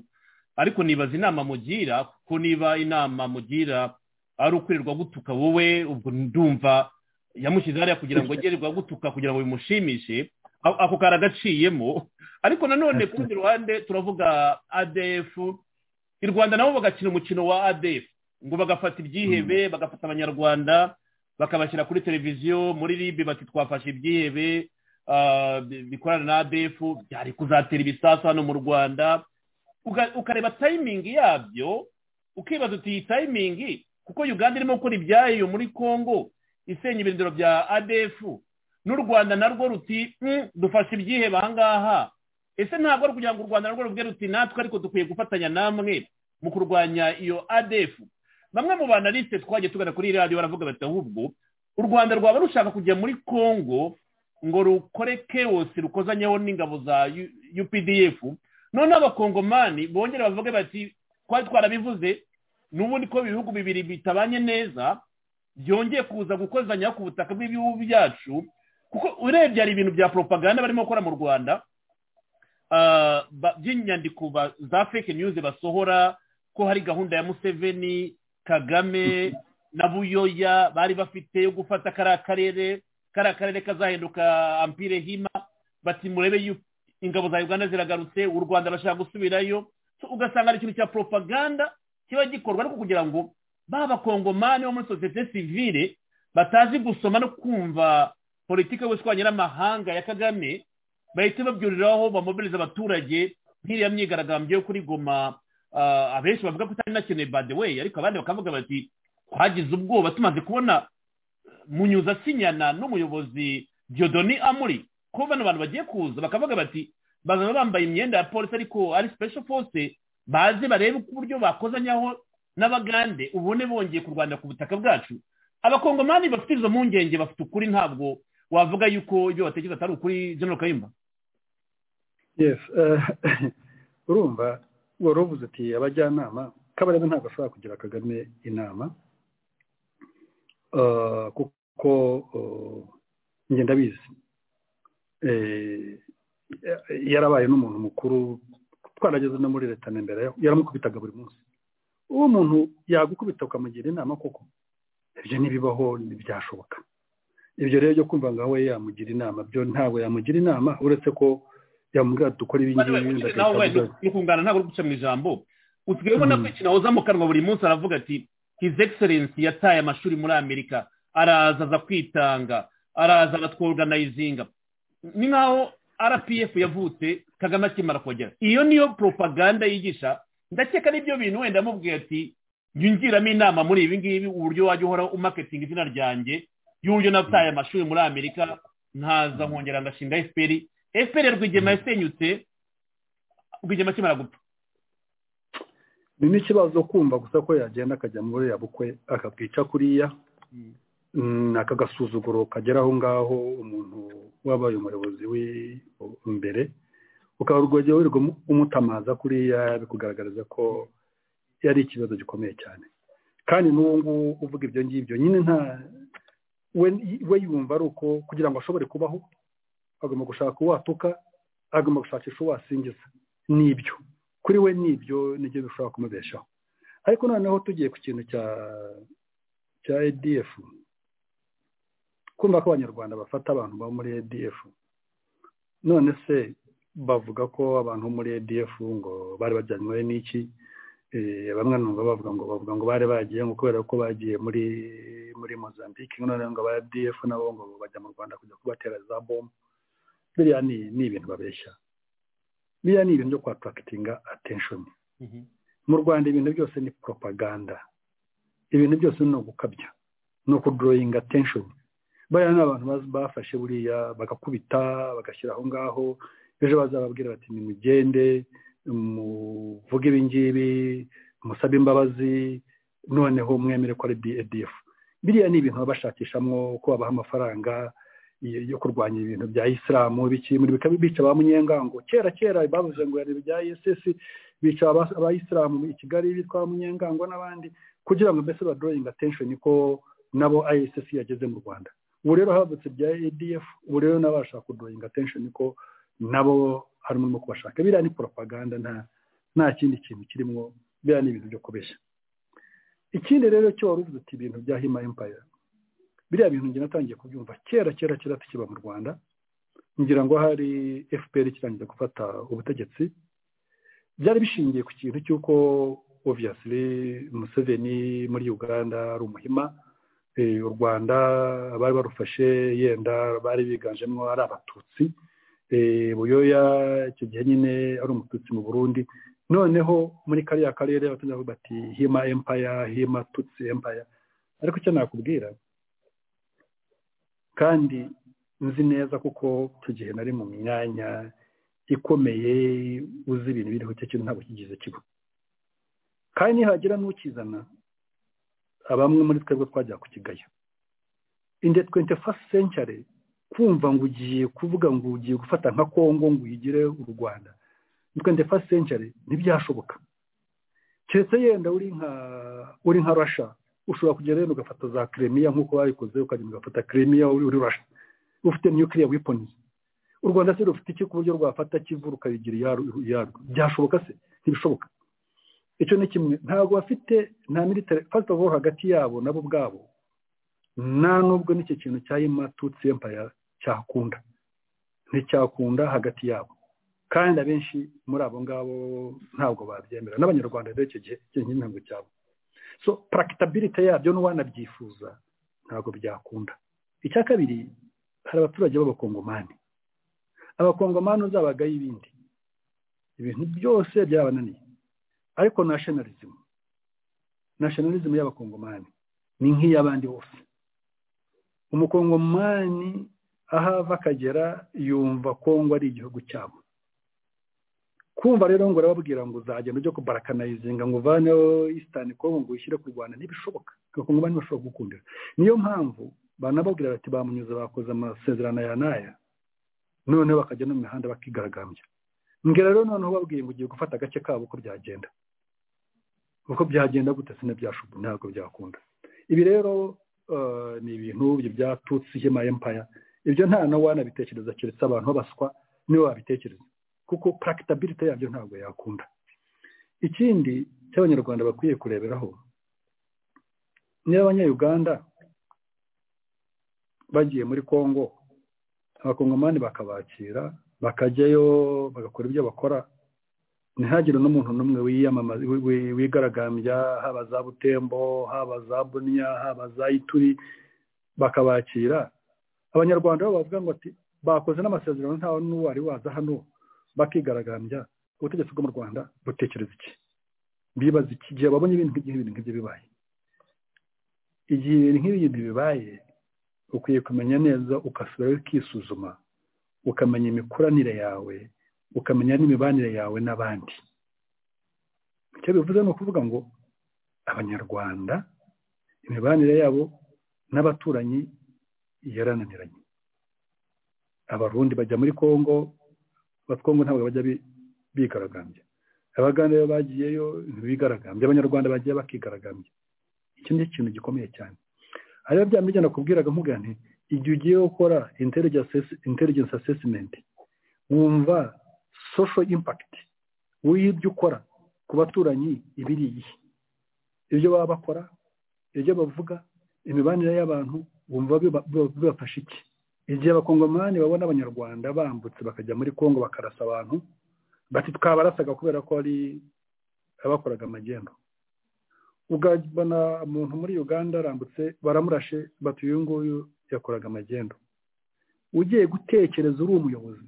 ariko nibaza inama mugira kuko niba inama mugira ari ukwirirwa gutuka wowe ubwo ndumva yamushyize hariya kugira ngo agererwa gutuka kugira ngo bimushimishe A- ako karagaciyemo ariko nanone ku rundi ruhande turavuga adf i rwanda nabo bagakina umukino wa adf ngo bagafata ibyihebe bagafata abanyarwanda bakabashyira kuri televiziyo muri ribi bati twafashe ibyihebe ah, bi- bikorana na adf byari kuzatera ibisasu hano mu rwanda Uga- ukareba tayimingi yabyo ukibaza uti iyi tayimingi kuko uganda irimo gukora ibyayo muri congo isenya ibirindiro bya adf n'u rwanda narwo ruti "Mm, dufashe ibyihebe ahangaha ese ntabwo ari ukugira ngo u rwanda narwo rubwe ruti natwe ariko dukwiye gufatanya namwe mu kurwanya iyo adf bamwe mu banaliste twagiye tugana kuri iyi radiyo baravuga bati ahubwo u rwanda rwaba rushaka kujya muri congo ngo rukore kewosi rukozanyeho n'ingabo za U- updf noneho abakongomani bongere bavuge bati twari twarabivuze n'ubundi ko ibihugu bibiri bitabanye neza byongeye kuza gukozanyaho ku butaka bw'ibihugu byacu kuko urebye hari ibintu bya propaganda barimo gukora mu rwanda ah, ba- by'inyandiko ba- za fake news basohora ko hari gahunda ya museveni kagame na buyoya bari bafite yo gufata kariya karere kariya karere kazahinduka ampire hima bati murebe yu- ingabo za uganda ziragarutse u rwanda rurashaka gusubirayo So, ugasanga ari ikintu cya propaganda kiba gikorwa ariko kugira ngo ba bakongomani bo muri sosiyete sivile batazi gusoma no kumva politiki y'ubushwanyi n'amahanga ya kagame bahita babyuriraho bamobiliza abaturage nk'iriya myigaragambyo yo kuri goma ah, abenshi bavuga ko itari inakeneye by the way ariko abandi bakavuga bati twagize ubwoba tumaze kubona munyuza sinyana n'umuyobozi diodoni amuri ko bano bantu bagiye kuza bakavuga bati bazaba bambaye imyenda ya polisi ariko ari special force baze barebe uko uburyo bakozanyaho n'abagande ubone bongeye kurwanira ku butaka bwacu abakongomani bafite izo mpungenge bafite ukuri ntabwo wavuga yuko ibyo batekereza atari ukuri general kayumba yes eh, urumva wari uvuze ati abajyanama kabarebe ntabwo ashobora kugira kagame inama Eh, kuko eh, njye ndabizi Eh, yarabaye n'umuntu mukuru twarageze no muri leta na mbere yaramukubitaga buri munsi uwo muntu yagukubita ukamugira inama koko ibyo ntibibaho ntibyashoboka ibyo rero byo kumva ngo we yamugira inama byo ntabwo yamugira inama uretse ko yamubwira dukora ibi ngibi ndagahita nawe mvuga nti, nukungana ntabwo uri guca mu ijambo usigaye ubona ko Mm. ikintu ahoza mu kanwa buri munsi aravuga ati his excellence yataye amashuri muri amerika araza aza kwitanga araza aratworoganizinga ni nkaho rpf yavutse kagame akimara kugera iyo niyo propaganda yigisha ndakeka n'ibyo bintu wenda yamubwiye ati nyungiramo inama muri ibi ngibi uburyo wajya uhora umaketinga izina ryanjye y'uburyo nataye amashuri muri amerika nkaza nkongera ngashinga fpr fpr rwigema yasenyutse rwigema akimara gupfa ni n'ikibazo kumva gusa ko yagenda akajya muri uriya bukwe akabwica kuriya Mm, aka gasuzuguro kagera aho ngaho umuntu wabaye umuyobozi w'imbere ukaba urwogeye wirirwa umu- umutamaza kuriya bikugaragariza ko yari ikibazo gikomeye cyane kandi n'uwo nguwo uvuga ibyo ngibyo nyine nta we we yumva ari uko kugira ngo ashobore kubaho agomba gushaka uwatuka agomba gushakisha uwasingiza n'ibyo kuri we n'ibyo nibyo bishobora kumubeshaho ariko noneho tugiye ku kintu cya cya edf kumva ko abanyarwanda bafata abantu baba muri edf none se bavuga ko abantu bo muri edf ngo bari bajyanywe n'iki Eh, bamwe numva bavuga ngo bavuga ngo bari bagiye ngo kubera ko bagiye muri muri mozambique none ngo aba edf nabo ngo bajya mu rwanda kujya kubatera za bomu biriya ni ni ibintu babeshya biriya ni ibintu byo kwatarakitinga attention mu rwanda ibintu byose ni propaganda ibintu byose ni ugukabya ni ukuduroyinga attention bariya ni abantu baz- bafashe buriya bagakubita bagashyira aho ngaho ejo bazababwira bati nimugende muvuge ibi ngibi musabe imbabazi noneho mwemere ko ari edf biriya ni ibintu baba bashakishamo ko babaha amafaranga yo- yo kurwanya ibintu bya isilamu biki muri bikaba bica ba munyengango kera kera bavuze ngo hari ibya ss bica aba- abayisilamu i kigali bitwa munyengango n'abandi kugira ngo mbese baduroyinga attention ko nabo iss yageze mu rwanda ubu rero havutse ibya edf ubu rero n'abashaka kudoyinga atensheni ko nabo harimo no kubashaka biriya ni poropaganda nta nta kindi kintu kirimo biriya ni ibintu byo kubeshya ikindi rero cyo wari uvuze uti ibintu bya hima empire biriya bintu njye natangiye kubyumva kera kera kera tukiba mu rwanda ngira ngo hari fpr ikirangira gufata ubutegetsi byari bishingiye ku kintu cy'uko obviously museveni muri uganda ari umuhima Eh, u rwanda abari barufashe yenda bari biganjemo ari abatutsi Eh, buyoya icyo gihe nyine ari umututsi mu burundi noneho muri kariya karere abaturage bavuga bati hima empire hima tutsi empire ariko icyo nakubwira kandi nzi neza kuko icyo gihe nari mu myanya ikomeye uzi ibintu biriho icyo kintu ntabwo kigize kiba kandi nihagira n'ukizana abamwe muri twebwe twajya ku kigaya inde twente fasiti sencare kumva ngo ugiye kuvuga ngo ugiye gufata nka kongo ngo uyigire u rwanda twente fasiti sencare ntibyashoboka keretse yenda uri nka uri nka rasha ushobora kugera yenda ugafata za kremiya nk'uko babikoze ukagenda ugafata kremiya uri uri rasha ufite nuclear weapons u rwanda se rufite iki ku buryo rwafata kivu rukayigira iyarwo iyarwo byashoboka se ntibishoboka icyo ni kimwe ntabwo bafite nta military first of all hagati yabo nabo ubwabo nta nubwo n'icyo kintu cya yima tutsi empire cyakunda nticyakunda hagati yabo kandi abenshi muri abo ngabo ntabwo babyemera n'abanyarwanda rero icyo gihe icyo gihe ntabwo cyabo so practicability yabyo n'uwanabyifuza ntabwo byakunda icya kabiri hari abaturage b'abakongomani abakongomani uzabagaho ibindi ibintu byose byabananiye ariko nashinalizimu nashinalizimu y'abakongomani ni nk'iy'abandi bose umukongomani aho ava akagera yumva kongo ari igihugu cyabo kumva rero ngo urababwira ngo uzagenda ujye kubarakanayizinga ngo uvaneho isitani kongo ngo uyishyire ku rwanda ntibishoboka abakongomani bashobora gukundira niyo mpamvu banababwira bati bamunyuze bakoze amasezerano aya n'aya noneho bakajya no mu mihanda bakigaragambya mbwira rero noneho ubabwiye ngo ugiye gufata agace kabo uko byagenda uko byagenda gute sina byashubu ntabwo byakunda ibi rero ni ibintu byatutse ihema empire ibyo nta wanabitekereza keretse abantu babaswa nibo babitekereza kuko practicability yabyo ntabwo yakunda ikindi cy'abanyarwanda bakwiye kureberaho ni abanyayuganda bagiye muri congo abakongomani bakabakira bakajyayo bagakora ibyo bakora ntihagire n'umuntu n'umwe wiyamamaza wi- wigaragambya haba za butembo haba za buniya haba za ituri bakabakira abanyarwanda bo bavuga ngo ati bakoze n'amasezerano ntawe n'uwari waza hano bakigaragambya ubutegetsi bwo mu rwanda butekereza iki bibaza iki gihe babonye ibintu nk'igihe ibintu nk'ibyo bibaye igihe ibintu nk'ibi bibaye ukwiye kumenya neza ugasubirayo ukisuzuma ukamenya imikoranire yawe ukamenya n'imibanire yawe n'abandi icyo bivuze ni ukuvuga ngo abanyarwanda imibanire yabo n'abaturanyi yarananiranye abarundi bajya muri congo abakongo ntabwo bajya bi- bigaragambya abaganda iyo bagiyeyo ntibigaragambya abanyarwanda bagiye bakigaragambya iki ni ikintu gikomeye cyane hariho bya mbijya nakubwiraga nkubwira nti igihe ugiye gukora intelligence assessment wumva social impact w'ibyo ukora ku baturanyi ibiri iyihe ibyo baba bakora ibyo bavuga imibanire y'abantu wumva biba- biba- bibafasha iki igihe abakongomani babona abanyarwanda bambutse bakajya muri congo bakarasa abantu bati twabarasaga kubera ko ari abakoraga amagendo ugabona umuntu muri uganda arambutse baramurashe bati uyu nguyu yakoraga amagendo ugiye gutekereza uri umuyobozi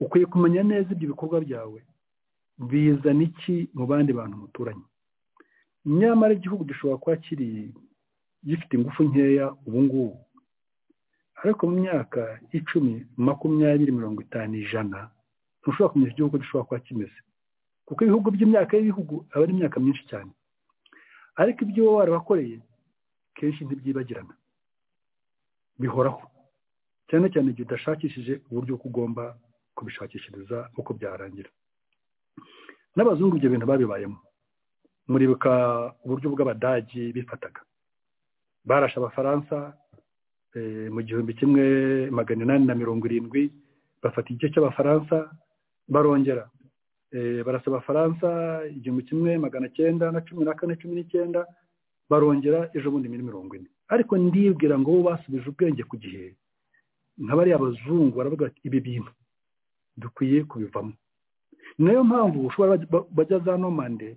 ukwiye kumenya neza ibyo bikorwa byawe bizana iki mu bandi bantu muturanye nyamara igihugu gishobora kuba kiri gifite ingufu nkeya ubu ngubu ariko mu myaka icumi makumyabiri mirongo itanu ijana ntushobora kumenya igihugu gishobora kuba kimeze kuko ibihugu by'imyaka y'ibihugu aba ari imyaka myinshi cyane ariko ibyo wowe warabakoreye kenshi ntibyibagirana bihoraho cyane cyane igihe udashakishije uburyo uko ugomba kubishakishiriza uko byarangira n'abazungu ibyo bintu babibayemo muribuka uburyo bw'abadagi bifataga barashe abafaransa eh, mu gihumbi kimwe magana inani na mirongo irindwi bafata igice cy'abafaransa barongera Eh, barasaba abafaransa igihumbi kimwe magana cyenda na cumi na kane cumi n'icyenda barongera ejo bundi muri mirongo ine ariko ndibwira ngo bo basubije ubwenge ku gihe nk'abariya abazungu baravuga ati ibi bintu dukwiye kubivamo nayo mpamvu ushobora bajya- bajya za nomande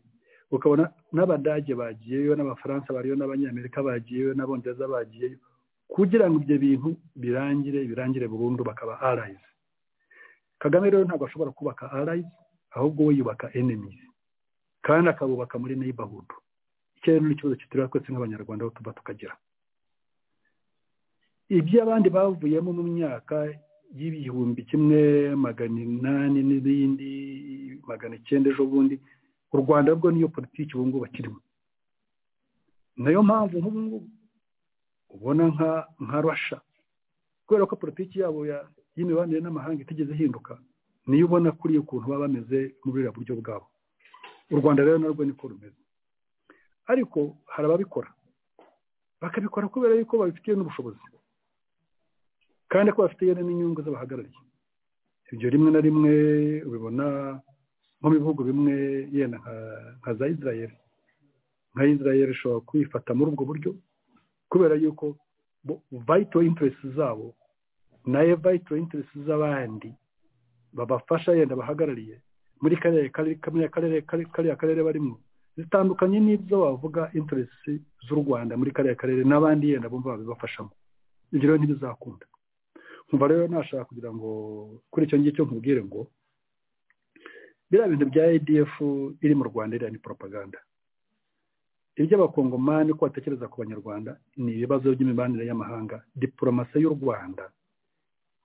ukabona n'abadage bagiyeyo n'abafaransa bariyo n'abanyamerika bagiyeyo n'abongereza bagiyeyo kugira ngo ibyo bintu birangire birangire burundu bakaba arayizi kagame rero ntabwo ashobora kubaka arayizi ahubwo we yubaka enemizi kandi akabubaka muri neighborhood icyo rero ni ikibazo kitureba twese nk'abanyarwanda aho tuba tukagira iby'abandi bavuyemo mu myaka y'ibihumbi kimwe magana inani n'ibindi magana icyenda ejo bundi u rwanda rwo niyo politiki ubu ngubu bakirimo nayo mpamvu nk'ubu ngubu ubona nka nka rasha kubera ko politiki yabo ya- y'imibanire n'amahanga itigeze ihinduka niyo ubona kuri ukuntu baba bameze muri buriya buryo bwabo u rwanda rero narwo niko rumeze ariko hari ababikora bakabikora kubera yuko babifitiye n'ubushobozi kandi ko bafitiye n'inyungu z'abahagarariye ibyo rimwe na rimwe ubibona nko mu bihugu bimwe yenda nka- nka za israel nka israel ishobora kwifata muri ubwo buryo kubera yuko bo- vital interest zabo nayo vital interest z'abandi babafasha yenda abahagarariye muri kariya karere- kariya karere- kariya kariya karere barimo zitandukanye n'ibyo wavuga interest z'u rwanda muri kariya karere n'abandi yenda bumva babibafashamo ibyo rero ntibizakunda nkumva rero nashaka kugira ngo kuri icyo ngicyo nkubwire ngo biriya bintu bya adf iri mu rwanda iriya ni propaganda iby'abakongomani ko batekereza ku banyarwanda ni ibibazo by'imibanire y'amahanga diporomasi y'u rwanda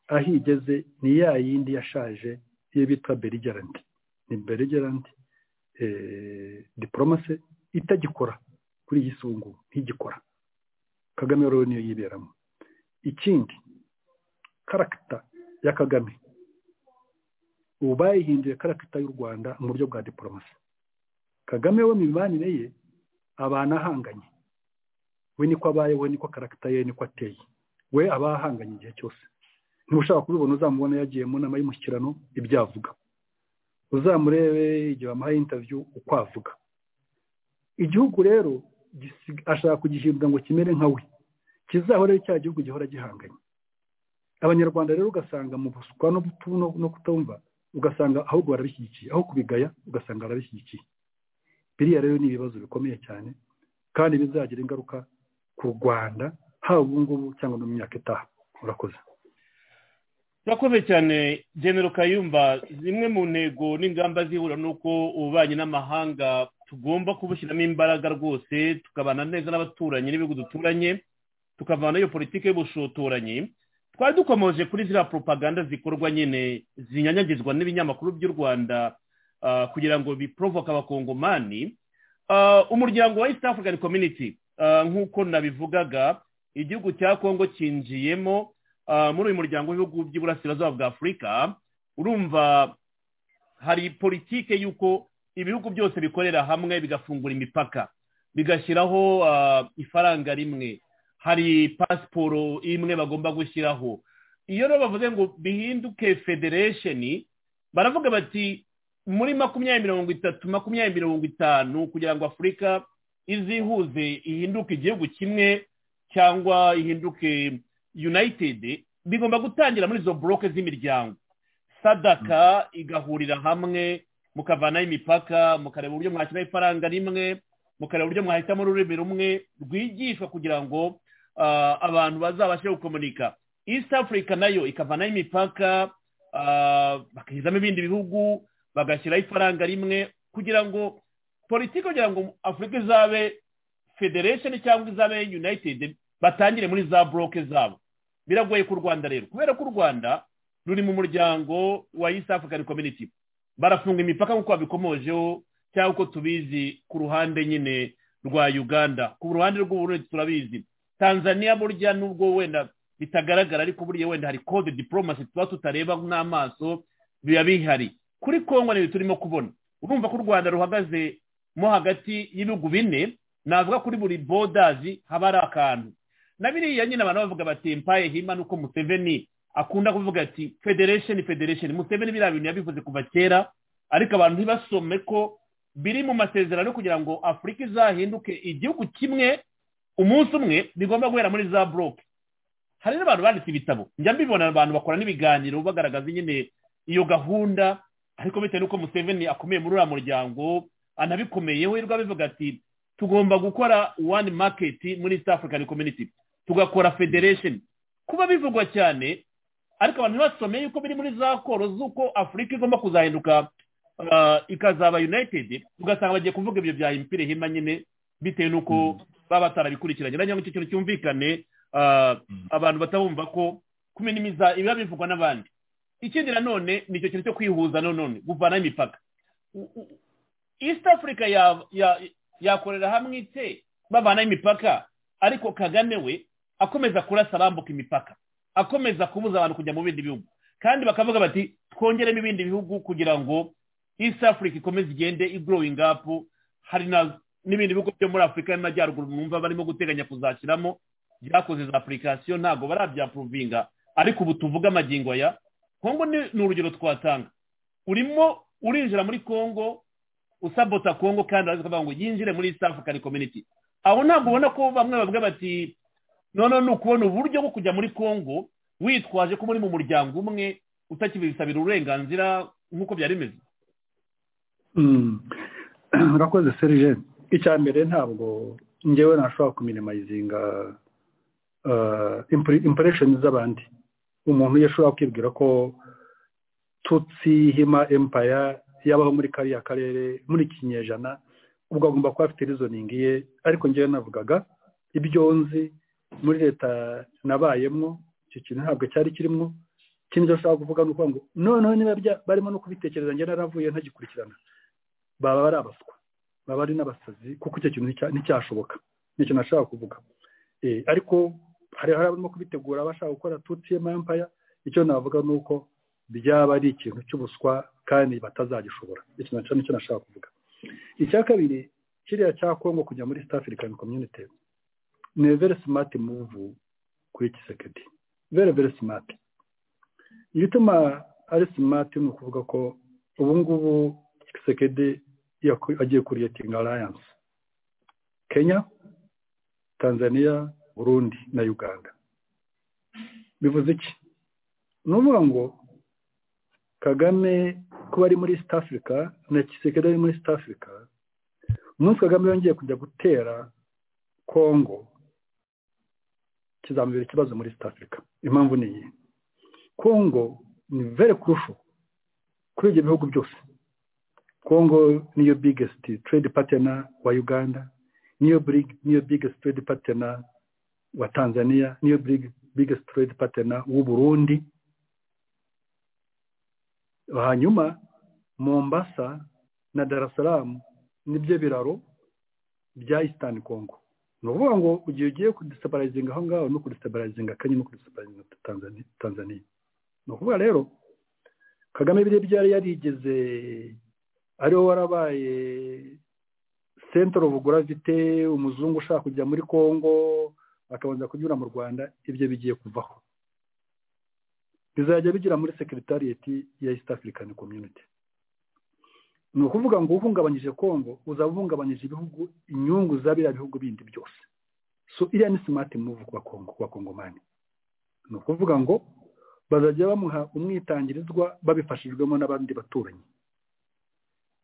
aho igeze ni ya yindi yashaje iyo bita berigerant ni berigerant diporomasi itagikora kuri iyi sungu ntigikora kagame rero niyo yiberamo ikindi karagita ya kagame ubu bayihinduye karagita y'u rwanda mu buryo bwa diporomasi kagame we mu mibanire ye abantu ahanganye we niko abaye we niko karagita ye niko ateye we aba ahanganye igihe cyose ntushaka kubibona uzamubona yagiye mu nama y'umushyikirano ibyo avuga uzamurebe igihe bamuhaye interview uko avuga igihugu rero gisi- ashaka kugihindura ngo kimere nka we kizahore cya gihugu gihora gihanganye abanyarwanda rero ugasanga mu buswa no butu- no- no kutumva ugasanga ahubwo barabishyigikiye aho kubigaya ugasanga barabishyigikiye biriya rero ni ibibazo bikomeye cyane kandi bizagira ingaruka ku rwanda haba ubu ngubu cyangwa no mu myaka itaha murakoze turakomeye cyane genero kayumba zimwe mu ntego n'ingamba zihura ni uko ububanyi n'amahanga tugomba kubushyiramo imbaraga rwose tukabana neza n'abaturanyi n'ibihugu duturanye tukavana iyo politiki y'ubushotoranyi twari dukomeje kuri ziriya propaganda zikorwa nyine zinyanyagizwa n'ibinyamakuru by'u rwanda ah, kugira ngo biporovoke abakongomani Ah, umuryango wa east african community ah, nk'uko nabivugaga igihugu cya kongo cyinjiyemo ah, muri uyu muryango w'ibihugu by'iburasirazuba bwa afurika urumva hari politike y'uko ibihugu byose bikorera hamwe bigafungura imipaka bigashyiraho ah, ifaranga rimwe hari pasiporo imwe bagomba gushyiraho iyo rero bavuze ngo bihinduke federation baravuga bati muri makumyabiri mirongo itatu makumyabiri mirongo itanu kugira ngo afurika izihuze ihinduke igihugu kimwe cyangwa ihinduke united bigomba gutangira muri izo boroke z'imiryango sadaka igahurira hamwe mukavanaho imipaka mukareba uburyo mwakira ifaranga rimwe mukareba uburyo mwahitamo ururimi rumwe rwigishwa kugira ngo ah, abantu bazabashe gukomunika east africa nayo ikavanaho imipaka ah, bakizamo ibindi bihugu bagashyiraho ifaranga rimwe kugira ngo politiki kugira ngo afurika izabe federation cyangwa izabe united batangire muri za boroke zabo biragoye ku rwanda rero kubera ko u rwanda ruri mu muryango wa east african community barafunga imipaka nk'uko babikomojeho cyangwa uko tubizi ku ruhande nyine rwa uganda ku ruhande rw'uburundi turabizi tanzania burya nubwo wenda bitagaragara ariko burya wenda hari code diplomacy tuba tutareba n'amaso biba bihari kuri kongo niyo turimo kubona urumva ko u rwanda ruhagaze mo hagati y'ibihugu bine navuga kuri buri bodazi haba hari akantu na biriya nyine abantu bavuga bati mpaye hima nuko museveni akunda kuvuga ati federation federation museveni biriya bintu yabivuze kuva kera ariko abantu ntibasome ko biri mu masezerano kugira ngo afurika izahinduke igihugu kimwe umunsi umwe bigomba guhera muri za buroke hari n'abantu banditse ibitabo njya mbibona abantu bakora n'ibiganiro bagaragaza nyine iyo gahunda ariko bitewe n'uko museveni akomeye muri uriya muryango anabikomeye we rwa bivuga ati tugomba gukora one market muri east african community tugakora federation kuba bivugwa cyane ariko abantu ntibasomeye yuko biri muri za koro z'uko afurika igomba kuzahinduka uh, ikazaba united ugasanga bagiye kuvuga ibyo bya impire hima nyine bitewe n'uko baba batarabikurikiranye nagira ngo icyo kintu cyumvikane uh, abantu batabumva ko kuminimiza ibiba bivugwa n'abandi ikindi nanone ni icyo kintu cyo kwihuza nanone guvanaho imipaka U- u- east africa ya- ya- yakorera hamwe ite babanaho imipaka ariko kagame we akomeza kurasa bambuka imipaka akomeza kubuza abantu kujya mu bindi bihugu kandi bakavuga bati twongeremo ibindi bihugu kugira ngo east africa ikomeze igende igrowing up hari na- n'ibindi bihugu byo muri afurika y'amajyaruguru mwumva barimo guteganya kuzashyiramo byakoze za apurikasiyo ntabwo barabyapuruvinga ariko ubu tuvuga amagingo aya kongo ni ni urugero twatanga urimo urinjira muri kongo usabota kongo kandi araza kuvuga ngo yinjire muri east african community aho ntabwo ubona ko bamwe bavuga bati none ni ukubona uburyo bwo kujya muri kongo witwaje ko muri mu muryango umwe utakibisabira uburenganzira nk'uko byari bimeze Mm. murakoze serije icya mbere ntabwo ngewe ntashobora kuminimizinga imporesheni z'abandi umuntu iyo ashobora kwibwira ko tutsi hima empaya yabaho muri kariya karere muri iki kinyejana ubwo agomba kuba afite rizoningi ye ariko ngewe navugaga ibyo nzi muri leta nabayemo icyo kintu ntabwo cyari kirimo ikindi cyo ashobora kuvuga ni ukuvuga ngo noneho niba bya- barimo no kubitekereza njye naravuye ntagikurikirana baba ari abaswa baba ari n'abasazi kuko icyo kintu nticya- nticyashoboka ni ikintu nashaka kuvuga Eh, ariko hari hari abarimo kubitegura bashaka gukora tutiyema empaya icyo navuga ni uko byaba ari ikintu cy'ubuswa kandi batazagishobora icyo nacyo nicyo nashaka kuvuga icya kabiri kiriya cya kongo kujya muri east african community ni a very smart move kuri kisekedi very very smart igituma ari smart ni ukuvuga ko ubu ngubu kisekedi yaku- agiye kuriyetinga alliance kenya tanzania burundi na uganda bivuze iki ni ukuvuga ngo kagame kuba ari muri east africa na kisekedi ari muri east africa umunsi kagame yongeye kujya gutera kongo kizamubera ikibazo muri east africa impamvu ni iyi kongo ni very crucial kuri ibyo bihugu byose Congo niyo biggest trade partner wa Uganda, niyo big- niyo biggest trade partner wa Tanzania, niyo big- biggest trade partner w'u Burundi. Hanyuma Mombasa na Dar es Salaam nibyo biraro bya Eastern Congo. Ni ukuvuga ngo ugiye ugiye kudestabilizinga aho ngaho no kudestabilizinga Kenya no kudestabilizinga Tanzania. Tanzania. Ni ukuvuga rero Kagame biriya byari yarigeze ariwe warabaye sentero buguravite umuzungu ushaka kujya muri congo akabanza kunyura mu rwanda ibyo bigiye kuvaho bizajya bigira muri sekiritarieti ya east african community ni ukuvuga ngo uhungabanyije congo uzaba uhungabanyije ibihugu inyungu za biriya bihugu bindi byose so iriya ni simati muvu ku bakongo ku bakongomani ni ukuvuga ngo bazajya bamuha umwitangirizwa babifashijwemo n'abandi baturanyi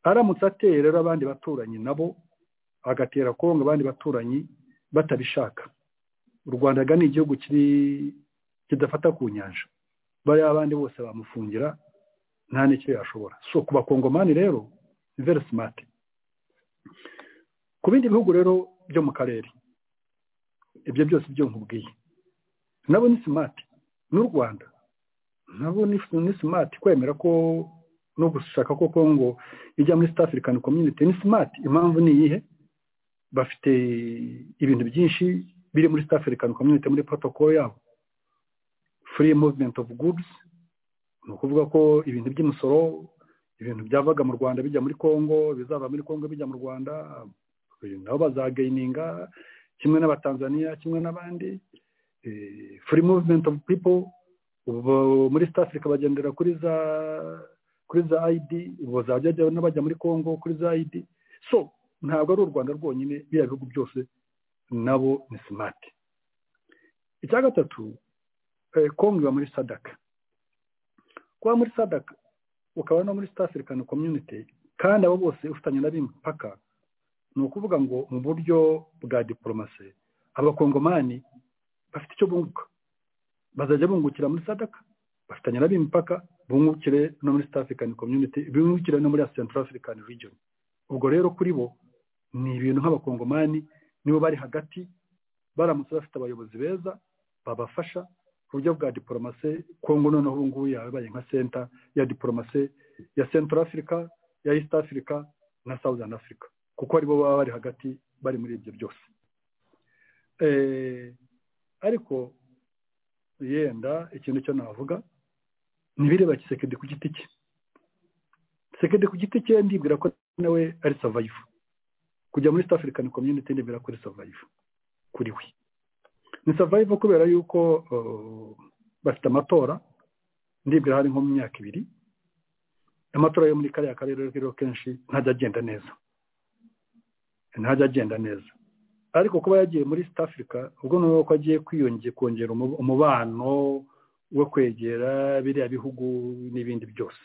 aramutse ateye rero abandi baturanyi nabo agatera kongo abandi baturanyi batabishaka u rwanda ga ni igihugu kiri kidafata ku nyanja bariya abandi bose bamufungira nta n'icyo yashobora so ku bakongomani rero ni very smart ku bindi bihugu rero byo mu karere ibyo byose byo nkubwiye nabo ni smart n'u rwanda nabo ni ni smart kwemera ko no gushaka ko kongo ijya muri South African Community ni smart impamvu ni iyihe bafite ibintu byinshi biri muri South African Community muri protocol yabo free movement of goods ni ukuvuga ko ibintu by'imisoro ibintu byavaga mu Rwanda bijya muri Congo bizava muri Congo bijya mu Rwanda uyu nabo bazagayininga kimwe n'abatanzania kimwe n'abandi free movement of people ubu muri south africa bagendera kuri za kuri za id ubu bazajya n'abajya muri congo kuri za id so ntabwo ari u rwanda rwonyine biriya bihugu byose nabo ni smart icya gatatu eh, congo iba muri sadaka kuba muri sadaka ukaba no muri south african community kandi abo bose ufitanye na bimpaka ni ukuvuga ngo mu buryo bwa diporomasi abakongomani bafite icyo bunguka bazajya bungukira muri sadaka bafitanye na b'impaka bungukire no muri south african community bungukire no muri central african region ubwo rero kuri bo ni ibintu nk'abakongomani nibo bari hagati baramutse bafite abayobozi beza babafasha ku buryo bwa diporomasi kongo noneho ubu ngubu yabaye nka senta ya diporomasi ya central africa ya east africa na southern africa kuko aribo baba bari hagati bari muri ibyo byose Eh, ariko yenda ikintu cyo navuga ntibireba kisekedi ku giti cye kisekedi ku giti cye ndibwira ko nawe ari savayivu kujya muri south african community ndibwira ko ari savayivu kuri we ni savayivu kubera yuko uh, bafite amatora ndibwira hari nko mu myaka ibiri amatora yo muri kariya karere rero kenshi ntajya agenda neza ntajya agenda neza ariko kuba yagiye muri East Africa ubwo ni uko agiye kwiyongera kongera umu- umubano wo kwegera biriya bihugu n'ibindi byose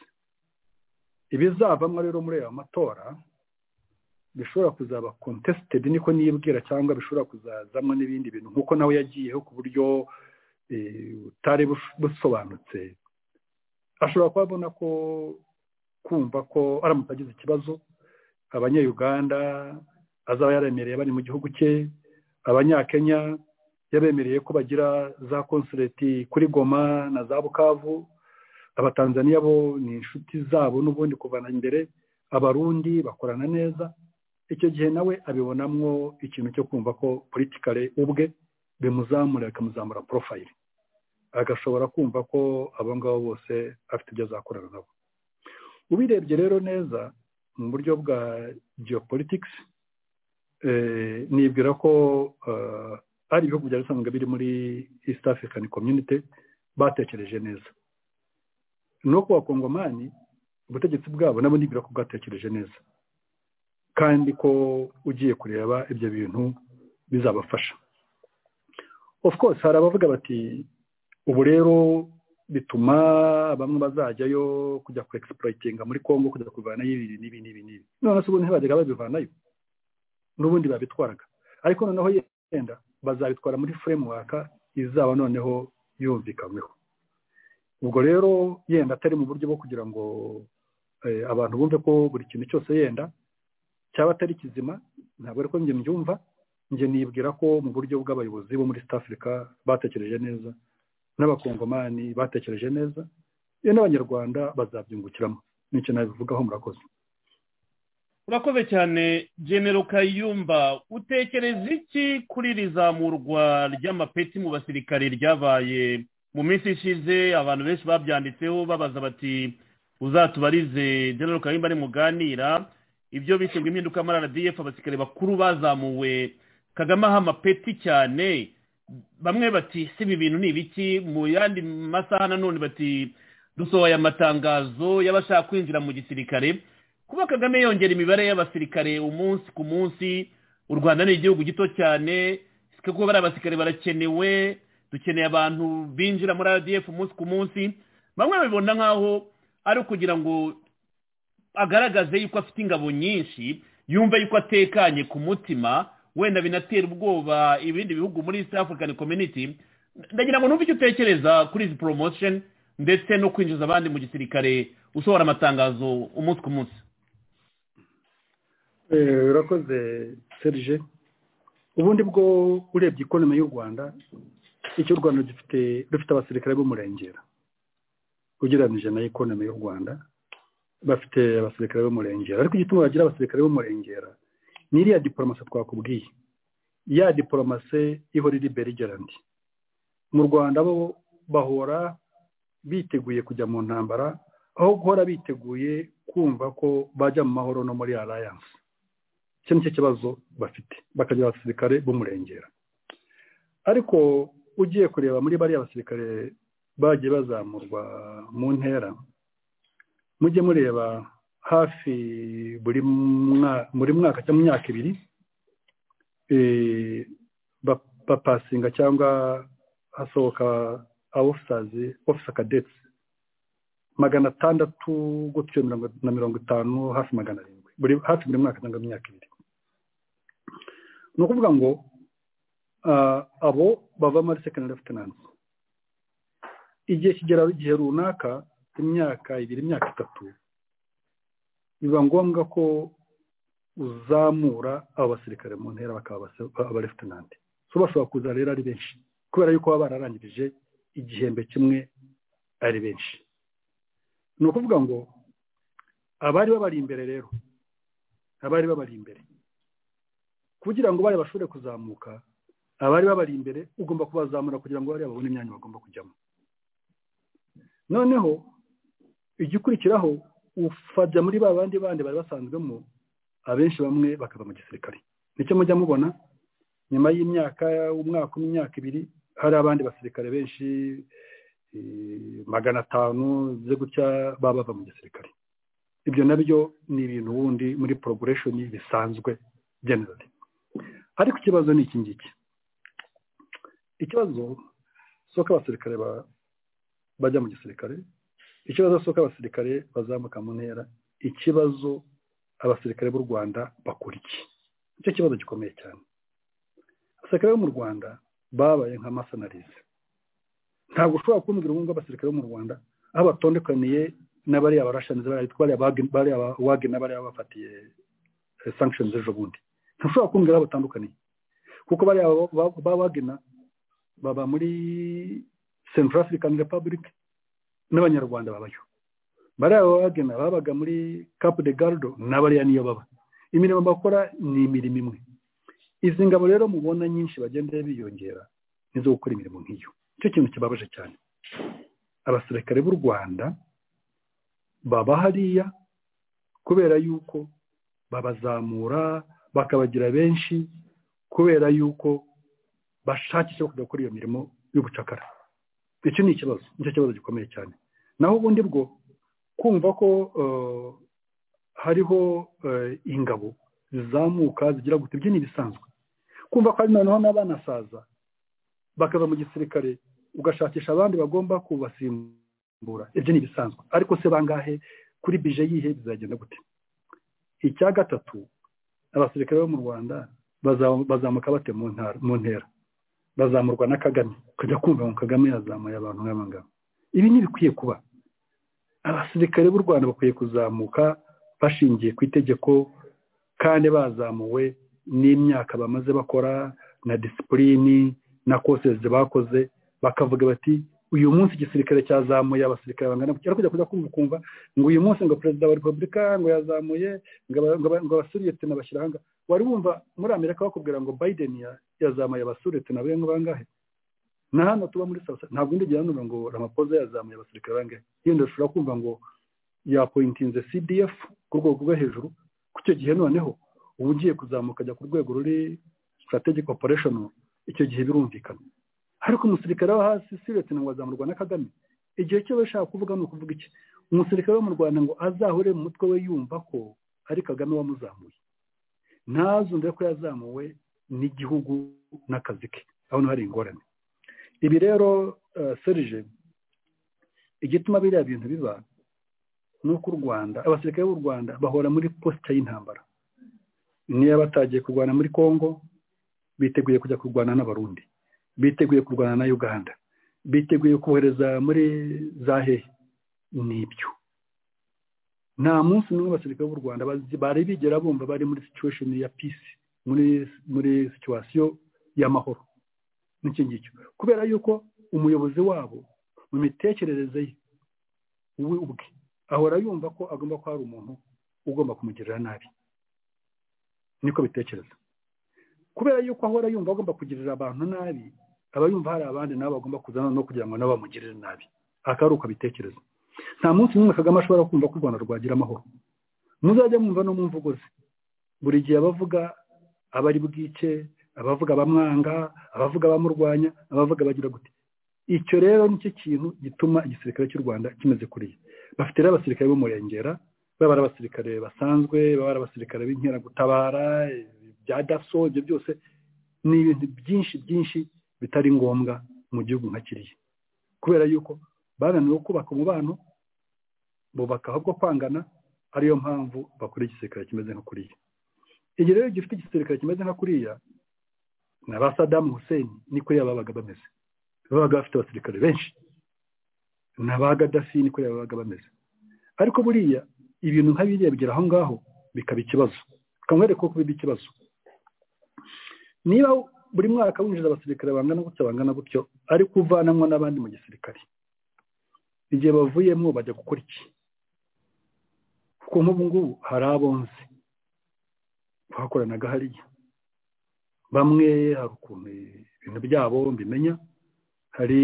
ibizavamo rero muri aya matora bishobora kuzaba contested niko nibwira cyangwa bishobora kuzazamo n'ibindi bintu nk'uko nawe yagiyeho ku buryo eh, butari bush- busobanutse ashobora kuba abona ko kumva ko aramutse agize ikibazo abanyayuganda azaba yaremereye bari mu gihugu cye abanyakenya yabemereye ko bagira za konsuleti kuri goma na za bukavu abatanzaniya bo ni inshuti zabo n'ubundi kuvana imbere abarundi bakorana neza icyo gihe nawe abibonamwo ikintu cyo kumva ko politikare ubwe bimuzamura bikamuzamura porofayiri agashobora kumva ko abo ngabo bose afite ibyo azakorana nabo ubirebye rero neza mu buryo bwa geopolitics eh, nibwira ko eh, ari ibihugu byari bisanzwe biri muri east african community batekereje neza no ku bakongomani ubutegetsi bwabo nabo nibwira ko bwatekereje neza kandi ko ugiye kureba ibyo bintu bizabafasha of course hari abavuga bati ubu rero bituma bamwe bazajyayo kujya ku exploritinga muri congo kujya kuvanayo ibi n'ibi n'ibi n'ibi none se ubundi ntibajyaga babivanayo n'ubundi babitwaraga ariko noneho yenda bazabitwara muri framework izaba noneho yumvikanyweho ubwo rero yenda atari mu buryo bwo kugira ngo eh, abantu bumve ko buri kintu cyose yenda cyaba atari kizima ntabwo ariko njye mbyumva njye nibwira ko mu buryo bw'abayobozi bo muri South Africa batekereje neza n'abakongomani batekereje neza ye n'abanyarwanda bazabyungukiramo nicyo nabivugaho murakoze urakoze cyane genero kayumba utekereza iki kuri iri zamurwa ry'amapeti mu basirikare ryabaye mu minsi ishize abantu benshi babyanditseho babaza bati uzatubarize genero kayumba muganira ibyo bishinzwe impinduka muri rdf abasirikare bakuru bazamuwe kagame aha amapeti cyane bamwe bati si ibi bintu ni ibiki mu yandi masaha nanone bati dusohoye amatangazo y'abashaka kwinjira mu gisirikare kuba kagame yongera imibare y'abasirikare umunsi ku munsi u rwanda ni igihugu gito cyane kuko bariya basirikare barakenewe dukeneye abantu binjira muri rdf umunsi ku munsi bamwe babibona nk'aho ari ukugira ngo agaragaze yuko afite ingabo nyinshi yumva yuko atekanye ku mutima wenda binatera ubwoba ibindi bihugu muri east african community ndagira ngo numve icyo utekereza kuri izi promotion ndetse no kwinjiza abandi mu gisirikare usohora amatangazo umunsi ku munsi Eh, urakoze serge ubundi bwo urebye ikonomi y'u rwanda icyo u rwanda gifite rufite abasirikare b'umurengera ugereranyije na ikonomi y'u rwanda bafite abasirikare b'umurengera ariko igituma bagira abasirikare b'umurengera ni iriya diporomasi twakubwiye ya diporomasi ihora iri berigerandi mu rwanda bo bahora biteguye kujya mu ntambara aho guhora biteguye kumva ko bajya mu mahoro no muri alliance icyo nicyo kibazo bafite bakagira abasirikare b'umurengera ariko ugiye kureba muri bariya basirikare bagiye bazamurwa mu ntera mujye mureba hafi buri mwa- buri mwaka cyangwa mu myaka ibiri eh, ba- bapasinga cyangwa hasohoka awufisazi ofisa kadetsi magana atandatu gutyo mirongo na mirongo itanu hafi magana arindwi buri hafi buri mwaka cyangwa mu myaka ibiri ni ukuvuga ngo ah, abo bava muri sekendari lefutenanti igihe kigera igihe runaka imyaka ibiri imyaka itatu biba ngombwa ko uzamura abo basirikare mu ntera bakaba abase- abalefitenanti so bashobora kuza rero ari benshi kubera yuko baba bararangirije igihembwe kimwe ari benshi ni ukuvuga ngo abari babari imbere rero abari babari imbere kugira ngo bari bashobore kuzamuka abari babari imbere ugomba kubazamura kugira ngo bariya babone imyanya bagomba kujyamo noneho igikurikiraho ufajya muri ba bandi bandi bari basanzwemo abenshi bamwe bakava mu gisirikare nicyo mujya mubona nyuma y'imyaka umwaka umwe imyaka ibiri hari abandi basirikare benshi eh, magana atanu byo gutya baba bava mu gisirikare ibyo nabyo ni ibintu wundi muri progression bisanzwe generally ariko ikibazo ni iki ngiki ikibazo si uko abasirikare ba- bajya mu gisirikare ikibazo si uko abasirikare bazamuka mu ntera ikibazo abasirikare b'u rwanda bakora iki nicyo kibazo gikomeye cyane abasirikare bo mu rwanda babaye nka masanarize ntabwo ushobora kumbwira ubu ngubu abasirikare bo mu rwanda aho batondekaniye n'abariya barashaniza bariya bitwa bariya bag- bariya ba- wage n'abariya bafatiye sankishoni z'ejo bundi ntushobora kumbwira aho batandukaniye kuko bariya ba- ba- ba wagena baba muri central african republic n'abanyarwanda babayo bariya bagena babaga muri cap de gardo n'abariya niyo baba imirimo bakora ni imirimo imwe izi ngabo rero mubona nyinshi bagenda biyongera nizo gukora imirimo nk'iyo nicyo kintu kibabaje cyane abasirikare b'u rwanda baba hariya kubera yuko babazamura bakabagira benshi kubera yuko bashakisha kujya gukora iyo mirimo y'ubucakara icyo ni ikibazo nicyo kibazo gikomeye cyane naho ubundi bwo kumva ko eh, hariho eh, ingabo zizamuka zigira gute ibyo ni ibisanzwe kumva ko hari noneho n'abanasaza bakava mu gisirikare ugashakisha abandi bagomba kubasimbura ibyo ni ibisanzwe ariko se bangahe kuri bije yihe bizagenda gute icya gatatu abasirikare bo mu rwanda baza- bazamuka bate mu ntara- mu ntera bazamurwa na kagame ukajya kumva ngo kagame yazamuye abantu nk'aba ngaba ibi ntibikwiye kuba abasirikare b'u rwanda bakwiye kuzamuka bashingiye ku itegeko kandi bazamuwe n'imyaka bamaze bakora na disipulini na koseze bakoze bakavuga bati uyu munsi igisirikare cyazamuye abasirikare bangana gutya ariko kujya kumva ukumva ngo uyu munsi ngo perezida wa repubulika ngo yazamuye ngo aba- ngo aba- ngo abasuriyete bashyira ahanga wari wumva muri amerika bakubwira ngo biden ya- yazamuye abasuriyete na bengo bangahe na hano tuba muri sasa ntabwo ndigera numva ngo ramapoza yazamuye abasirikare bangahe yenda ushobora kumva ngo yapointinze cdf ku rwego rwo hejuru ku icyo gihe noneho uba ugiye kuzamuka ajya ku rwego ruri strategic operation icyo gihe birumvikana ariko umusirikare wo hasi siriyeti ngo azamurwa na kagame igihe cyo bashaka kuvuga ni ukuvuga iki umusirikare wo mu rwanda ngo azahure mu mutwe we yumva ko ari kagame wamuzamuye ntazumve ko yazamuwe n'igihugu n'akazi ke urabona hari ingorane ibi rero eh, serije igituma biriya bintu biba ni uko u rwanda abasirikare b'u rwanda bahora muri posita y'intambara niyo batagiye kurwana muri congo biteguye kujya kurwana n'abarundi biteguye kurwana na uganda biteguye kohereza muri za hehe nibyo nta munsi n'umwe abasirikare b'u rwanda bazi- bari bigera bumva bari muri situation ya peace muri muri situation y'amahoro n'icyo ngicyo kubera yuko umuyobozi wabo mu mitekerereze ye we ubwe ahora yumva ko agomba ko hari umuntu ugomba kumugirira nabi niko bitekereza kubera yuko ahora yumva agomba kugirira abantu nabi aba yumva hari abandi nabo bagomba kuzana no kugira ngo nabo bamugirire nabi aka ari uko abitekereza nta munsi n'umwe kagame ashobora kumva ko u rwanda rwagira amahoro muzajya mwumva no mu mvugo ze buri gihe abavuga abari bwice abavuga bamwanga abavuga bamurwanya abavuga bagira gute icyo rero nicyo kintu gituma igisirikare cy'u rwanda kimeze kuriya bafite rero abasirikare b'umurengera baba ari abasirikare basanzwe baba ari abasirikare b'inkeragutabara bya daso ibyo byose ni ibintu byinshi byinshi bitari ngombwa mu gihugu nka kiriya kubera yuko bananiwe kubaka umubano bubaka ahubwo kwangana ariyo mpamvu bakora igisirikare kimeze nka kuriya igihe rero gifite igisirikare kimeze nka kuriya na ba sadamu hussein niko yaba babaga bameze babaga bafite abasirikare benshi na ba gadafi niko yaba babaga bameze ariko buriya ibintu nka biriya bigera aho ngaho bikaba ikibazo kamwereka ko biba ikibazo niba buri mwaka winjiza abasirikare bangana gutya bangana gutyo ariko uvanamo n'abandi mu gisirikare igihe bavuyemo bajya gukora iki kuko nk'ubu ngubu hari abonzi bakoranaga hariya bamwe hari ukuntu ibintu byabo mbimenya hari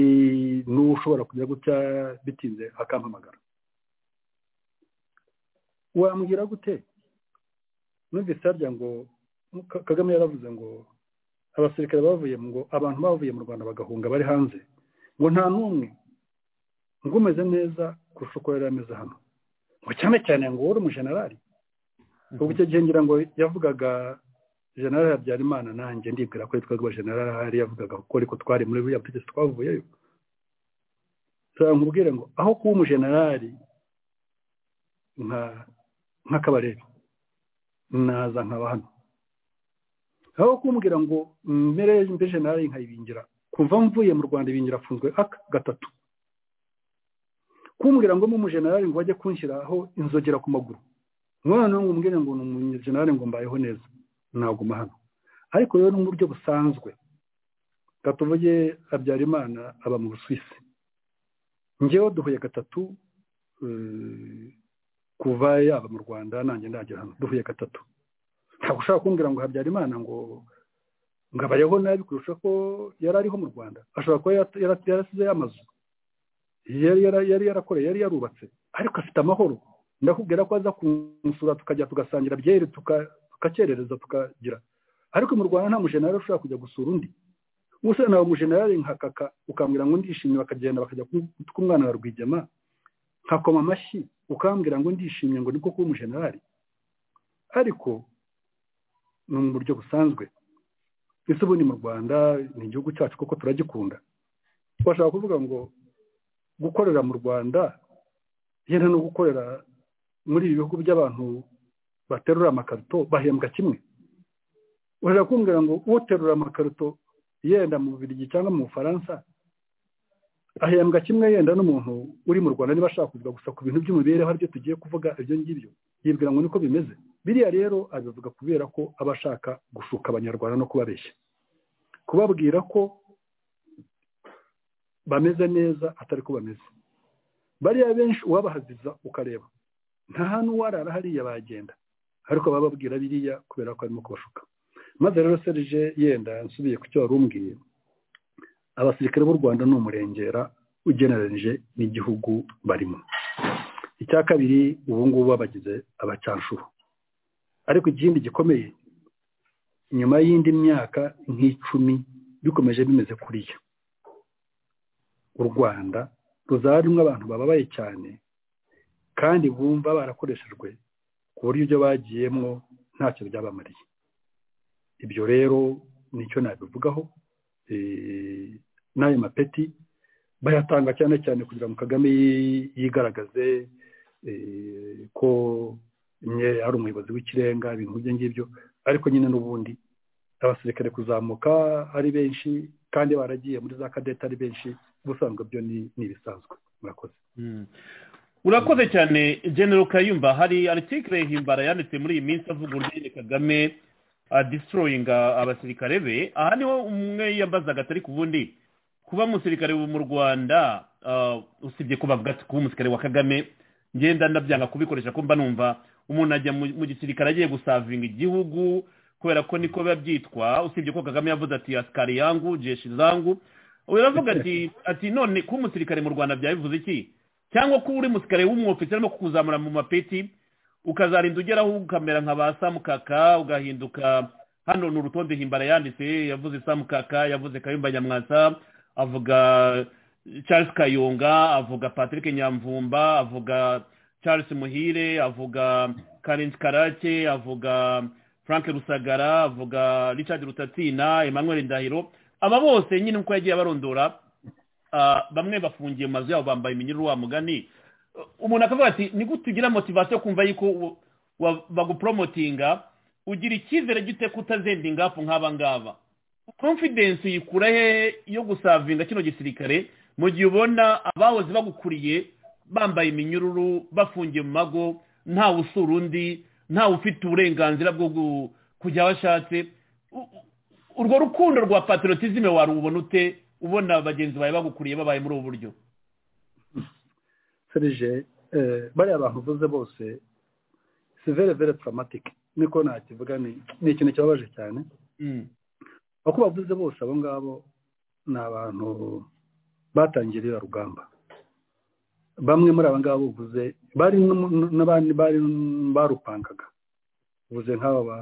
n'ushobora kujya gutya bitinze akampamagara wambwira gute numvise harya ngo kagame yaravuze ngo abasirikare bavuye ngo abantu bavuye mu rwanda bagahunga bari hanze ngo nta n'umwe ngo umeze neza kurusha uko yari ameze hano ngo cyane cyane ngo wowe uri umujenerali ubwo icyo gihe ngira ngo yavugaga generale habyarimana nanjye ndibwira ko yitwaga uba generale ahari yavugaga ko ariko twari muri buriya butegetsi twavuyeyo nkubwire ngo aho kuba umujenerali nk'akabarebe naza nkaba hano aho kumbwira ngo mbere mbe generale nkayibingira kuva mvuye mu rwanda ibingira afunzwe aka gatatu kumbwira ngo umujenerali ngo ajye kunshyiraho inzogera ku maguru umwana ngo umbwire ngo ni umujenerali ngo mbayeho neza naguma hano ariko rero ni uburyo busanzwe tuvuge habyarimana aba mu busuwisi ngewe duhuye gatatu kuva yaba mu rwanda nanjye ndagera hano duhuye gatatu ntabwo ushobora kumbwira ngo habyarimana ngo ngo abayeho nabi kurusha ko yari ariho mu rwanda ashobora kuba yarasize amazu yari yarakoreye yari yarubatse ariko afite amahoro ndakubwira ko aza kumusura tukajya tugasangira byeri tukakerereza tukagira ariko mu rwanda nta mujenali ushobora kujya gusura undi gusa nawe umujenali nka kaka ukambwira ngo ndishimye bakagenda bakajya kumwana wa rwigema nkakoma amashyi ukambwira ngo ndishimye ngo niko kuba umujenali ariko ni mu buryo busanzwe ese ubundi mu rwanda ni igihugu cyacu kuko turagikunda bashaka kuvuga ngo gukorera mu rwanda yenda no gukorera muri ibi bihugu by'abantu baterura amakarito bahembwa kimwe urashobora kumbwira ngo uterura amakarito yenda mu bubirigi cyangwa mu bufaransa ahembwa kimwe yenda n'umuntu uri mu rwanda niba ashaka kuvuga gusa ku bintu by'imibereho aribyo tugiye kuvuga ibyo ngibyo yibwira ngo niko bimeze biriya rero abivuga kubera ko aba ashaka gushuka abanyarwanda no kubabeshya kubabwira ko bameze neza atari ko bameze bariya benshi uwabahaziza ukareba nta hantu warara hariya bagenda ariko bababwira biriya kubera ko arimo kubashuka maze rero serije yenda nsubiye ku cyo wari umbwiye abasirikare b'u rwanda ni umurengera ugeneranije n'igihugu barimo icya kabiri ubu ngubu babagize abacanshuro ariko ikindi gikomeye nyuma y'indi myaka nk'icumi bikomeje bimeze kuriya u rwanda ruzaba rumwe abantu bababaye cyane kandi bumva barakoreshejwe ku buryo ibyo bagiyemo ntacyo byabamariye ibyo rero nicyo nabivugaho n'ayo mapeti bayatanga cyane cyane kugira ngo kagame yigaragaze ko ari umuyobozi w'ikirenga ibintu nk'ibyo ngibyo ariko nyine n'ubundi abasirikare kuzamuka ari benshi kandi baragiye muri za kadete ari benshi ubusanzwe byo ni ibisanzwe murakoze urakoze cyane genero kayumba hari aritikire himbara yanditse muri iyi minsi avuga uburyo kagame adisitoroyinga abasirikare be aha niho umwe yabazaga atari ku bundi kuba umusirikare mu rwanda usibye kuba kuba umusirikare wa kagame ngenda ndabyanga kubikoresha ko mba numva umuntu ajya mu gisirikare agiye gusavinga igihugu kubera ko niko biba byitwa usibye ko kagame yavuze ati asikari yangu jeshi zangu uravuga ati ati none kuba umusirikare mu rwanda byabivuze iki cyangwa ko uri musikare w'umwofisi arimo kukuzamura mu mapeti ukazarinda ugeraho ukamera nka ba samukaka ugahinduka hano ni urutonde himbara yanditse yavuze samu kaka yavuze kayumba nyamwasa avuga charles kayonga avuga patrick nyamvumba avuga charles muhire avuga karenzi karake avuga frank rusagara avuga richard rutatina emmanuel ndahiro aba bose nyine uko yagiye abarondora ah, bamwe bafungiye mu mazu yabo bambaye iminyururu wa mugani umuntu akavuga ati ni gute ugira motivasiyo yo kumva yuko u- wa- baguporomotinga ugira icyizere gite ko utazendinga hafu nk'aba ngaba confidence uyikura hehe yo gusavinga kino gisirikare mu gihe ubona abahoze bagukuriye bambaye iminyururu bafungiye mu mago ntawe usura undi ntawe ufite uburenganzira bwo gu- kujya aho ashatse U- u- urwo rukundo rwa patriotisme warubona ute ubona bagenzi bawe bagukuriye babaye muri ubu buryo serije bariya bantu uvuze bose si vere vere taramatike niko nakivuga ni- ni ikintu kibabaje cyane Mm. uko bavuze bose abo ngabo ni abantu batangiye ruriya rugamba bamwe muri aba ngabo uvuze bari no- n'abandi bari barupangaga uvuze nk'aba ba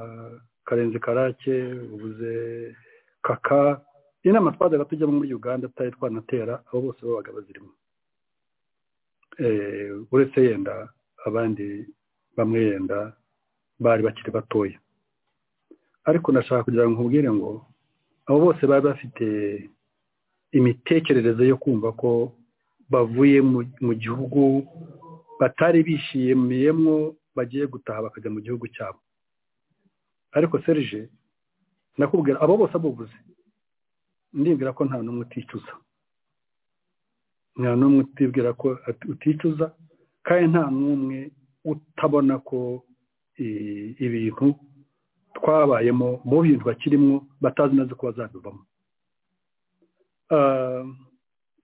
karenzi karake uvuze kaka inama twajyaga tujyamo muri uganda tutari twanatera abo bose babaga bazirimo Eh, uretse yenda abandi bamwe yenda bari bakiri batoya ariko ndashaka kugira ngo nkubwire ngo abo bose bari bafite imitekerereze yo kumva ko bavuye mu- mu gihugu batari bishimiyemo bagiye gutaha bakajya mu gihugu cyabo ariko serije nakubwira abo bose abubuze ndibwira ko nta n'umwe uticuza nta n'umwe utibwira ko ati- uticuza kandi nta n'umwe utabona ko i- ibintu twabayemo mu bintu bakirimo batazi neza ko bazabivamo Ah,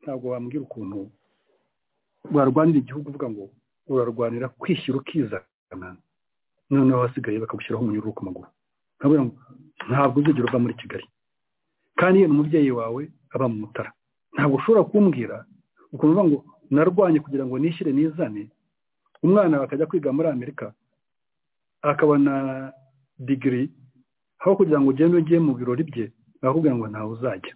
ntabwo wambwira ukuntu warwanira igihugu uvuga ngo urarwanira kwishyira ukizana noneho abasigaye bakagushyiraho umunyururu ku maguru nkavuga ngo ntabwo uzigera uva muri kigali kandi iyo ni umubyeyi wawe aba mu mutara ntabwo ushobora kumbwira ukuntu uvuga ngo narwanye kugira ngo nishyire nizane umwana bakajya kwiga muri amerika akabona digiri aho kugira ngo ugende ugiye mu birori bye bakakubwira ngo ntawe uzajya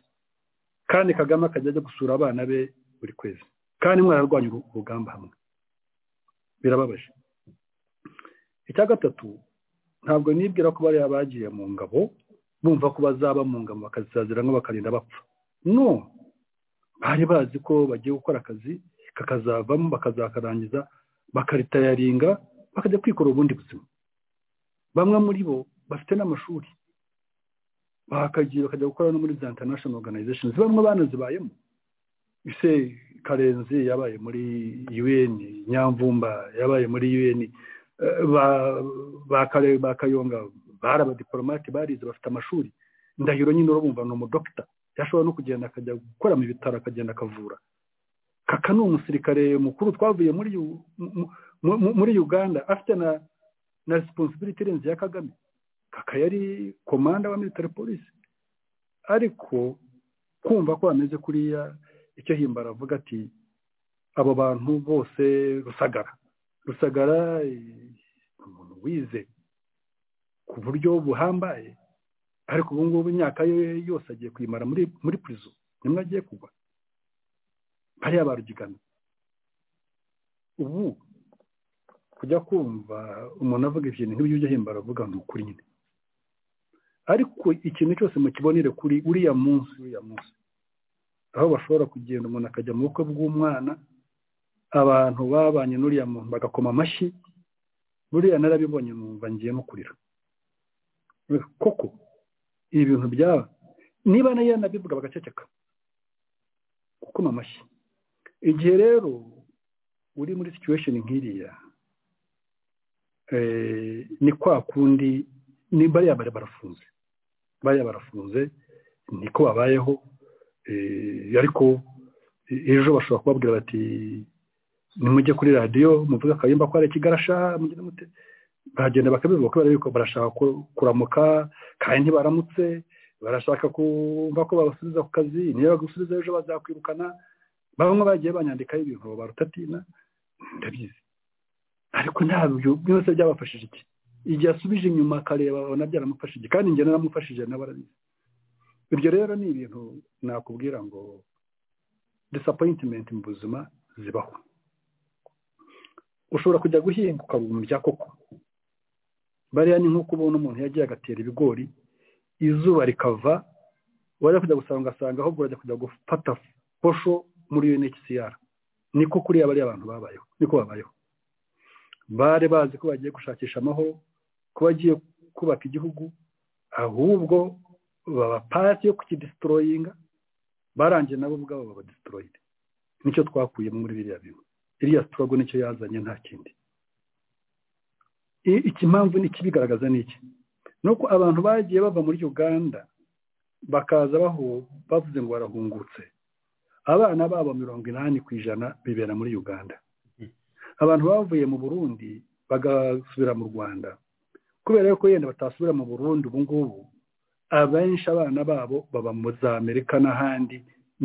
kandi kagame akajya ajya gusura abana be buri kwezi kandi mwararwanya uru- urugamba hamwe birababaje icya gatatu ntabwo nibwira ko bariya bagiye mu ngabo bumva ko bazaba mu ngabo bakazisaziramo bakarinda bapfa no bari bazi ko bagiye gukora akazi kakazavamo bakazakarangiza bakaritayaringa bakajya kwikora ubundi buzima bamwe muri bo bafite n'amashuri bakagiye bakajya gukora no muri za international organizations bamwe banazibayemo ise karenzi yabaye muri un nyamvumba yabaye muri un eh, ba- ba Kare- ba kayonga bari abadiporomate barize bafite amashuri ndahiro nyine urabumva ni umudokita yashobora no kugenda akajya gukora mu bitaro akagenda akavura kaka ni umusirikare mukuru twavuye muri U- mu- mu- muri uganda afite na na responsibility irenze ya kagame kaka yari komanda wa military polisi ariko kumva ko bameze kuriya icyo himbara avuga ati abo bantu bose rusagara rusagara eh, ni umuntu wize ku buryo buhambaye ariko ubu ngubu imyaka ye yose agiye kuyimara muri muri prison nimwe agiye kugwa hariya barugigana ubu kujya kumva umuntu avuga ikintu nk'ibyo ujya himbara avuga ni ukuri nyine ariko ikintu cyose mukibonere kuri uriya munsi uriya munsi aho bashobora kugenda umuntu akajya mu bukwe bw'umwana abantu babanye n'uriya muntu bagakoma amashyi buriya narabibonye numva ngiye no kurira koko ibi bintu byaba niba nayo nabivuga bagaceceka gukoma amashyi igihe rero uri muri situation nk'iriya eh, ni kwa kundi ni bariya bari barafunze bariya barafunze niko babayeho eh, ariko ejo bashobora kubabwira bati nimujye kuri radiyo muvuge akayumba ko hari ikigarasha mugende mute baragenda bakabivuga kubera yuko barashaka ku- kuramuka kandi ntibaramutse barashaka kumva ko babasubiza ku kazi niyo bagusubiza ejo bazakwirukana bamwe bagiye banyandikaho ibintu barutatina ndabizi ariko ntabyo byose byabafashije iki igihe asubije inyuma akareba abona byaramufashije kandi njye naramufashije nawe arabizi ibyo rero ni ibintu nakubwira ngo disapoyitimenti mu buzima zibaho ushobora kujya guhinga ukabumurya koko bariya ni nk'uko ubona umuntu yagiye agatera ibigori izuba rikava wajya kujya gusanga ugasanga ahubwo urajya kujya gufata posho muri unhcr niko kuriya bariya abantu babayeho niko babayeho bari bazi ko bagiye gushakisha amahoro ko bagiye kubaka igihugu ahubwo baba pasi yo kukidisitoroyinga barangiye nabo ubwabo babadisitoroyire nicyo twakuyemo muri biriya bintu iriya sitorogo nicyo yazanye nta kindi I- iki mpamvu ni ikibigaragaza ni iki ni uko abantu bagiye bava muri uganda bakaza bahu- bavuze ngo barahungutse abana babo mirongo inani ku ijana bibera muri uganda abantu bavuye mu burundi bagasubira mu rwanda kubera yuko yenda batasubira mu burundi ubu ngubu abenshi abana babo baba mu za amerika n'ahandi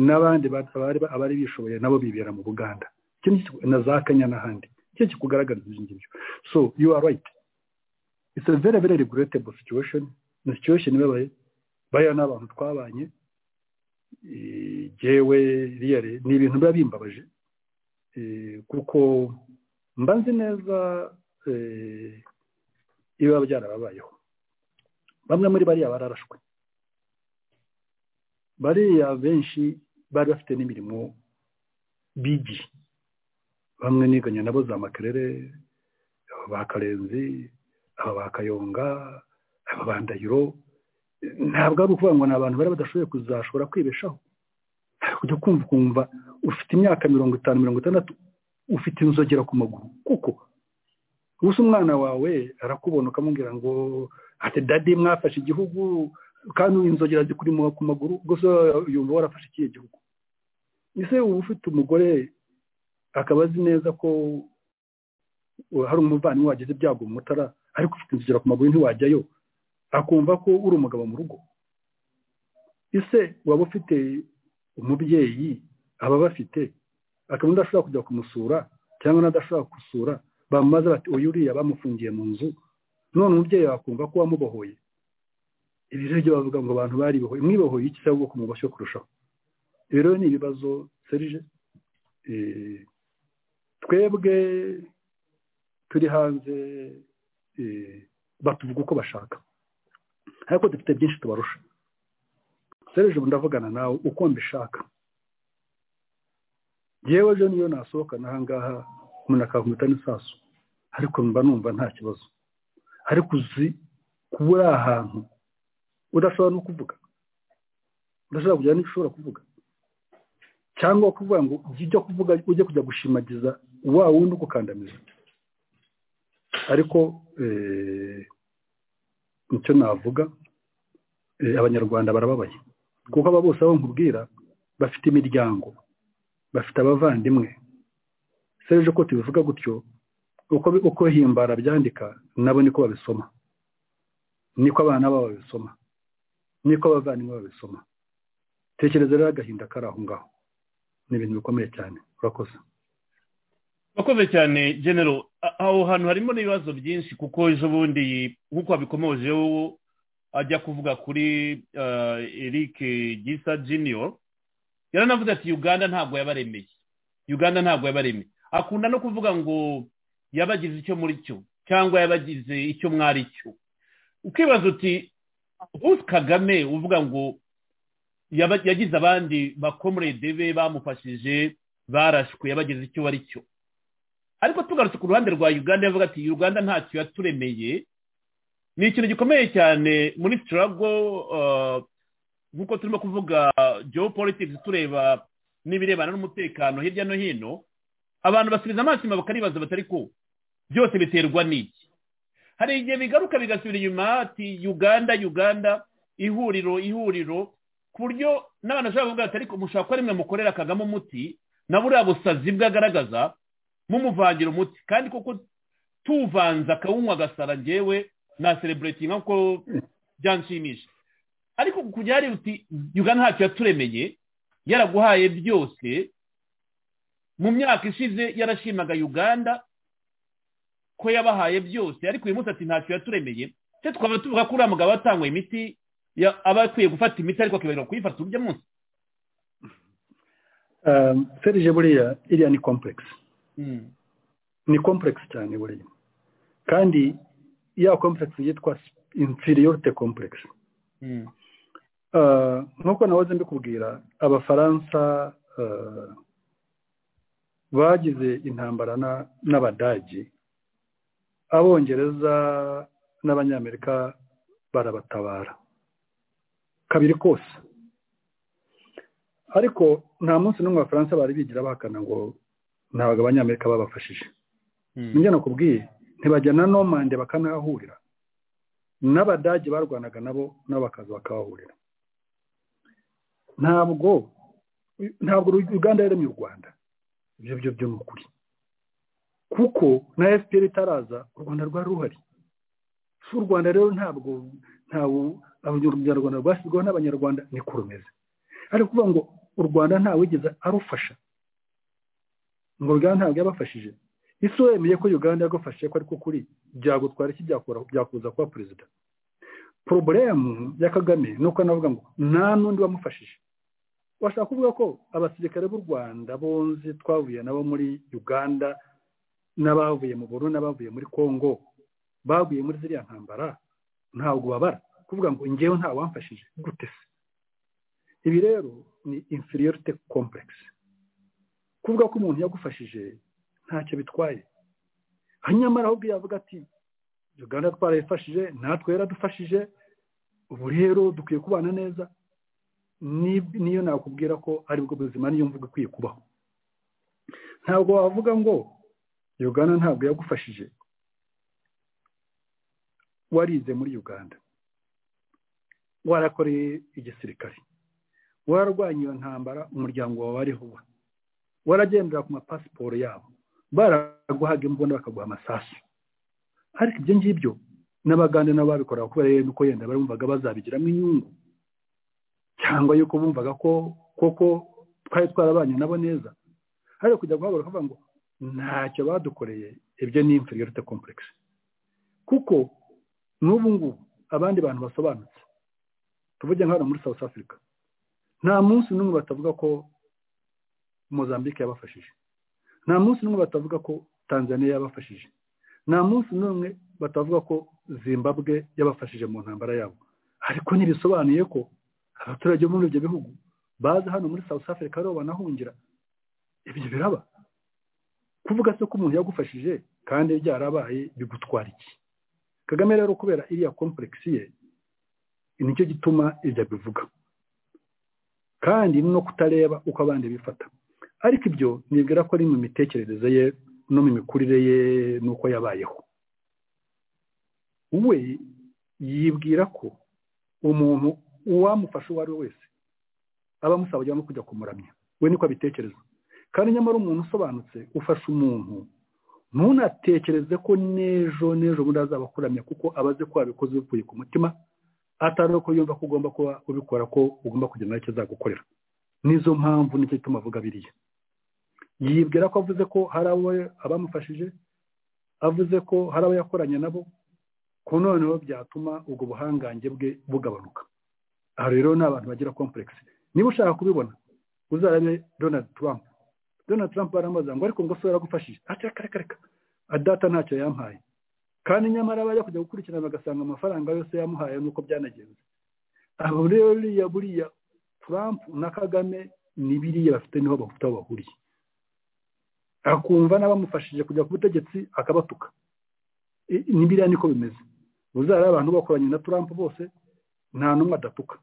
n'abandi ba- abari- abari bishoboye nabo bibera mu buganda Icyo ni kiku- na za kenya n'ahandi icyo kikugaragariza ibyo ngibyo so you are right it's a very very regrettable situation ni situation ibabaye bariya ni abantu twabanye Eh, jyewe iriya re- ni ibintu biba bimbabaje Eh, kuko mba nzi neza eh, ibiba byarababayeho bamwe muri bariya bararashwe bariya benshi bari bafite n'imirimo bigiye bamwe niganye nabo za makerere aba ba karenzi aba ba kayonga aba ba ndahiro ntabwo ari ukuvuga ngo ni abantu bari badashoboye kuzashobora kwibeshaho ujya kumva ukumva ufite imyaka mirongo itanu mirongo itandatu ufite inzogera ku maguru kuko gusa umwana wawe arakubona ukamubwira ngo ati dadi mwafashe igihugu kandi inzogera zikurimo ku maguru gusa yumva warafashe ikihe gihugu ese uba ufite umugore akaba azi neza ko hari umuvandimwe wagize ibyago mu mutara ariko ufite inzogera ku maguru ntiwajyayo akumva ko uri umugabo mu rugo ese waba ufite umubyeyi aba bafite akaba adashobora kujya kumusura cyangwa n'adashobora gusura bamubaza bati uyu uriya bamufungiye mu nzu none umubyeyi wakumva ko wamubohoye ibi rero byo bavuga ngo abantu baribohoye mwibohoye iki cyangwa kumuboshye kurushaho ibi rero ni ibibazo serije eh, twebwe turi hanze eh, batuvuga uko bashaka ariko dufite byinshi tubarusha serije ubu ndavugana nawe uko mbishaka yewe ejo niyo nasohokana aha ngaha umuntu akankubita n'isasu ariko mba numva nta kibazo ariko uzi kuba uri ahantu udashobora no kuvuga udashobora kugira n'icyo ushobora kuvuga cyangwa kuvuga ngo ujye kuvuga ujye kujya gushimagiza wa wundi ugukandamiza ariko eh, nicyo navuga eh, abanyarwanda barababaye kuko aba bose abo nkubwira bafite imiryango bafite abavandimwe serije uko tubivuga gutyo uko uko himbara byandika nabo niko babisoma niko abana babo babisoma niko abavandimwe babisoma tekereza rero agahinda kari aho ngaho ni ibintu bikomeye cyane urakoze urakoze cyane genero A- aho hantu harimo n'ibibazo byinshi kuko ejo bundi nk'uko wabikomojeho ajya kuvuga kuri eh, eric gisa junior yaranavuze ati uganda ntabwo yabaremeye uganda ntabwo yabaremeye akunda no kuvuga ngo yabagize icyo muri cyo cyangwa yabagize icyo mwari cyo ukibaza uti uzi kagame uvuga ngo yaba- yagize abandi bakomurede be bamufashije barashwe yabagize icyo bari cyo ariko tugarutse ku ruhande rwa uganda yavuga ati uganda ntacyo yaturemeye ni ikintu gikomeye cyane muri sitarago nk'uko turimo kuvuga geopolitics tureba n'ibirebana n'umutekano hirya no hino abantu basubiza amaso inyuma bakaribaza batari ko byose biterwa n'iki hari igihe bigaruka bigasubira inyuma ati uganda uganda ihuriro ihuriro ku buryo n'abantu bashobora kuvuga ati ariko mushobora kuba rimwe mukorera kagame umuti na buriya busazi bwe agaragaza mumuvangira umuti kandi kuko tuvanze akawunywa agasara njyewe na sereburetinga kuko byanshimisha ariko kujyari uti uganda ntacyo yaturemeye yaraguhaye byose mu myaka ishize yarashimaga uganda ko yabahaye byose ariko uyu munsi ati ntacyo yaturemeye se twaba tuvuga ko uriya mugabo watanguye imiti ya- aba akwiye gufata imiti ariko akibagirwa kuyifata urya munsi Um, serije buriya iriya ni kompuregisi ni kompuregisi cyane buriya kandi ya kompuregisi yitwa infiriyorite kompuregisi Mm. Uh, nk'uko nahoze mbikubwira abafaransa uh, bagize intambara na- n'abadagi abongereza n'abanyamerika barabatabara kabiri kose ariko nta munsi n'umwe abafaransa bari bigira bahakana ngo ntabwo abanyamerika babafashije njye nakubwiye ntibajya na nomande bakanahahurira n'abadage barwanaga nabo nabo bakaza bakahahurira ntabwo ntabwo uganda yaremye u rwanda ibyo byo byo ni ukuri kuko na efuperi itaraza u rwanda rwari ruhari si u rwanda rero ntabwo ntawe abanyarwanda rwashyizweho n'abanyarwanda niko rumeze ariko kuvuga ngo u rwanda ntawigeze arufasha ngo uganda ntabwo yabafashije isi wemeye ko uganda yagufashe ko ariko kuri byagutwara iki byakura byakuza kuba perezida porobulemu ya kagame ni uko navuga ngo nta n'undi wamufashije washaka kuvuga ko abasirikare b'u rwanda bonzi twavuye nabo muri uganda n'abavuye mu buru n'abavuye muri congo bavuye muri ziriya ntambara ntabwo babara kuvuga ngo ngewe nta wamfashije gute se ibi rero ni inferiority complex kuvuga ko umuntu yagufashije ntacyo bitwaye nyamara ahubwo yavuga ati uganda twarayifashije natwe yaradufashije ubu rero dukwiye kubana neza Ni- niyo nakubwira ko aribwo buzima niyo mvuga ikwiye kubaho ntabwo wavuga ngo uganda ntabwo yagufashije warize muri uganda warakoreye igisirikare wararwanya iyo ntambara umuryango wawe ariho wa waragendera ku mapasiporo yabo baraguhaga imbunda bakaguha amasasu ariko ibyo ngibyo n'abagande nabo babikoraga kubera rero yuko yenda barumvaga bazabigiramo inyungu cyangwa yuko bumvaga ko koko twari twarabanye nabo neza hari kujya guhaguruka bavuga ngo ntacyo badukoreye ibyo ni inferiority complex kuko n'ubu ngubu abandi bantu basobanutse tuvuge nka hano muri South Africa nta munsi n'umwe batavuga ko Mozambique yabafashije nta munsi n'umwe batavuga ko Tanzania yabafashije nta munsi n'umwe batavuga ko zimbabwe yabafashije mu ntambara yabo ariko ntibisobanuye ko abaturage bo muri ibyo bihugu baza hano muri south africa ariho banahungira ibyo biraba kuvuga se ko umuntu yagufashije kandi byarabaye bigutwara iki kagame rero kubera iriya kompuregisi ye nicyo gituma ibyo abivuga kandi no kutareba uko abandi bifata ariko ibyo nibwira ko ari mu mitekerereze ye no mu mikurire ye n'uko yabayeho we yibwira ko umuntu uwamufasha uwo ari we wese aba amusaba ajyamo kujya kumuramya we niko abitekereza kandi nyamara umuntu usobanutse ufasha umuntu ntunatekereze ko n'ejo n'ejo bundi azaba akuramya kuko aba azi ko wabikoze uvuye ku mutima atari uko yumva ko ugomba kuba ubikora ko ugomba kugenda n'icyo azagukorera nizo mpamvu nicyo gituma avuga biriya yibwira ko avuze ko hari abo abamufashije avuze ko hari abo yakoranye nabo ko noneho byatuma ubwo buhangange bwe bugabanuka aha rero ni abantu bagira kompuregisi niba ushaka kubibona uzarabe donald trump donald trump baramubaza ngo ariko ngo se yaragufashije ati reka reka reka adata ntacyo yampaye kandi nyamara bajya kujya gukurikirana bagasanga amafaranga yose yamuhaye nuko byanagenze abo rero buriya buriya trump na kagame ni biriya bafite niho bafite aho bahuriye akumva n'abamufashije kujya ku butegetsi akabatuka I- ni biriya niko bimeze uzareba abantu bakoranye na trump bose nta n'umwe adatuka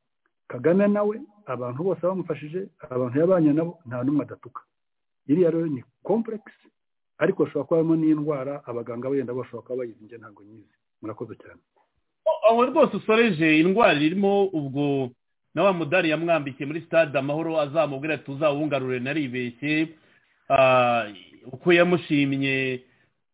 kagame nawe abantu bose bamufashije abantu yabanye nabo nta n'umwe adatuka iriya rero ni kompuregisi ariko hashobora kuba harimo n'indwara abaganga benda bashobora kuba bayizi njye ntabwo nyizi murakoze cyane aho rwose usoreje indwara irimo ubwo na wa mudari yamwambikiye muri stade amahoro azamubwira ati uzawungarure naribeshye Ah, uko yamushimye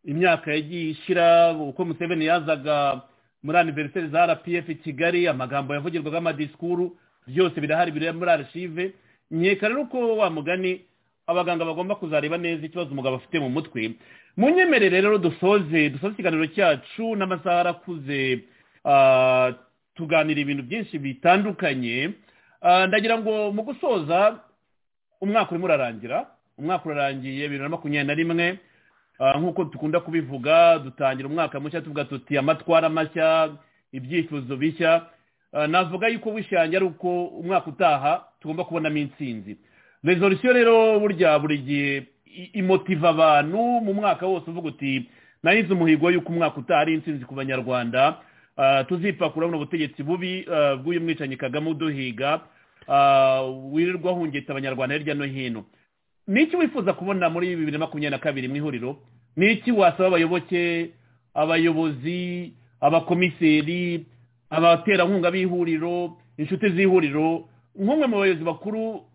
imyaka yagiye ishira uko museveni yazaga muri aniveriseri za rpf i kigali amagambo yavugirwaga amadisikuru byose birahari biri muri archive nkeka rero uko wa mugani abaganga bagomba kuzareba neza ikibazo umugabo afite mu mutwe munyemerere rero dusoze dusoze ikiganiro cyacu n'amasaha arakuze ah, tuganira ibintu byinshi bitandukanye Ah, ndagira ngo mu gusoza umwaka urimo urarangira umwaka urarangiye bibiri na makumyabiri na rimwe Ah, nk'uko dukunda kubivuga dutangira umwaka mushya tuvuga tuti amatwara mashya ibyifuzo bishya Ah, navuga yuko wishange ari uko umwaka utaha tugomba kubonamo intsinzi resolusiyo rero burya buri gihe i- imotiva abantu mu mwaka wose uvuga uti nahize umuhigo yuko umwaka utaha ari intsinzi ku banyarwanda Ah, tuzipakura buno butegetsi bubi ah, bw'uyu mwicanyi kagame uduhiga ah, wirirwa ahungeta abanyarwanda hirya no hino ni iki wifuza kubona muri bibiri na makumyabiri na kabiri mu ihuriro ni iki wasaba abayoboke abayobozi abakomiseri abaterankunga b'ihuriro inshuti z'ihuriro nk'umwe mu bayobozi bakuru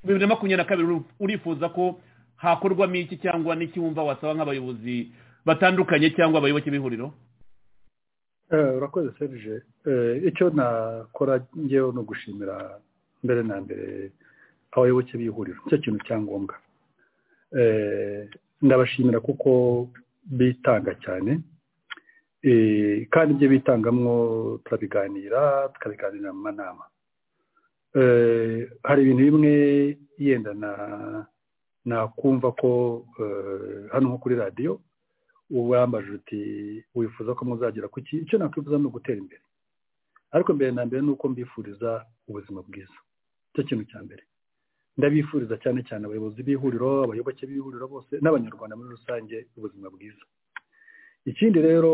bibiri na makumyabiri na kabiri uri- urifuza ko hakorwamo iki cyangwa n'iki wumva wasaba nk'abayobozi batandukanye cyangwa abayoboke b'ihuriro Eh, urakoze serije Eh, icyo nakora ngewe ni ugushimira mbere na mbere abayoboke b'ihuriro nicyo kintu cya ngombwa Eh, ndabashimira kuko bitanga cyane Eh, kandi ibyo bitangamwo turabiganira tukabiganira mu manama Eh, hari ibintu bimwe yenda na nakumva ko eh, hano nko kuri radiyo wambajije uti wifuza ko muzagera ku ki icyo nakwifuza ni ugutera imbere ariko mbere na mbere ni uko mbifuriza ubuzima bwiza icyo kintu cya mbere ndabifuriza cyane cyane abayobozi b'ihuriro abayoboke b'ihuriro bose n'abanyarwanda muri rusange ubuzima bwiza ikindi rero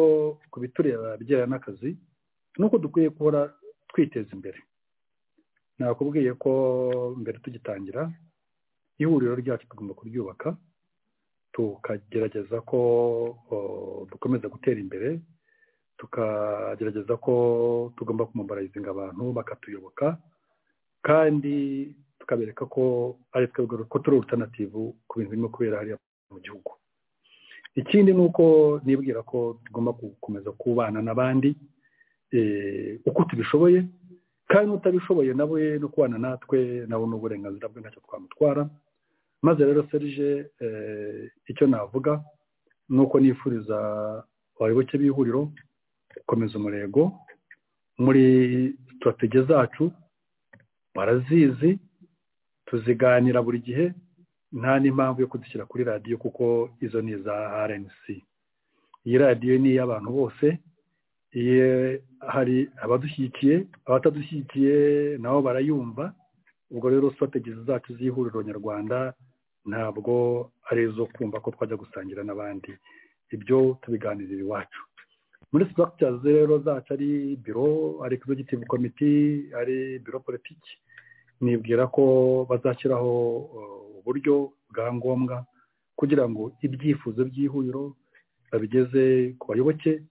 ku bitureba bijyanye n'akazi ni uko dukwiye guhora twiteza imbere nakubwiye ko mbere tugitangira ihuriro ryacu tugomba kuryubaka tukagerageza ko o, dukomeza gutera imbere tukagerageza ko tugomba kumobarayizinga abantu bakatuyoboka kandi tukabereka ko ari twebwe ko turi urutandativu ku bintu birimo kubera hariya mu gihugu ikindi ni uko nibwira ko tugomba gukomeza kubana n'abandi eh, uko tubishoboye kandi n'utabishoboye nawe no kubana natwe nawe ni uburenganzira bwe ntacyo twamutwara maze rero serije eh, icyo navuga ni uko nifuriza abayoboke b'ihuriro gukomeza umurego muri sitratege zacu barazizi tuziganira buri gihe nta n'impamvu yo kudushyira kuri radiyo kuko izo ni iza rnc iyi radiyo ni iy'abantu bose iyo hari abadushyigikiye abatadushyigikiye nabo barayumva ubwo rero sitratege zacu z'ihuriro nyarwanda ntabwo ari izo kumva ko twajya gusangira n'abandi ibyo tubiganirira iwacu muri structures rero zacu ari biro ari executive committee ari biro politiki nibwira ko bazashyiraho uh, uburyo bwa ngombwa kugira ngo ibyifuzo by'ihuriro babigeze ku bayoboke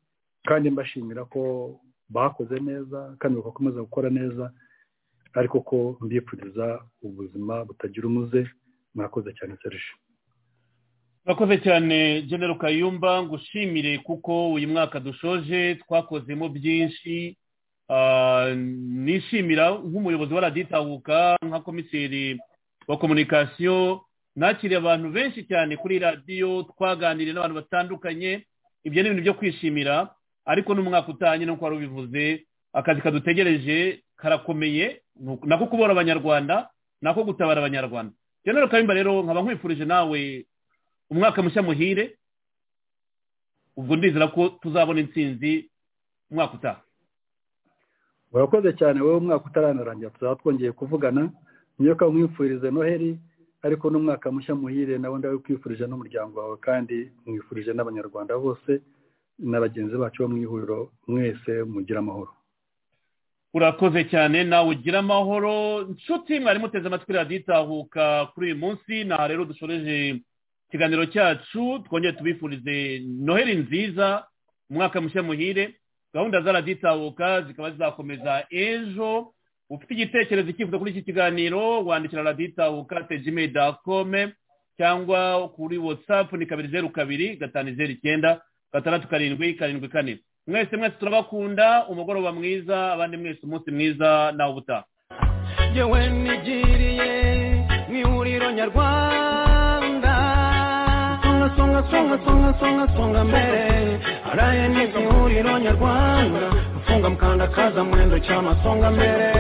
kandi mbashimira ko bakoze neza kandi bagakomeza gukora neza ariko ko mbifuriza ubuzima butagira umuze mwakoze cyane serije murakoze cyane genero kayumba ngushimire kuko uyu mwaka dushoje twakozemo byinshi Ah, nishimira nk'umuyobozi wa raditahuka nka komiseri wa komunikasiyo nakiriye abantu benshi cyane kuri radiyo twaganiriye n'abantu batandukanye ibyo ni ibintu byo kwishimira ariko n'umwaka utanye nuko wari ubivuze akazi kadutegereje karakomeye Nuko- nako kubora abanyarwanda nako gutabara abanyarwanda genero kayumba rero nkaba nkwifurije nawe umwaka mushya muhire ubwo ndizera ko tuzabona intsinzi umwaka utaha urakoze cyane wowe umwaka utaranarangira tuzaba twongeye kuvugana niyo ko mwifurize noheli ariko n'umwaka mushya muhire nawe ndawikwifurije n'umuryango wawe kandi mwifurije n'abanyarwanda bose na bagenzi bacu bo mu ihuriro mwese mugira amahoro urakoze cyane nawe ugira amahoro nshuti mwari muteze amatwi radiyo itahuka kuri uyu munsi naha rero dushoreje ikiganiro cyacu twongere tubifurize noheli nziza umwaka mushya muhire gahunda za radiyo itahuka zikaba zizakomeza ejo ufite igitekerezo icyifuzo kuri iki kiganiro wandikira radiyo itahuka tejime dakome cyangwa kuri watsapu ni kabiri zeru kabiri gatanu zeru icyenda gatandatu karindwi karindwi kane mwese mwese turabakunda umugoroba mwiza abandi mwese umunsi mwiza nawe ubutaha yewe nigiriye mu ihuriro nyarwanda songa songa songa songa mbele araye ni ihuriro nyarwanda gufunga mukandakaza mwendo cyama songa mbere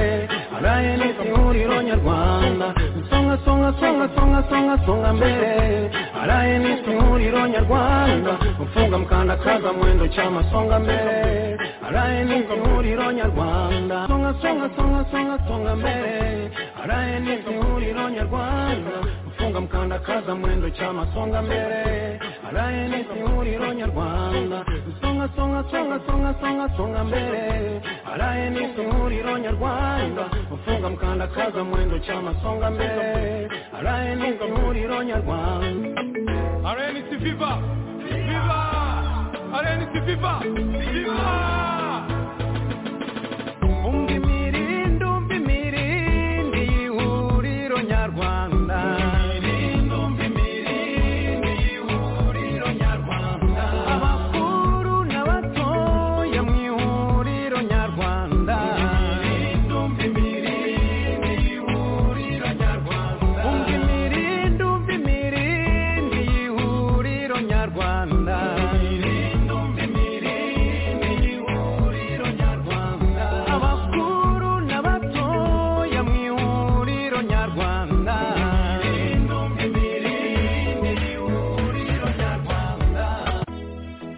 araye ni ihuriro nyarwanda songa songa songa songa songa songa mbere araye ni ihuriro nyarwanda gufunga mukandakaza mwendo cyama songa mbere araye ni ihuriro nyarwanda songa songa songa songa songa mbere araye ni ihuriro nyarwanda gufunga mukandakaza mwendo cyama songa mbere araye ni ihuriro nyarwanda songa songa songa songa songa songa mbere araye ni ihuriro nyarwanda gufunga mukandakaza mwendo cyama songa mbere araye ni ihuriro nyarwanda RNC Viva! Viva! RNC Viva! Viva! umva imirindi umva imirindi y'ihuriro nyarwanda imirindi umva imirindi y'ihuriro nyarwanda abakuru n'abatoya mu ihuriro nyarwanda imirindi umva imirindi y'ihuriro nyarwanda umva imirindi umva imirindi y'ihuriro nyarwanda imirindi umva imirindi y'ihuriro nyarwanda abakuru n'abatoya mu ihuriro nyarwanda imirindi umva imirindi y'ihuriro nyarwanda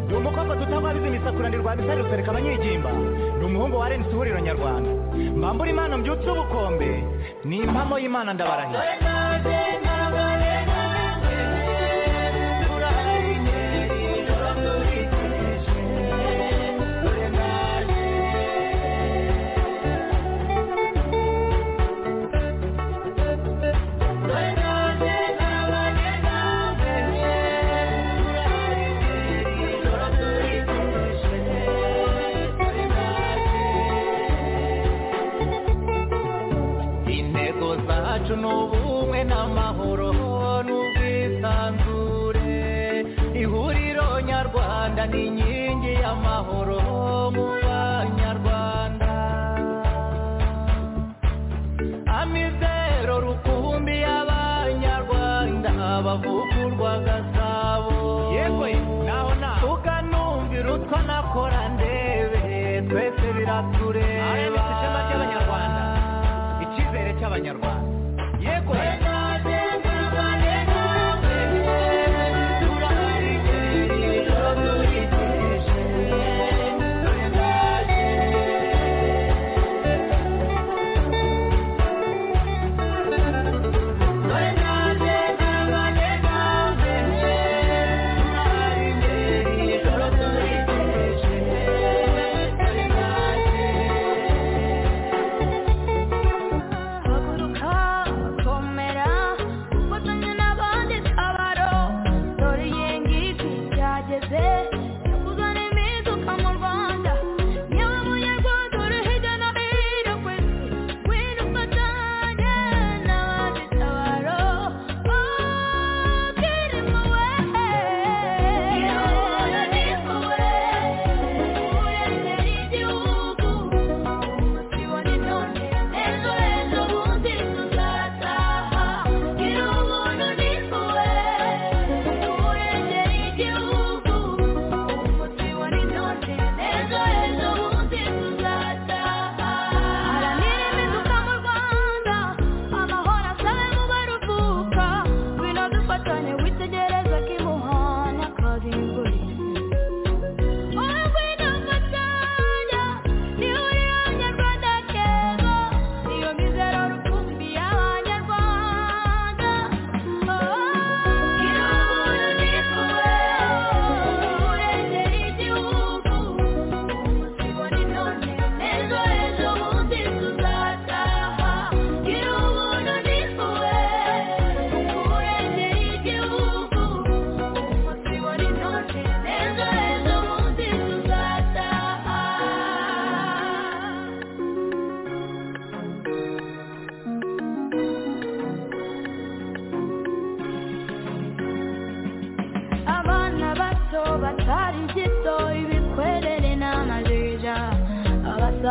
ndi umukobwa tutabariza imisakuranirwa misari rusereka abanyigimba ndi umuhungu wa rnc ihuriro nyarwanda mbambura imana mbyutse ubukombe ni impamo y'imana ndabarahira intego zacu ni ubumwe n'amahoro n'ubwisanzure ihuriro nyarwanda ni inkingi y'amahoro mu banyarwanda amizero rukumbi y'abanyarwanda bavugurwa gasabo yewe naho naho ukanumvira utwo nakora ndebe twese biratureba ishema ry'abanyarwanda icyizere cy'abanyarwanda yego Haguruka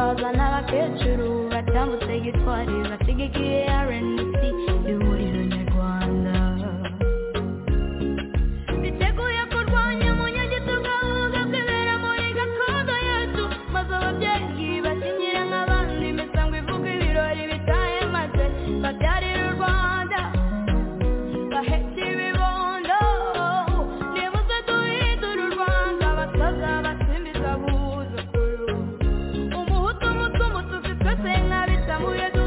abakecuru batambutse gitwari basigaye rnc ihuriro nyarwanda biteguye kurwanya umunyagitugu ahubwo kwibera muri gakondo yacu maze ababyeyi bakinyira nk'abandi imisango ivuga ibirori bitaye maze babyarira u rwanda bahetse ibibondo nibuze duhindura u rwanda abatoza basimbiza guhuza ukuru umuhutu umutumu tuzi twese nk'abitamuye